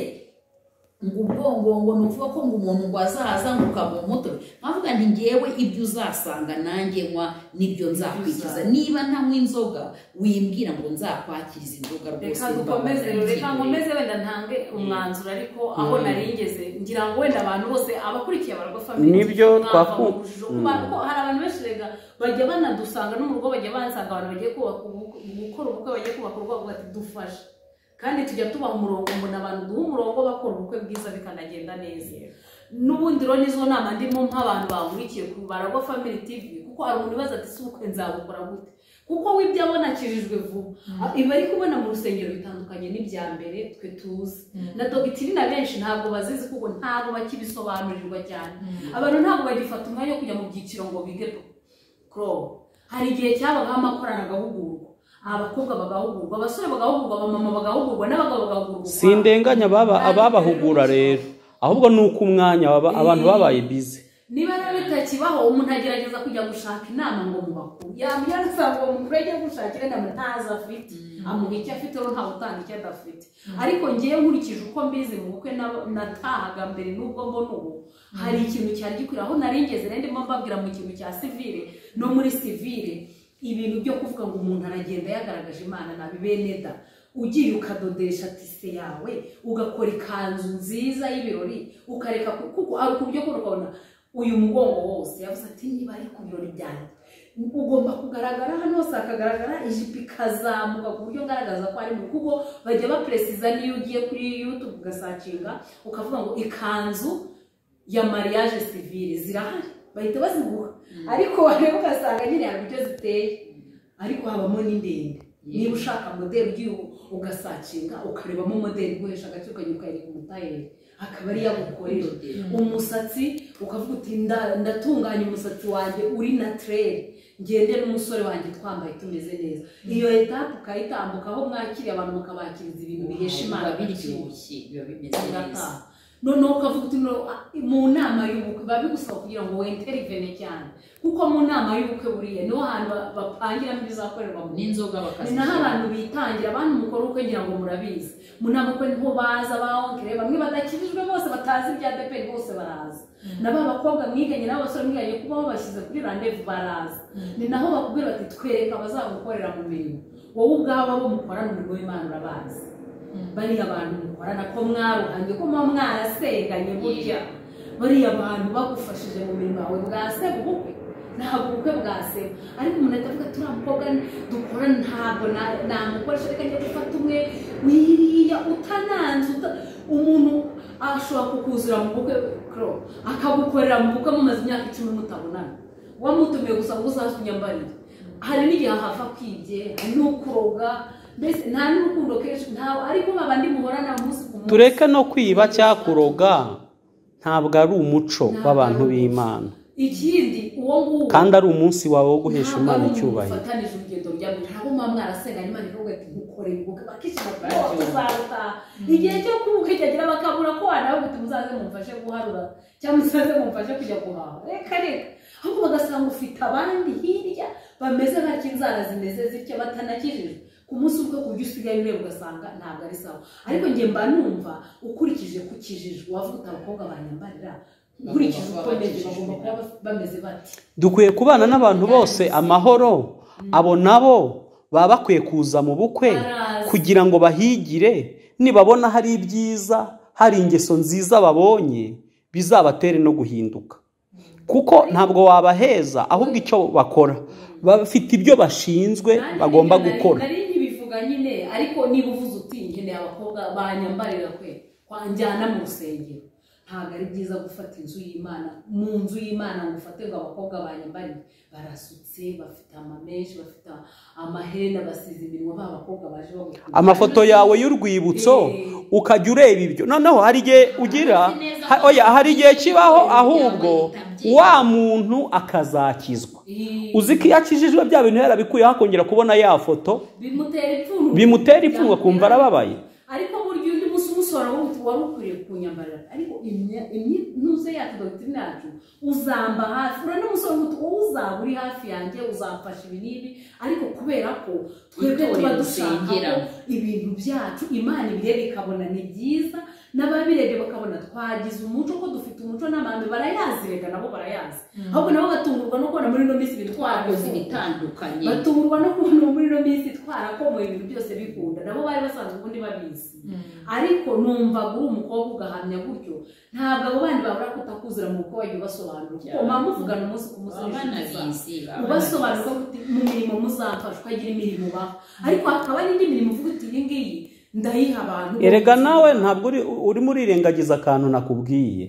Speaker 3: ngo ubwo ngo ngo ni ukuvuga ko ngo umuntu ngo azaza ngo ukamuha umutobe nkavuga nti ngewe ibyo uzasanga nanjye nywa nibyo nzakwikiza niba ntanywa inzoga wimbwira ngo nzakwakiriza inzoga rwose
Speaker 5: reka
Speaker 3: mba
Speaker 5: dukomeze rero reka
Speaker 3: nabyibereye.
Speaker 5: nkomeze wenda ntange umwanzuro ariko aho nari ngeze ngira ngo wenda abantu bose abakurikiye abarwa family
Speaker 4: Nibyo
Speaker 5: mwava mu
Speaker 4: twaku-
Speaker 5: rujijo. Kuba- kuko hari abantu benshi rega bajya banadusanga no mu rugo bajya bansanga abantu bagiye kubaka ubukwe- gukora ubukwe bagiye kubaka urugo bavuga ati dufashe kandi tujya tubaha umurongo umuntu abantu duha umurongo bakora ubukwe bwiza bikanagenda neza n'ubundi rero n'izo nama ndimo nk'abantu bahurikiye ku baragwa family tv kuko hari umuntu ubaza ati si ubukwe nzabukora gute kuko we ibyo abona akijijwe vuba ibi ari kubona mu rusengero bitandukanye n'ibya mbere twe tuzi na dogitiri na benshi ntabwo bazizi kuko ntabwo bakibisobanurirwa cyane abantu ntabwo bagifata umwanya wo kujya mu byiciro ngo bige korobo hari igihe cyabagaho amakorana agahugurwa abakobwa bagahugurwa abasore bagahugurwa abamama bagahugurwa n'abagabo bagahugurwa
Speaker 4: sindenganya ababa- ababahugura rero ahubwo ni uko umwanya waba- abantu babaye bize
Speaker 5: niba rero bitakibaho umuntu agerageza kujya gushaka inama ngo mu bakuru yamubwira asanga uwo mukuru ajya gushakira inama ntazo afite amuha icyo afite we ntawe utanga icyo adafite ariko ngewe nkurikije uko mbizi mu bukwe na- natahaga mbere n'ubwo mbona ubu hari ikintu cyari gikwira aho nari ngeze rero ndimo mbabwira mu kintu cya sivire no muri sivire ibintu byo kuvuga ngo umuntu aragenda yagaragaje imana nabi beneda ugiye ukadodesha tise yawe ugakora ikanzu nziza y'ibirori ukareka ku- kuko ari ku buryo bwo ukabona uyu mugongo wose yavuze ati niba ari ku birori byanjye ugomba kugaragara hano hose hakagaragara ijipo ikazamuka ku buryo ngaragaza ko ari mu kuko bajya baperesiza n'iyo ugiye kuri yutube ugasacinga ukavuga ngo ikanzu ya mariage civile zirahari bahita baziguha ariko wareba ugasanga nyine hari ibyo ziteye ariko habamo n'indende niba ushaka modeli ugiye u- ugasacinga ukarebamo modeli iguhesha agaciro ukajya ukayereka umutayeri akaba ari yagukorera umusatsi ukavuga uti "Nda- ndatunganya umusatsi wanjye uri naturere ngende n'umusore wanjye twambaye tumeze neza iyo etape ukayitambukaho mwakiriye abantu mukabakiriza ibintu bihesha imana
Speaker 3: biba
Speaker 5: agaciro
Speaker 3: biryoshye biba bimeze neza
Speaker 5: birataha noneho ukavuga uti "No, ah, mu nama y'ubukwe biba bigusaba kugira ngo wenterivene cyane kuko mu nama y'ubukwe buriya niho hantu ba- bapangiramo ibizakorerwa mu nzu
Speaker 3: n'inzoga
Speaker 5: ni naho
Speaker 3: bakazishyira
Speaker 5: abantu bitangira bantu mukora ubukwe ngira ngo murabizi mu nama ubukwe niho baza bawongere bamwe badakijijwe bose batazi ibya deperi bose baraza na ba bakobwa mwiganye n'abasore mwiganye kuba babashyize kuri randevu baraza ni naho bakubwira bati twereka abazagukorera mu mirimo wowe ubwawe abo mukorana umurimo w'imana urabazi bariya abantu mukorana ko mwaruhanye ko muba mwarasenganye burya bariya bantu bagufashije mu mirimo yawe bwaseba ubukwe ntabwo ubukwe bwaseba ariko umuntu ahita avuga turiya mukobwa dukorana ntabwo na- namukoresha reka njya gufata umwe wiriya utananze uta- umuntu ashobora kukuzura mu bukwe kro akagukorera mu bukwe mumaze imyaka icumi mutabonana wamutumiye gusa ngo uzazunyambarire hari n'igihe hava kwibye hari n'ukuroga mbese nta n'urukundo kenshi ntawe ariko babandi muhorana umunsi ku munsi
Speaker 4: tureke no kwiba cyangwa kuroga ntabwo ari umuco w'abantu b'imana
Speaker 5: ikindi uwo nguwo
Speaker 4: kandi ari umunsi wawe wo guhesha imana icyubahiro
Speaker 5: fatanije urugendo rya mbere ntabwo muba mwarasenga nyuma rero ugahita umukorera ubukwe bakishyira bwose uzarutaha igihe cyo kubukwe cyagera bakabura ko wanawe guti muzaze mumfashe guharura cyangwa muzaze mumfashe kujya guhaha reka reka ahubwo bagasanga ufite abandi hirya bameze nka kinzara zimeze zitya batanakijijwe ku munsi ubwo ku buryo usigaye ureba ugasanga ntabwo ari sawa ariko njye mba numva ukurikije ku kijijwe wavuga uti abakobwa banyambarira ukurikije uko meze bagomba kuba bameze bati
Speaker 4: dukwiye kubana n'abantu bose amahoro abo nabo baba bakwiye kuza mu bukwe
Speaker 5: Baraza.
Speaker 4: kugira ngo bahigire nibabona hari ibyiza hari ingeso nziza babonye bizabatere no guhinduka kuko ntabwo wabaheza ahubwo icyo bakora bafite ibyo bashinzwe bagomba gukora
Speaker 5: nari nkibivuga nyine ariko niba uvuze uti nkeneye abakobwa banyambarira kwe kwanjyana mu rusengero ntabwo ari byiza gufata inzu y'imana mu nzu y'imana ngo ufate ngo abakobwa banyambarire barasutse bafite amamenshi bafite amaherena basize iminwa ba bakobwa baje bagukunda
Speaker 4: amafoto yawe y'urwibutso ukajya ureba ibyo noneho hari igihe ugira ha- oya hari igihe kibaho ahubwo wa muntu akazakizwa uzi ko iyo akijijwe bya bintu yarabikuyeho akongera kubona ya foto
Speaker 5: bimutera ipfunwe
Speaker 4: bimutera ipfunwe akumva arababaye
Speaker 5: ariko burya undi munsi umusoro wundi wari ukwiriye kunyambarira ariko imya- imyinuze yacu dogiteri yacu uzamba hafi ura n'umusore wundi wowe uzaba uri hafi yanjye uzamfasha ibi n'ibi ariko kubera ko twebwe
Speaker 3: Itorero
Speaker 5: tuba dushaka ko
Speaker 3: dusengeramo.
Speaker 5: ibintu byacu imana ibireba ikabona ni byiza n'ababirebye bakabona twagize umuco ko dufite umuco n'amahame barayazi rega nabo barayazi ahubwo nabo batungurwa no kubona muri ino minsi ibintu
Speaker 3: twakoze
Speaker 5: twarabivuga
Speaker 3: ibitandukanye
Speaker 5: batungurwa no kubona muri ino minsi twarakomoye ibintu byose bikunda nabo bari basanzwe ubundi babizi ariko numva uri umukobwa ugahamya gutyo ntabwo abo bandi babura kutakuzura mu bukwe wagiye ubasobanurira kuko muba muvugana umunsi ku munsi
Speaker 3: baba
Speaker 5: n'inshuti zawe.
Speaker 3: banabizi baba
Speaker 5: ubasobanurira ko mu mirimo muzamfasha ukagira imirimo ubaha ariko hakaba n'indi mirimo uvuga uti iyi ngiyi ndayiha abantu
Speaker 4: erega nawe ntabwo uri- urimo urirengagiza akantu nakubwiye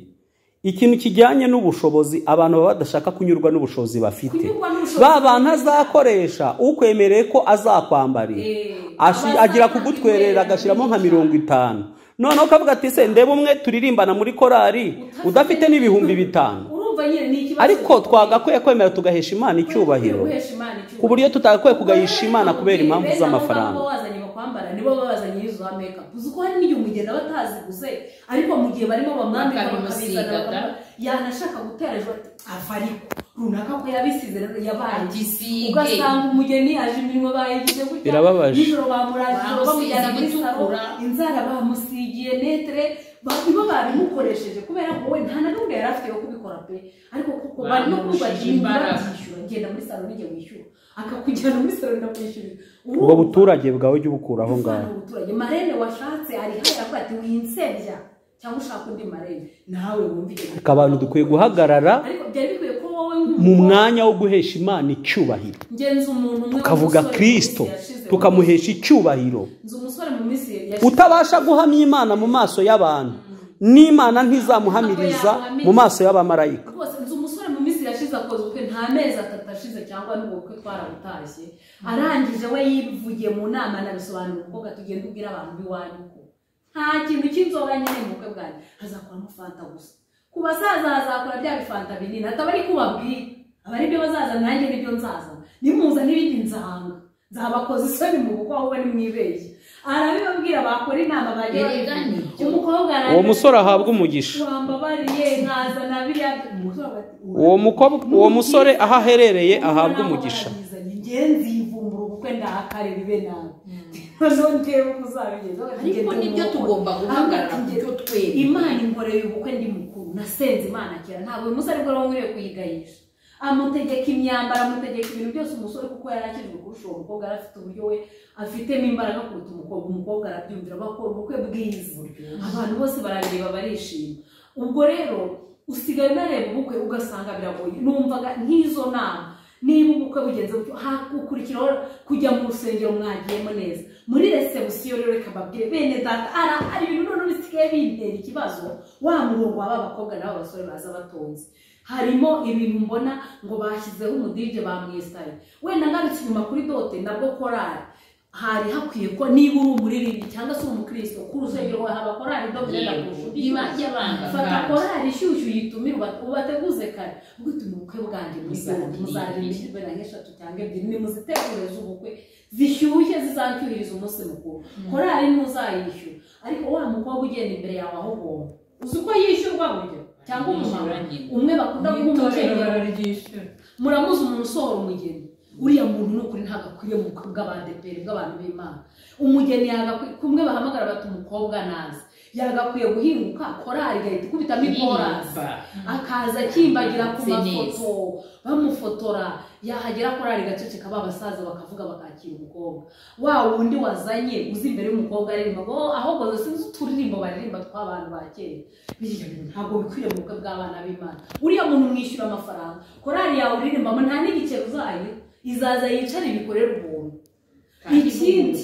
Speaker 4: ikintu kijyanye n'ubushobozi abantu baba badashaka kunyurwa n'ubushobozi bafite
Speaker 5: Kunyurwa n'ubushobozi.
Speaker 4: ba bantu azakoresha ukwemereye ko azakwambarira Ashi-
Speaker 5: abazakwambarira.
Speaker 4: agira kugutwerera agashyiramo nka mirongo itanu noneho ukavuga ati se ndebe umwe turirimbana muri korari udafite n'ibihumbi bitanu
Speaker 5: urumva nyine ni ikibazo
Speaker 4: ariko twagakwiye kwemera tugahesha imana icyubahiro
Speaker 5: Guhesha Imana icyubahiro.
Speaker 4: ku buryo tutagakwiye kugahisha imana kubera impamvu z'amafaranga
Speaker 5: Beza bazanye bakwambara nibo baba bazanye izo za makeup uzi ko hari n'igihe umugeni aba ataziguze ariko mu gihe barimo bamwambika
Speaker 3: Bakabimusiga,
Speaker 5: bakabizana
Speaker 3: da.
Speaker 5: bakaba- yanashaka gutera ejo ati ava ariko runaka ko yabisize rero yabaye
Speaker 3: Agisige.
Speaker 5: ugasanga umugeni aje imirimo bayigize gutya
Speaker 4: Birababaje.
Speaker 5: nijoro bamurangije
Speaker 3: Bamusize
Speaker 5: bamujyana muri salo
Speaker 3: gutukura.
Speaker 5: inzara bamusigiye netere ba- nibo babimukoresheje kubera ko we nta na n'umwe yari afite yo kubikora pe ariko kuko barimo
Speaker 3: Bamushije
Speaker 5: kubajya
Speaker 3: imbaraga.
Speaker 5: babyishyura genda muri salo nijya wishyura akakujyana muri salo ndakwishyurira
Speaker 4: ubwo buturage bwawe jya ubukura aho ngaho
Speaker 5: Uvana ubuturage marene washatse ari hariya avuga ati winsebya cyangwa ushaka undi marene nawe wumva ibyo
Speaker 4: Ariko abantu dukwiye guhagarara
Speaker 5: ariko byari bikwiye ko wowe
Speaker 4: mu
Speaker 5: nk'umugore
Speaker 4: mwanya wo guhesha imana icyubahiro
Speaker 5: ngenza umuntu umwe
Speaker 4: tukavuga
Speaker 5: w'umusore mu
Speaker 4: kirisito
Speaker 5: minsi yashize,
Speaker 4: tukamuhesha icyubahiro
Speaker 5: nzi umusore mu minsi yashize
Speaker 4: utabasha guhamya imana mu maso y'abantu n'imana ntizamuhamiriza mu maso y'abamarayika
Speaker 5: rwose nzi umusore mu minsi yashize akoze ubukwe nta mezi atatu ashize cyangwa n'ubwo bukwe twarabutashye arangije we yivugiye mu nama anabisobanura umukobwa tugenda ubwira abantu b'iwanyu ko nta kintu cy'inzoga nyine mu bukwe bwanjye hazakoramo fanta gusa ku basaza hazakora bya bifanta binini ataba ari kubabwira aba ari byo bazaza nanjye nibyo nzaza nimuza n'ibindi nzahanga nzabakoza isoni mu bukwe ahubwo nimwibeshye arabibabwira bakora inama bagiye
Speaker 3: Erega nibyo.
Speaker 5: umukobwa arangiza-
Speaker 4: uwo musore ahabwe umugisha
Speaker 5: wambabariye nkazana biriya umusore ati-
Speaker 4: uwo mukobwa uwo musore aho aherereye ahabwe umugisha
Speaker 5: Warabizanye, njye nzivumbura ubukwe ndahakarira ibe nawe noneho ndebe uko uzabigeza
Speaker 3: ariko nibyo tugomba guhagarara ku byo twemera
Speaker 5: imana inkoreye ubukwe ndi mukuru nasenze imana kera ntabwo uyu musore bwo nkwiriye kuyigahisha amutegeka imyambaro amutegeka ibintu byose umusore kuko yari akijwe kurusha uwo mukobwa yari afite uburyo we afitemo imbaraga kuruta umukobwa umukobwa arabyumvira bakora ubukwe bwiza abantu bose barareba barishima ubwo rero usigaye unareba ubukwe ugasanga biragoye numvaga nk'izo nama niba ubukwe bugenze gutyo hakurikiraho kujya mu rusengero mwagiyemo neza muri resebusiyo rero reka babwire bene data arahari ibintu noneho bisigaye bintera ikibazo wa murongo waba abakobwa n'aba basore baza batonze harimo ibintu mbona ngo bashyizeho umudije bamwesitaye wenda ngarutse inyuma kuri dote nabwo korari hari hakwiye ko niba uri umuririmbyi cyangwa se uri umukristo ku rusengero wawe haba korari dote yenda
Speaker 3: Yego,
Speaker 5: kurusha undi
Speaker 3: iba
Speaker 5: yose. fata
Speaker 3: yabangagara
Speaker 5: korari ishyushyu uyitumire uba- ubateguze kare ubwo uti mu bukwe bwanjye muzarinde
Speaker 3: Muzarinde.
Speaker 5: na nk'eshatu cyangwa ebyiri nimuzitegure z'ubukwe zishyushye zizacyuhiriza umunsi mukuru korari ntuzayishyura ariko wa mukobwa ugenda imbere yawe aho ugomba uzi uko yishyurwa buryo cyangwa umumama
Speaker 3: Yishyura nyine.
Speaker 5: umwe bakunda guha
Speaker 9: itorero
Speaker 5: umukenyero
Speaker 9: bararyishyura
Speaker 5: muramuzi umuntu usohora umugeni uriya muntu ni ukuri ntabwo akwiye mu bukwe bw'abadeperi bw'abantu b'imana umugeni yagakwiye kumwe bahamagara bati umukobwa nazi yagakwiye guhinguka korari igahita ikubitamo ikorasi akaza akimbagira ku
Speaker 3: Se neza.
Speaker 5: mafoto bamufotora yahagera korari gaceceka ba basaza bakavuga bakakira umukobwa wa wundi wazanye uzi imbere y'umukobwa aririmba ngo "Oh, ahubwo zo sinzi uturirimbo baririmba tw'abantu ba kera biriya bintu ntabwo bikwiriye mu bukwe bw'abana b'imana uriya muntu umwishyura amafaranga korari yawe uririmbamo nta n'igiceri uzayo izaza yicare ibikorere ubuntu ikindi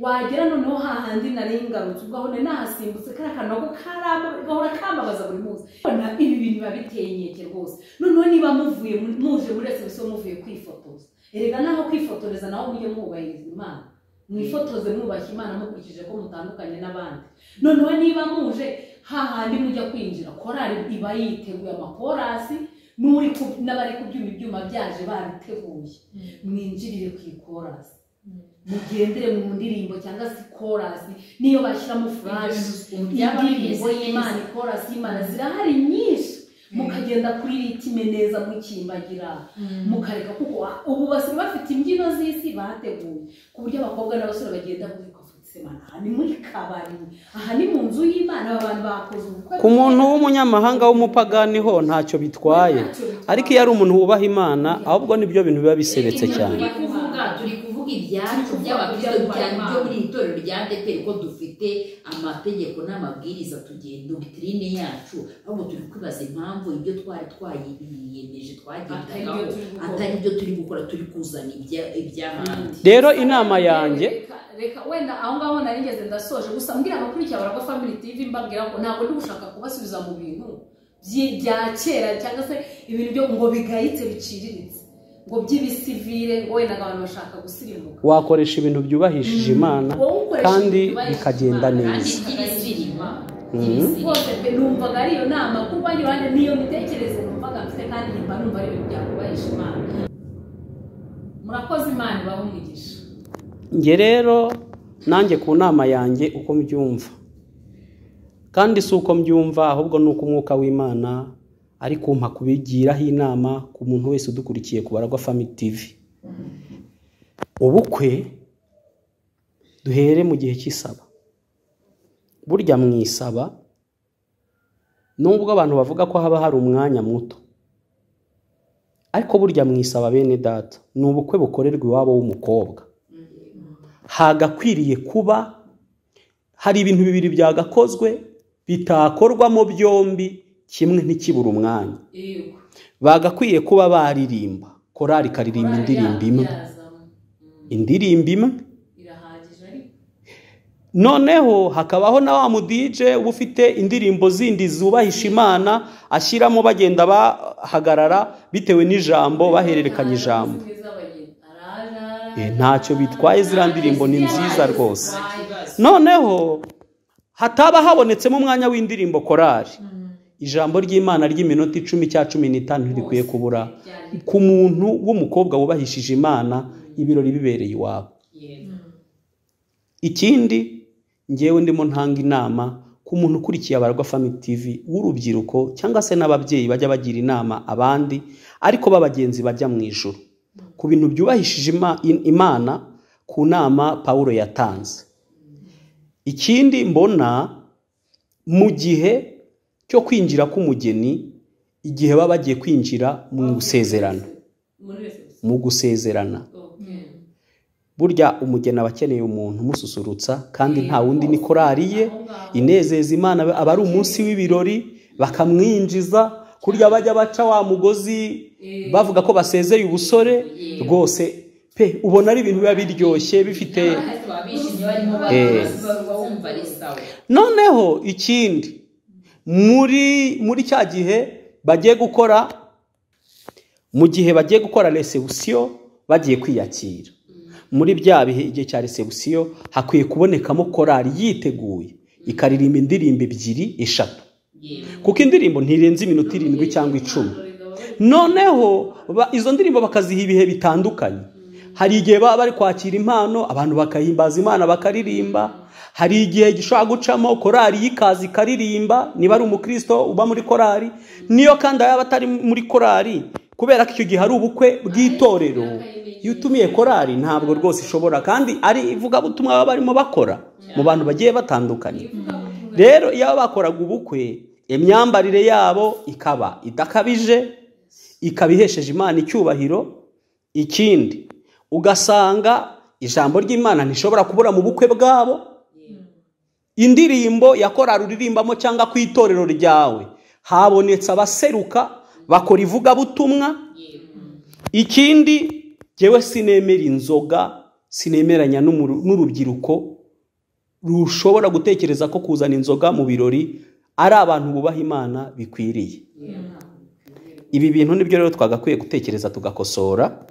Speaker 5: wagera noneho hahandi nari ngarutse ubwo aho nari nahasimbutse kariya kantu nako karamba- gahora kambabaza buri munsi Mbona ibi bintu biba biteye inkeke rwose noneho niba muvuye mu- muje muri resebusiyo muvuye kwifotoza erega naho kwifotoreza naho mujye mwubahiriza imana mwifotoze mwubashye imana mukurikije ko mutandukanye n'abandi noneho niba muje hahandi mujya kwinjira korari iba yiteguye amakorasi n'uri ku- n'abari kubyuma ibyuma byaje babiteguye mwinjirire ku ikorasi mugendere mu ndirimbo cyangwa se korasi niyo bashyiramo furashi indirimbo y'imana ikorasi y'imana zirahari nyinshi mukagenda kuri ritime neza mukimbagira mukareka kuko wa- ubu basigaye bafite imbyino z'isi bateguye ku buryo abakobwa n'abasore bagenda bavuga bafite imana aha ni muri kabari aha ni mu nzu y'imana aba bantu bakoze ubukwe
Speaker 4: ku muntu w'umunyamahanga w'umupagani ho ntacyo bitwaye ariko iyo ari umuntu wubaha imana ahubwo nibyo bintu biba biseretse cyane
Speaker 3: turi kuvuga turi kuvuga ibyacu by'abakristo cyane byo muri iri torero rya deperi ko dufite amategeko n'amabwiriza tugenda dogitirine yacu ahubwo turi kwibaza impamvu ibyo twari twayiyemeje twagendagaho atari byo turi gukora turi kuzana ibya- iby'ahandi
Speaker 4: rero inama yanjye
Speaker 5: Reka- reka wenda aho ngaho narigeze ndasoje gusa mbwira abakurikira baragwa family tv mbabwira ko ntabwo ndi gushaka kubasubiza mu bintu byi- bya kera cyangwa se ibintu byo ngo bigayitse biciriritse ngo by'ibisivire ngo wenda ngo abantu bashaka gusirimuka
Speaker 4: wakoresha ibintu byubahishije imana
Speaker 5: wowe ukoresha
Speaker 4: kandi
Speaker 5: ibintu
Speaker 4: bikagenda
Speaker 5: byubahishije Imana, kandi
Speaker 4: neza
Speaker 5: by'ibisirima, by'ibisirima. Rwose pe numvaga ari iyo nama kuba ari iruhande n'iyo mitekerereze numvaga mfite kandi nyumva numva ari ibintu byakubahisha imana murakoze imana ibahe umugisha
Speaker 4: njye rero nanjye ku nama yanjye uko mbyumva kandi si uko mbyumva ahubwo ni uko umwuka w'imana ari kumpa kubigiraho inama ku muntu wese udukurikiye ku baragwa family tv ubukwe duhere mu gihe cy'isaba burya mu isaba nubwo abantu bavuga ko haba hari umwanya muto ariko burya mu isaba bene data ni ubukwe bukorerwa iwabo w'umukobwa hagakwiriye kuba hari ibintu bibiri byagakozwe bitakorwamo byombi kimwe ntikibura umwanya
Speaker 5: yego
Speaker 4: bagakwiye kuba baririmba korari ikaririmba indirimbo imwe
Speaker 5: Yazamo.
Speaker 4: indirimbo imwe
Speaker 5: irahagije ariko
Speaker 4: noneho hakabaho na wa mudije uba ufite indirimbo zindi zubahisha imana ashyiramo bagenda bahagarara bitewe n'ijambo bahererekanya ijambo
Speaker 5: Zimwe z'abageni. Arara.
Speaker 4: Eh, ntacyo bitwaye ziriya ndirimbo ni nziza rwose noneho hataba habonetsemo umwanya w'indirimbo korari ijambo ry'imana ry'iminota icumi cya cumi n'itanu ntirikwiye kubura ku muntu w'umukobwa wubahishije imana ibirori bibereye iwabo ikindi ngewe ndimo ntanga inama ku muntu ukurikiye abarwa family tv w'urubyiruko cyangwa se n'ababyeyi bajya bagira inama abandi ariko b'abagenzi bajya mu ijoro ku bintu byubahishije ima- in- imana ku nama pawulo yatanze ikindi mbona mu gihe cyo kwinjira k'umugeni igihe baba bagiye kwinjira mu gusezerana
Speaker 5: Muri wese.
Speaker 4: mu gusezerana
Speaker 5: Okay.
Speaker 4: burya umugeni aba akeneye umuntu umususurutsa kandi nta wundi ni korari ye inezeza imana aba ari umunsi w'ibirori bakamwinjiza kurya bajya baca wa mugozi bavuga ko basezeye ubusore rwose pe ubona ari ibintu biba biryoshye bifite
Speaker 3: Ariko baba bishimye barimo
Speaker 4: Eh.
Speaker 3: barumva bumva ari sawa
Speaker 4: noneho ikindi muri muri cya gihe bagiye gukora mu gihe bagiye gukora resebusiyo bagiye kwiyakira muri bya bihe igihe cya resebusiyo hakwiye kubonekamo korari yiteguye ikaririmba indirimbo ebyiri eshatu kuko indirimbo ntirenze iminota irindwi cyangwa icumi noneho ba- izo ndirimbo bakaziha ibihe bitandukanye hari igihe baba bari kwakira impano abantu bakahimbaza imana bakaririmba hari igihe gishobora gucamo korari y'ikazi ikaririmba niba ari umukristo uba muri korari niyo kandi yaba atari muri korari kubera ko icyo gihe ari ubukwe bw'itorero iyo utumiye korari ntabwo rwose ishobora kandi ari ivugabutumwa baba barimo bakora mu bantu bagiye batandukanye rero iyo bakoraga ubukwe imyambarire yabo ikaba idakabije ikaba ihesheje imana icyubahiro ikindi ugasanga ijambo ry'imana ntishobora kubura mu bukwe bwabo indirimbo ya korari uririmbamo cyangwa ku itorero ryawe habonetse abaseruka bakora ivugabutumwa ikindi ngewe sinemera inzoga sinemeranya n'umuru- n'urubyiruko rushobora gutekereza ko kuzana inzoga mu birori ari abantu bubaha imana bikwiriye ibi bintu nibyo rero twagakwiye gutekereza tugakosora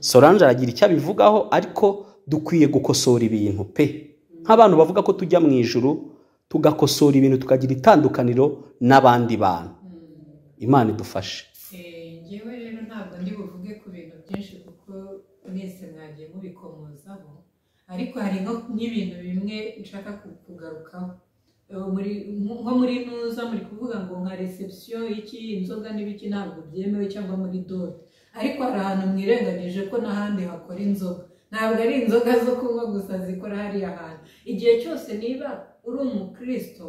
Speaker 4: sorange aragira icyo abivugaho ariko dukwiye gukosora ibintu pe nk'abantu bavuga ko tujya mu ijuru tugakosora ibintu tukagira itandukaniro n'abandi bantu imana idufashe
Speaker 9: ngewe rero ntabwo ndi buvuge ku bintu byinshi kuko mwese mwagiye mubikomozaho ariko hari nko- n'ibintu bimwe nshaka ku- kugarukaho Eh, muri- nko nko muri ntuza muri kuvuga ngo nka reception iki inzoga n'ibiki ntabwo byemewe cyangwa muri dore ariko hari ahantu mwirengagije ko n'ahandi hakora inzoga ntabwo ari inzoga zo kunywa gusa zikora hariya hantu igihe cyose niba uri umukristo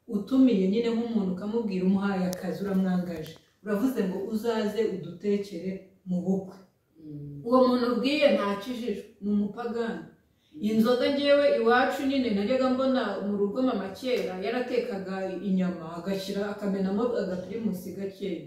Speaker 9: utumiye nyine nk'umuntu ukamubwira umuhaye akazi uramwangaje uravuze ngo uzaze udutekere mu bukwe uwo muntu ubwiye nta kijijwe ni umupagani inzoga ngewe iwacu nyine najyaga mbona mu rugo mama kera yaratekaga inyama agashyira akamenamo agapirimusi gakeya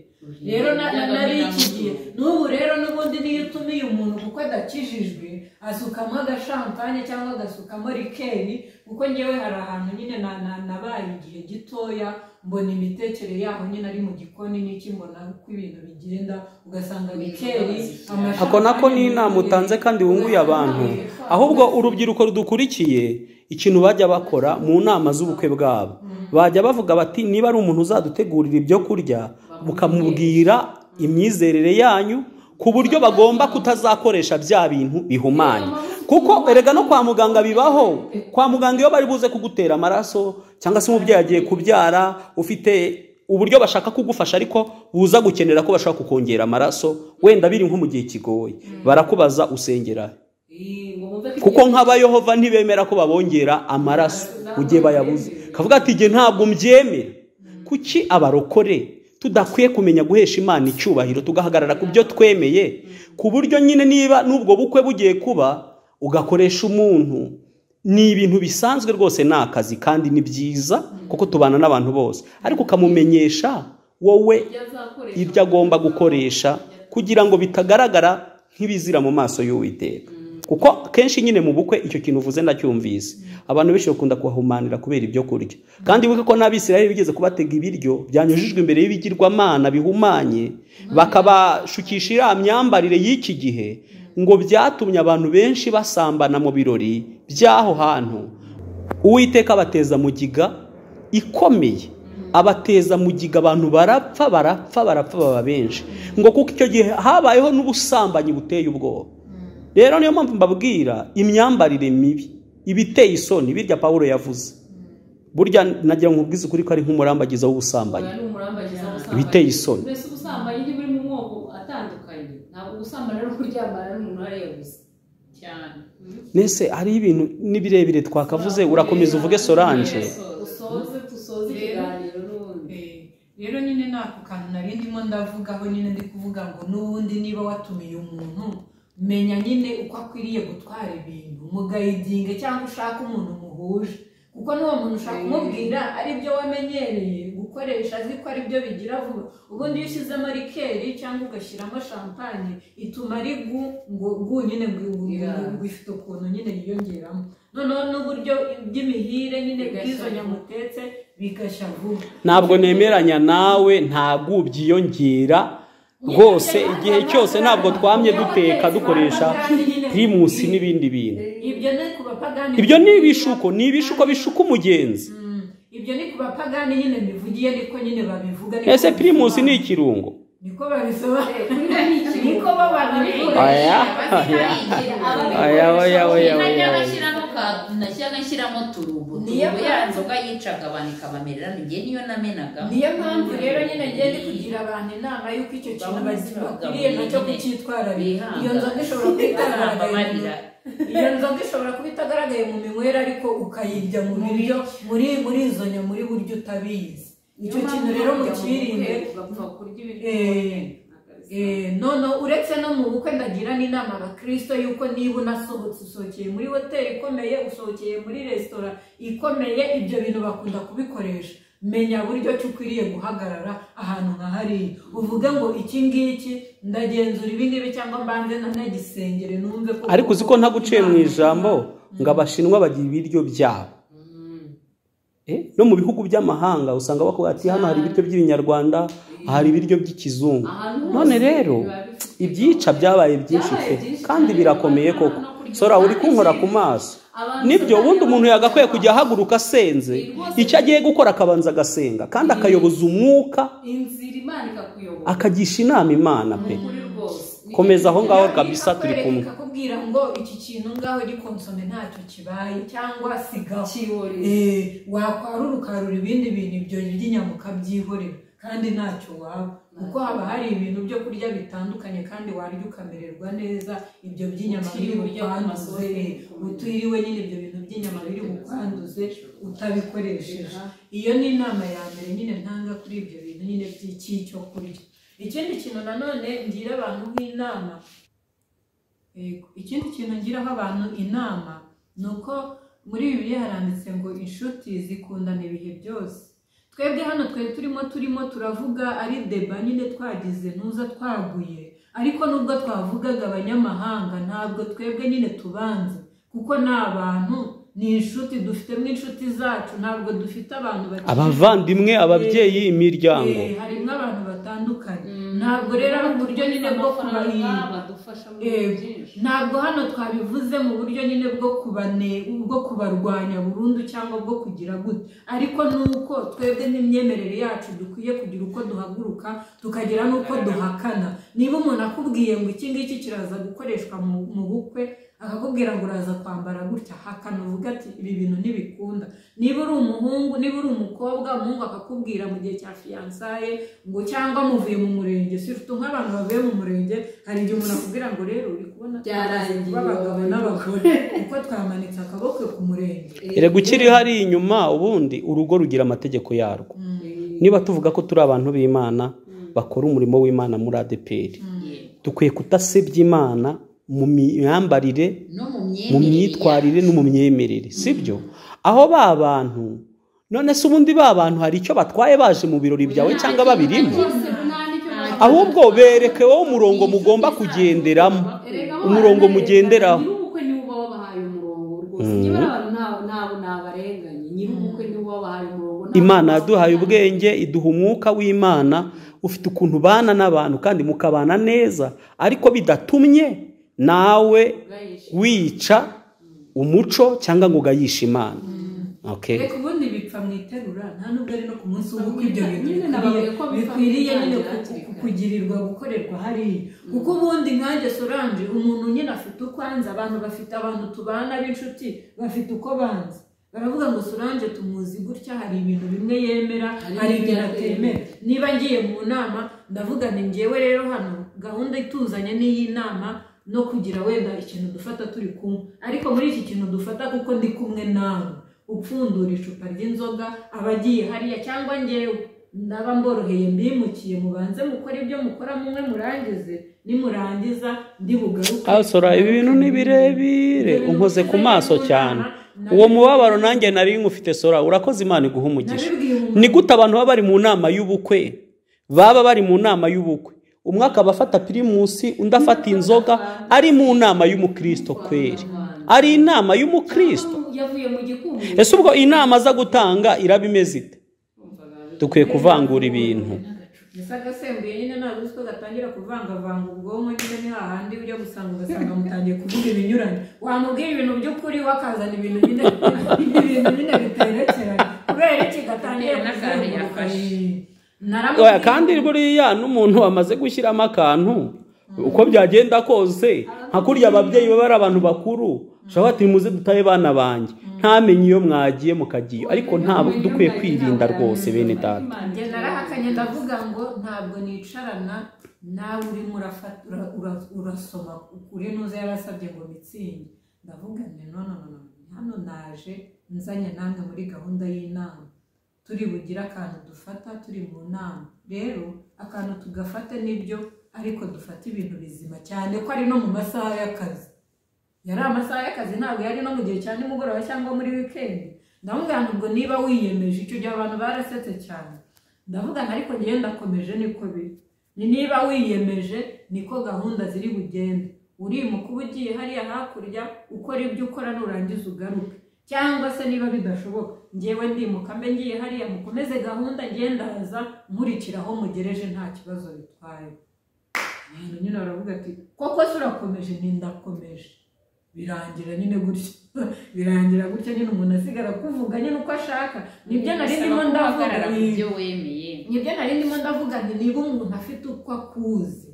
Speaker 9: rero na- na- nari iki gihe n'ubu rero n'ubundi niyo utumiye umuntu kuko adakijijwe asukamo agashampanye cyangwa agasukamo rikeri kuko ngewe hari ahantu nyine na- na- nabaye igihe gitoya mbona imitekere yaho nyine ari mu gikoni n'iki mbona uko ibintu bigenda ugasanga bikeri amashampanye,
Speaker 4: ako nako ni inama utanze kandi wunguye abantu ahubwo urubyiruko rudukurikiye ikintu bajya bakora mu nama z'ubukwe bwabo bajya bavuga bati niba ari umuntu uzadutegurira ibyo kurya mukamubwira imyizerere yanyu ku buryo bagomba kutazakoresha bya bintu bihumanye kuko erega no kwa muganga bibaho kwa muganga iyo bari buze kugutera amaraso cyangwa se umubyeyi agiye kubyara ufite uburyo bashaka kugufasha ariko buza gukenera ko bashaka kukongera amaraso wenda biri nko mu gihe kigoye barakubaza usengera kuko nk'abayehova ntibemera ko babongera amaraso mu gihe bayabuze kavuga ati igihe ntabwo mbyemera kuki abarokore tudakwiye kumenya guhesha imana icyubahiro tugahagarara ku byo twemeye ku buryo nyine niba n'ubwo bukwe bugiye kuba ugakoresha umuntu ni ibintu bisanzwe rwose ni akazi kandi ni byiza kuko tubana n'abantu bose ariko ukamumenyesha wowe ibyo agomba gukoresha kugira ngo bitagaragara nk'ibizira mu maso y'uwiteka kuko kenshi nyine mu bukwe icyo kintu uvuze ndacyumvise abantu benshi bakunda kuhahumanira kubera ibyo kurya kandi wibuke ko n'abisirayeli bigeze kubatega ibiryo byanyujijwe imbere y'ibigirwamana bihumanye bakabashukisha iriya myambarire y'iki gihe ngo byatumye abantu benshi basambana mu birori by'aho hantu uwiteka abateza mugiga ikomeye abateza mugiga abantu barapfa barapfa barapfa baba benshi ngo kuko icyo gihe habayeho n'ubusambanyi buteye ubwoba rero niyo mpamvu mbabwira imyambarire mibi ibiteye isoni birya pawulo yavuze burya nagira ngo ubwize ukuri ko ari nk'umurambagiza w'ubusambanyi ibiteye isoni
Speaker 5: mbese ubusambanyi ni buri mu moko atandukanye ntabwo ubusambanyi ari ukuryamana n'umuntu arebuze cyane
Speaker 4: mbese hariho ibintu n'ibirebire twakavuze urakomeza uvuge soranje
Speaker 5: usoze dusoze ikiganiro n'ubundi
Speaker 9: rero nyine ni ako kantu nari ndimo ndavugaho nyine ndi kuvuga ngo n'ubundi niba watumiye umuntu menya nyine uko akwiriye gutwara ibintu mugayidinge cyangwa ushaka umuntu muhuje kuko n'uwo muntu ushaka kumubwira ari byo wamenyereye gukoresha azi ko ari byo bigira vuba ubundi iyo ushyizemo rikeri cyangwa ugashyiramo shampanye ituma ari gu ngo gu nyine gu- gu- gu- gufite ukuntu nyine yiyongeramo noneho n'uburyo by'imihire nyine bw'izo nyamutetse bigashya vuba
Speaker 4: ntabwo nemeranya nawe ntabwo byiyongera rwose igihe cyose ntabwo twamye duteka dukoresha primusi n'ibindi bintu
Speaker 9: ibyo ni ku bapagani
Speaker 4: ibyo ni ibishuko ni ibishuko bishuka umugenzi
Speaker 9: ibyo ni ku bapagani nyine bivugiye niko nyine babivuga niko
Speaker 4: ese primusi ni
Speaker 9: babisobanura.
Speaker 4: ikirungo
Speaker 9: niko babisobanura niko bo babivuga
Speaker 4: Aya, aya. Oya, oya, oya, oya, oya.
Speaker 3: nashyiraga nshyiramo turubo
Speaker 9: Niyo
Speaker 3: turubo ya
Speaker 9: mpamvu-
Speaker 3: nzoga yicaga abantu ikabamerera njye niyo namenaga
Speaker 9: niyo mpamvu rero nyine ngenda kugira abantu inama y'uko icyo kintu bazi- bakwiriye nacyo kucyitwararira iyo nzoga ishobora kuba itagaragaye
Speaker 3: amarira
Speaker 9: iyo nzoga ishobora kuba itagaragaye mu minywere ariko ukayirya mu biryo muri muri izo nyamuri buryo utabizi icyo kintu rero mukirinde
Speaker 5: bapfa kurya
Speaker 9: Eh, Eh, noneho uretse no mu bukwe ndagira n'inama abakirisito y'uko niba unasohotse usohokeye muri hoteli ikomeye usohokeye muri resitora ikomeye ibyo bintu bakunda kubikoresha menya buryo ki ukwiriye guhagarara ahantu nka hariya uvuge ngo iki ngiki ndagenzura ibi ngibi cyangwa mbanze nanagisengere numve ko
Speaker 4: ariko uzi ko ntaguciye mu ijambo ngo abashinwa bagira ibiryo byabo Eh, no mu bihugu by'amahanga usanga bakubwira ati hano hari ibiryo by'ibinyarwanda hari ibiryo by'ikizungu none rero ibyica byabaye byinshi pe kandi birakomeye koko sora uri kunkora ku maso nibyo ubundi umuntu yagakwiye kujya ahaguruka asenze icyo agiye gukora akabanza agasenga kandi akayoboza umwuka
Speaker 5: inzira imana ikakuyobora
Speaker 4: akagisha inama imana pe
Speaker 5: kuri rwose
Speaker 4: komeza aho ngaho kabisa turi kumwe
Speaker 9: akakubwira ngo iki kintu ngaho gikonsome ntacyo kibaye cyangwa sigaho
Speaker 5: kiyobora
Speaker 9: Eh, wakwarura ukarura ibindi bintu ibyo by'inyama ukabyihorera kandi ntacyo waba kuko haba hari ibintu byo kurya bitandukanye kandi warya ukamererwa neza ibyo by'inyama biri
Speaker 5: Utiriwe urya ku
Speaker 9: bukwanduze
Speaker 5: masoko.
Speaker 9: eh, utiriwe nyine ibyo bintu by'inyama biri bukwanduze utabikoresheje iyo ni inama ya mbere nyine ntanga kuri ibyo bintu nyine by'icyo kurya ikindi kintu nanone ngira abantu nk'inama Yego. ikindi kintu ngiraho abantu inama ni uko muri bibiliya haranditse ngo inshuti zikundana ibihe byose twebwe hano twari turimo turimo turavuga ari deba nyine twagize ntuza twaguye ariko nubwo twavugaga abanyamahanga ntabwo twebwe nyine tubanze kuko ni abantu ni inshuti dufitemo inshuti zacu ntabwo dufite abantu bati-
Speaker 4: abavandimwe ababyeyi imiryango
Speaker 9: Eh, harimo abantu batandukanye ntabwo rero ari uburyo nyine bwo kubarinda Yego. ntabwo hano twabivuze mu buryo nyine bwo kubane bwo kubarwanya burundu cyangwa bwo kugira gute ariko ni uko twebwe n'imyemerere yacu dukwiye kugira uko duhaguruka tukagira n'uko duhakana niba umuntu akubwiye ngo iki ngiki kiraza gukoreshwa mu mu bukwe akakubwira ngo uraza kwambara gutya hakana uvuga ati ibi bintu ntibikunda niba uri umuhungu niba uri umukobwa umuhungu akakubwira mu gihe cya fiyansaye ngo cyangwa muvuye mu murenge surtout nk'abantu bavuye mu murenge hari igihe umuntu akubwira ngo rero uri kubona
Speaker 5: Byarangiye.
Speaker 9: b'abagabo n'abagore kuko twamanitse akaboko ku murenge
Speaker 4: erega ukiri hariya inyuma ubundi urugo rugira amategeko yarwo niba tuvuga ko turi abantu b'imana bakora umurimo w'imana muri adeperi dukwiye kudasebya imana mu myambarire
Speaker 3: no mu
Speaker 4: mu
Speaker 3: myemere
Speaker 4: myitwarire no mu myemerere si byo aho ba bantu none se ubundi ba bantu hari icyo batwaye baje mu birori byawe cyangwa babirimo ahubwo bereke wowe umurongo mugomba kugenderamo umurongo mugenderaho
Speaker 5: nyir'ubukwe niwe uba wabahaye umurongo rwose nyibura abantu ntawe nabo nabarenganye nyir'ubukwe niwe wabahaye umurongo nabo-
Speaker 4: imana yaduhaye ubwenge iduha umwuka w'imana ufite ukuntu ubana n'abantu kandi mukabana neza ariko bidatumye nawe wica umuco cyangwa ngo ugayishe imana Okay.
Speaker 9: reka ubundi bipfa mu iterura nta nubwo ari no ku munsi w'ubukwe ibyo
Speaker 5: Nyine
Speaker 9: bintu
Speaker 5: nababuye
Speaker 9: bikwiriye
Speaker 5: ko bipfa
Speaker 9: bikwiriye nyine
Speaker 5: bitangira
Speaker 9: ku-
Speaker 5: hakiri kare.
Speaker 9: kugirirwa gukorerwa hariya kuko ubundi nkanjye soranje umuntu nyine afite uko anzi abantu bafite abantu tubana b'inshuti bafite uko banzi baravuga ngo soranje tumuzi gutya hari ibintu bimwe yemera hari ibintu atemera niba ngiye mu nama ndavuga ni ngewe rero hano gahunda ituzanye n'iyi nama no kugira wenda ikintu dufata turi kumwe ariko muri iki kintu dufata kuko ndi kumwe nawe upfundura icupa ry'inzoga aba agiye hariya cyangwa ngewe ndaba mboroheye mbimukiye mubanze mukora ibyo mukora mumwe murangize nimurangiza ndi bugaruke
Speaker 4: asora ibi bintu ni birebire
Speaker 9: Ibintu
Speaker 4: unkoze ku
Speaker 9: bisigaye
Speaker 4: maso
Speaker 9: mu nama,
Speaker 4: cyane
Speaker 9: nabibwiye-
Speaker 4: uwo mubabaro nanjye nari nkufite sora urakoze imana iguha umugisha
Speaker 9: nabibwiye umuntu
Speaker 4: ni gute abantu baba bari mu nama y'ubukwe baba bari mu nama y'ubukwe umwe akaba afata pirimusi undi afata inzoga ari mu nama y'umukristo kweri ari inama y'umukristo
Speaker 5: yavuye mu gikumu
Speaker 4: ese ubwo inama aza gutanga iraba imeze ite dukwiye kuvangura ibintu
Speaker 9: ese agasembuye nyine ntabwo uzi ko gatangira kuvangavanga ubwonko nyine ni hahandi ujya gusanga ugasanga mutangiye kuvuga ibinyuranye wamubwira ibintu by'ukuri we akazana ibintu nyine ibintu nyine biterekeranye kubera iki gatangira kuzenguruka Naramubwiye-
Speaker 4: Oya, kandi buriya n'umuntu wamaze gushyiramo akantu uko byagenda kose nka kurya ababyeyi baba ari abantu bakuru ushobora ati muze dutaye bana banjye ntamenye iyo mwagiye mukagiyo ariko ntabwo dukwiye kwirinda rwose bene data
Speaker 9: njye narahakanye ndavuga ngo ntabwo nicarana nawe urimo urafata ura- ura- urasoma kuri nuza yarasabye ngo mitsinde ndavuga nti none hano naje nzanye namwe muri gahunda y'inama turi bugire akantu dufata turi mu nama rero akantu tugafate nibyo ariko dufate ibintu bizima cyane ko ari no mu masaha y'akazi yari amasaha y'akazi ntabwo yari no mu gihe cya nimugoroba cyangwa muri wikendi ndavuga ngo niba wiyemeje icyo gihe abantu barasetse cyane ndavuga ngo ariko njyewe ndakomeje niko biri ni niba wiyemeje niko gahunda ziri bugende urimuka uba ugiye hariya hakurya ukora ibyo ukora nurangiza ugaruke cyangwa se niba bidashoboka ngewe ndimuka mbe ngiye hariya mukomeze gahunda ngewe ndaza nkurikira aho mugereje nta kibazo bitwaye rero nyine baravuga ati koko se urakomeje nindakomeje birangira nyine gutya birangira gutya nyine umuntu asigara kuvuga nyine uko ashaka nibyo nari ndimo ndavuga
Speaker 3: ibyo wemeye
Speaker 9: nibyo nari ndimo ndavuga nti niba umuntu afite uko akuzi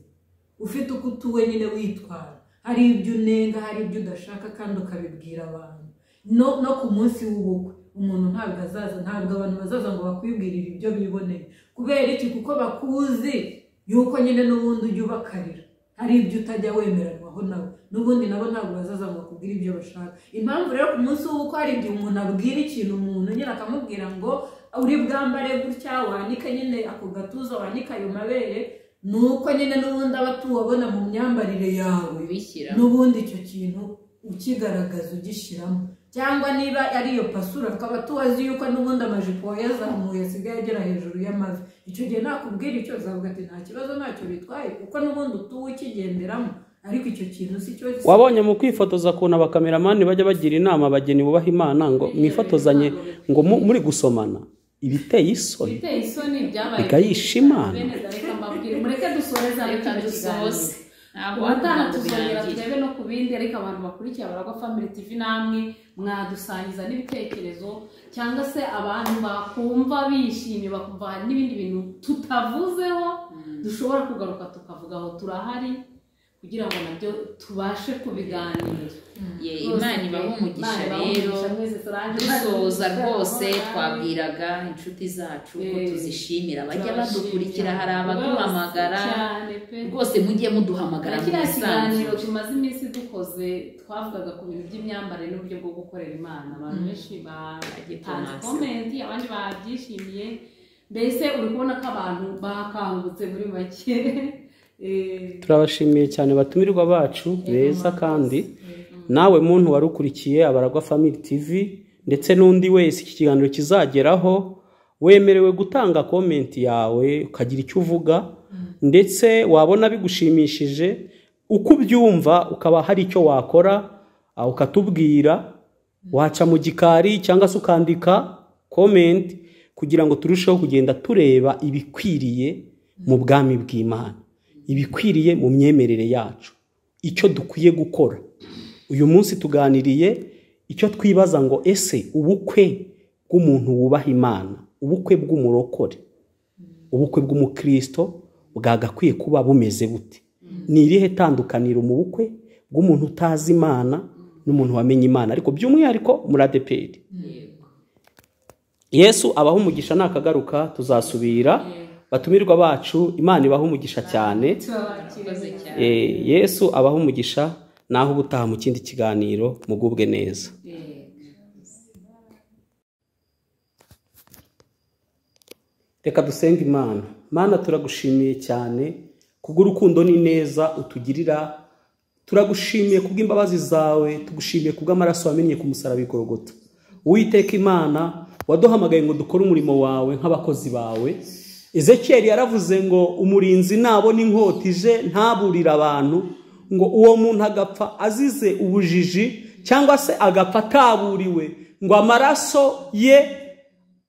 Speaker 9: ufite uko utuwe nyine witwara hari ibyo unenga hari ibyo udashaka kandi ukabibwira abantu no, no ku munsi w'ubukwe umuntu ntabwo azaza ntabwo abantu bazaza ngo bakwibwirire ibyo biboneye kubera iki kuko bakuzi yuko nyine n'ubundi ujya ubakarira hari ibyo utajya wemeranwaho nabo n'ubundi nabo ntabwo bazaza ngo bakubwire ibyo bashaka impamvu rero ku munsi w'ubukwe hari igihe umuntu abwira ikintu umuntu nyine akamubwira ngo uri bwambare gutya wanike nyine ako gatuza wanike ayo mabere ni uko nyine n'ubundi aba tuwabona mu myambarire yawe
Speaker 3: ubishyiramo
Speaker 9: n'ubundi icyo kintu ukigaragaza ugishyiramo cyangwa niba ari iyo pasura tukaba tuzi yuko n'ubundi amajipo wayazamuye asigaye agera hejuru y'amavi icyo gihe nakubwira icyo uzavuga ati nta kibazo ntacyo bitwaye kuko n'ubundi utuwe ukigenderamo ariko icyo kintu si cyo gisa-
Speaker 4: wabonye mu kwifotoza ukuntu abakameramani bajya bagira inama abageni bubaha imana ngo mwifotozanye ngo mu- muri gusomana ibiteye isoni
Speaker 5: biteye isoni byabaye
Speaker 4: bikayisha imana
Speaker 5: bene dareka mbabwire mureke dusoreze
Speaker 3: Reka
Speaker 5: ahantu
Speaker 3: dusoze.
Speaker 5: dusoze
Speaker 3: Ntabwo
Speaker 5: ubutaha
Speaker 3: ntabwo
Speaker 5: tuzongera
Speaker 3: birangira.
Speaker 5: turebe no ku bindi ariko abantu bakurikiye abaragwa family tv namwe mwadusangiza n'ibitekerezo cyangwa se abantu bakumva bishimye bakumva hari n'ibindi bintu tutavuzeho dushobora kugaruka tukavugaho turahari kugira ngo nabyo tubashe kubiganira
Speaker 3: Ye, imana ibahe umugisha
Speaker 5: Imana ibahe
Speaker 3: rero
Speaker 5: umugisha mwese turaje
Speaker 3: dusoza rwose twabwiraga inshuti zacu ko
Speaker 5: Eh,
Speaker 3: tuzishimira bajya
Speaker 5: turabashimira.
Speaker 3: badukurikira hari abaduhamagara
Speaker 5: Cyane pe.
Speaker 3: rwose mujye muduhamagara
Speaker 5: Na
Speaker 3: mu
Speaker 5: kiriya kiganiro
Speaker 3: bisanzwe
Speaker 5: tumaze iminsi dukoze twavugaga ku bintu by'imyambarire n'uburyo bwo gukorera imana abantu benshi batanze
Speaker 3: Bagitanze.
Speaker 5: komenti abandi babyishimiye mbese uri kubona ko abantu bakangutse muri make Eh,
Speaker 4: turabashimiye cyane batumirwa bacu beza kandi nawe muntu wari ukurikiye abaragwa family tv ndetse n'undi wese iki kiganiro kizageraho wemerewe gutanga komenti yawe ukagira icyo uvuga ndetse wabona bigushimishije uko ubyumva ukaba hari icyo wakora ah, ukatubwira waca mu gikari cyangwa se ukandika komenti kugira ngo turusheho kugenda tureba ibikwiriye mu bwami bw'imana ibikwiriye mu myemerere yacu icyo dukwiye gukora uyu munsi tuganiriye icyo twibaza ngo ese ubukwe bw'umuntu wubaha imana ubukwe bw'umurokore ubukwe bw'umukristo bwagakwiye kuba bumeze bute ni irihe tandukaniro mu bukwe bw'umuntu utazi imana n'umuntu wamenye imana ariko by'umwihariko muri adeperi yesu abaha umugisha nakagaruka tuzasubira batumirwa bacu imana ibaha umugisha cyane
Speaker 3: Murakoze cyane.
Speaker 4: Eh, yesu abaha umugisha naho ubutaha mu kindi kiganiro mugubwe neza reka dusenge imana mana turagushimiye cyane kubw'urukundo n'ineza utugirira turagushimiye kubw'imbabazi zawe tugushimiye kubw'amaraso wamennye ku musaraba i Golgotha. uwiteka imana waduhamagaye ngo dukore umurimo wawe nk'abakozi bawe ezekiyeli yaravuze ngo umurinzi nabona inkota ije ntaburire abantu ngo uwo muntu agapfa azize ubujiji cyangwa se agapfa ataburiwe ngo amaraso ye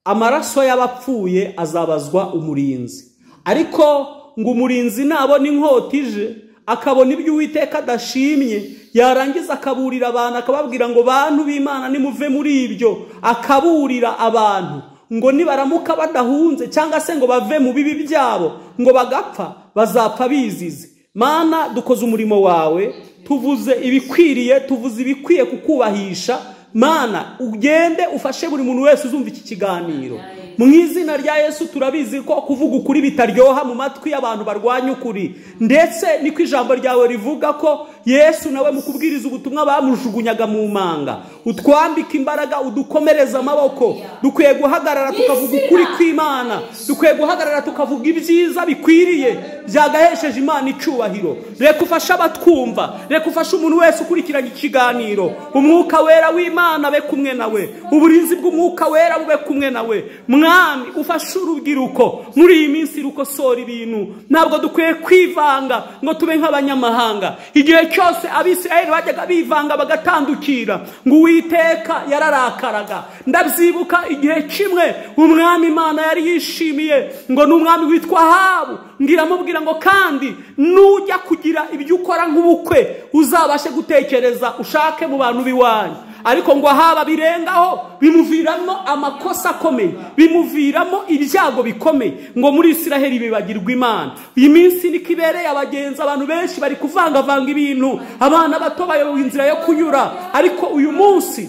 Speaker 4: amaraso y'abapfuye azabazwa umurinzi ariko ngo umurinzi nabona inkota ije akabona ibyo uwiteka adashimye yarangiza akaburira abantu akababwira ngo bantu b'imana nimuve muri ibyo akaburira abantu ngo nibaramuka badahunze cyangwa se ngo bave mu bibi byabo ngo bagapfa bazapfa bizize mana dukoze umurimo wawe tuvuze ibikwiriye tuvuze ibikwiye kukubahisha mana ugende ufashe buri muntu wese uzumva iki kiganiro mu izina rya yesu turabizi ko kuvuga ukuri bitaryoha mu matwi y'abantu barwanya ukuri ndetse niko ijambo ryawe rivuga ko yesu nawe mu kubwiriza ubutumwa bamujugunyaga mu manga utwambika imbaraga udukomereza amaboko dukwiye guhagarara tukavuga ukuri kw'imana dukwiye guhagarara tukavuga ibyiza bikwiriye byagahesheje imana icyubahiro reka ufashe abatwumva reka ufashe umuntu wese ukurikiranye ikiganiro umwuka wera w'imana be kumwe nawe uburinzi bw'umwuka wera bube kumwe nawe mwami ufashe urubyiruko muri iyi minsi rukosora ibintu ntabwo dukwiye kwivanga ngo tube nk'abanyamahanga igihe cyose abisirayeli bajyaga bivanga bagatandukira ngo uwiteka yararakaraga ndabyibuka igihe kimwe umwami imana yari yishimiye ngo ni umwami witwa habu ngiramubwira ngo kandi nujya kugira ibyo ukora nk'ubukwe uzabashe gutekereza ushake mu bantu b'iwanyu ariko ngo haba birengaho bimuviramo amakosa akomeye bimuviramo ibyago bikomeye ngo muri isiraheli bibagirwa imana iyi minsi niko ibereye abagenzi abantu benshi bari kuvangavanga ibintu abana bato bayobowe inzira yo kunyura ariko uyu munsi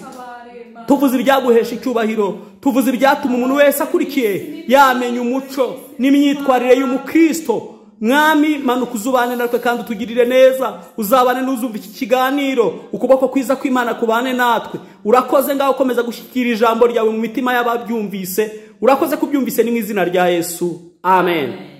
Speaker 4: tuvuze ibyaguhesha icyubahiro tuvuze ibyatuma umuntu wese akurikiye yamenya umuco n'imyitwarire y'umukristo mwami manuka uzubane natwe kandi utugirire neza uzabane n'uzumva iki kiganiro ukuboko kwiza kw'imana kubane natwe urakoze ngaho ukomeza gushyikira ijambo ryawe mu mitima y'ababyumvise urakoze kubyumvise ni mu izina rya yesu amen.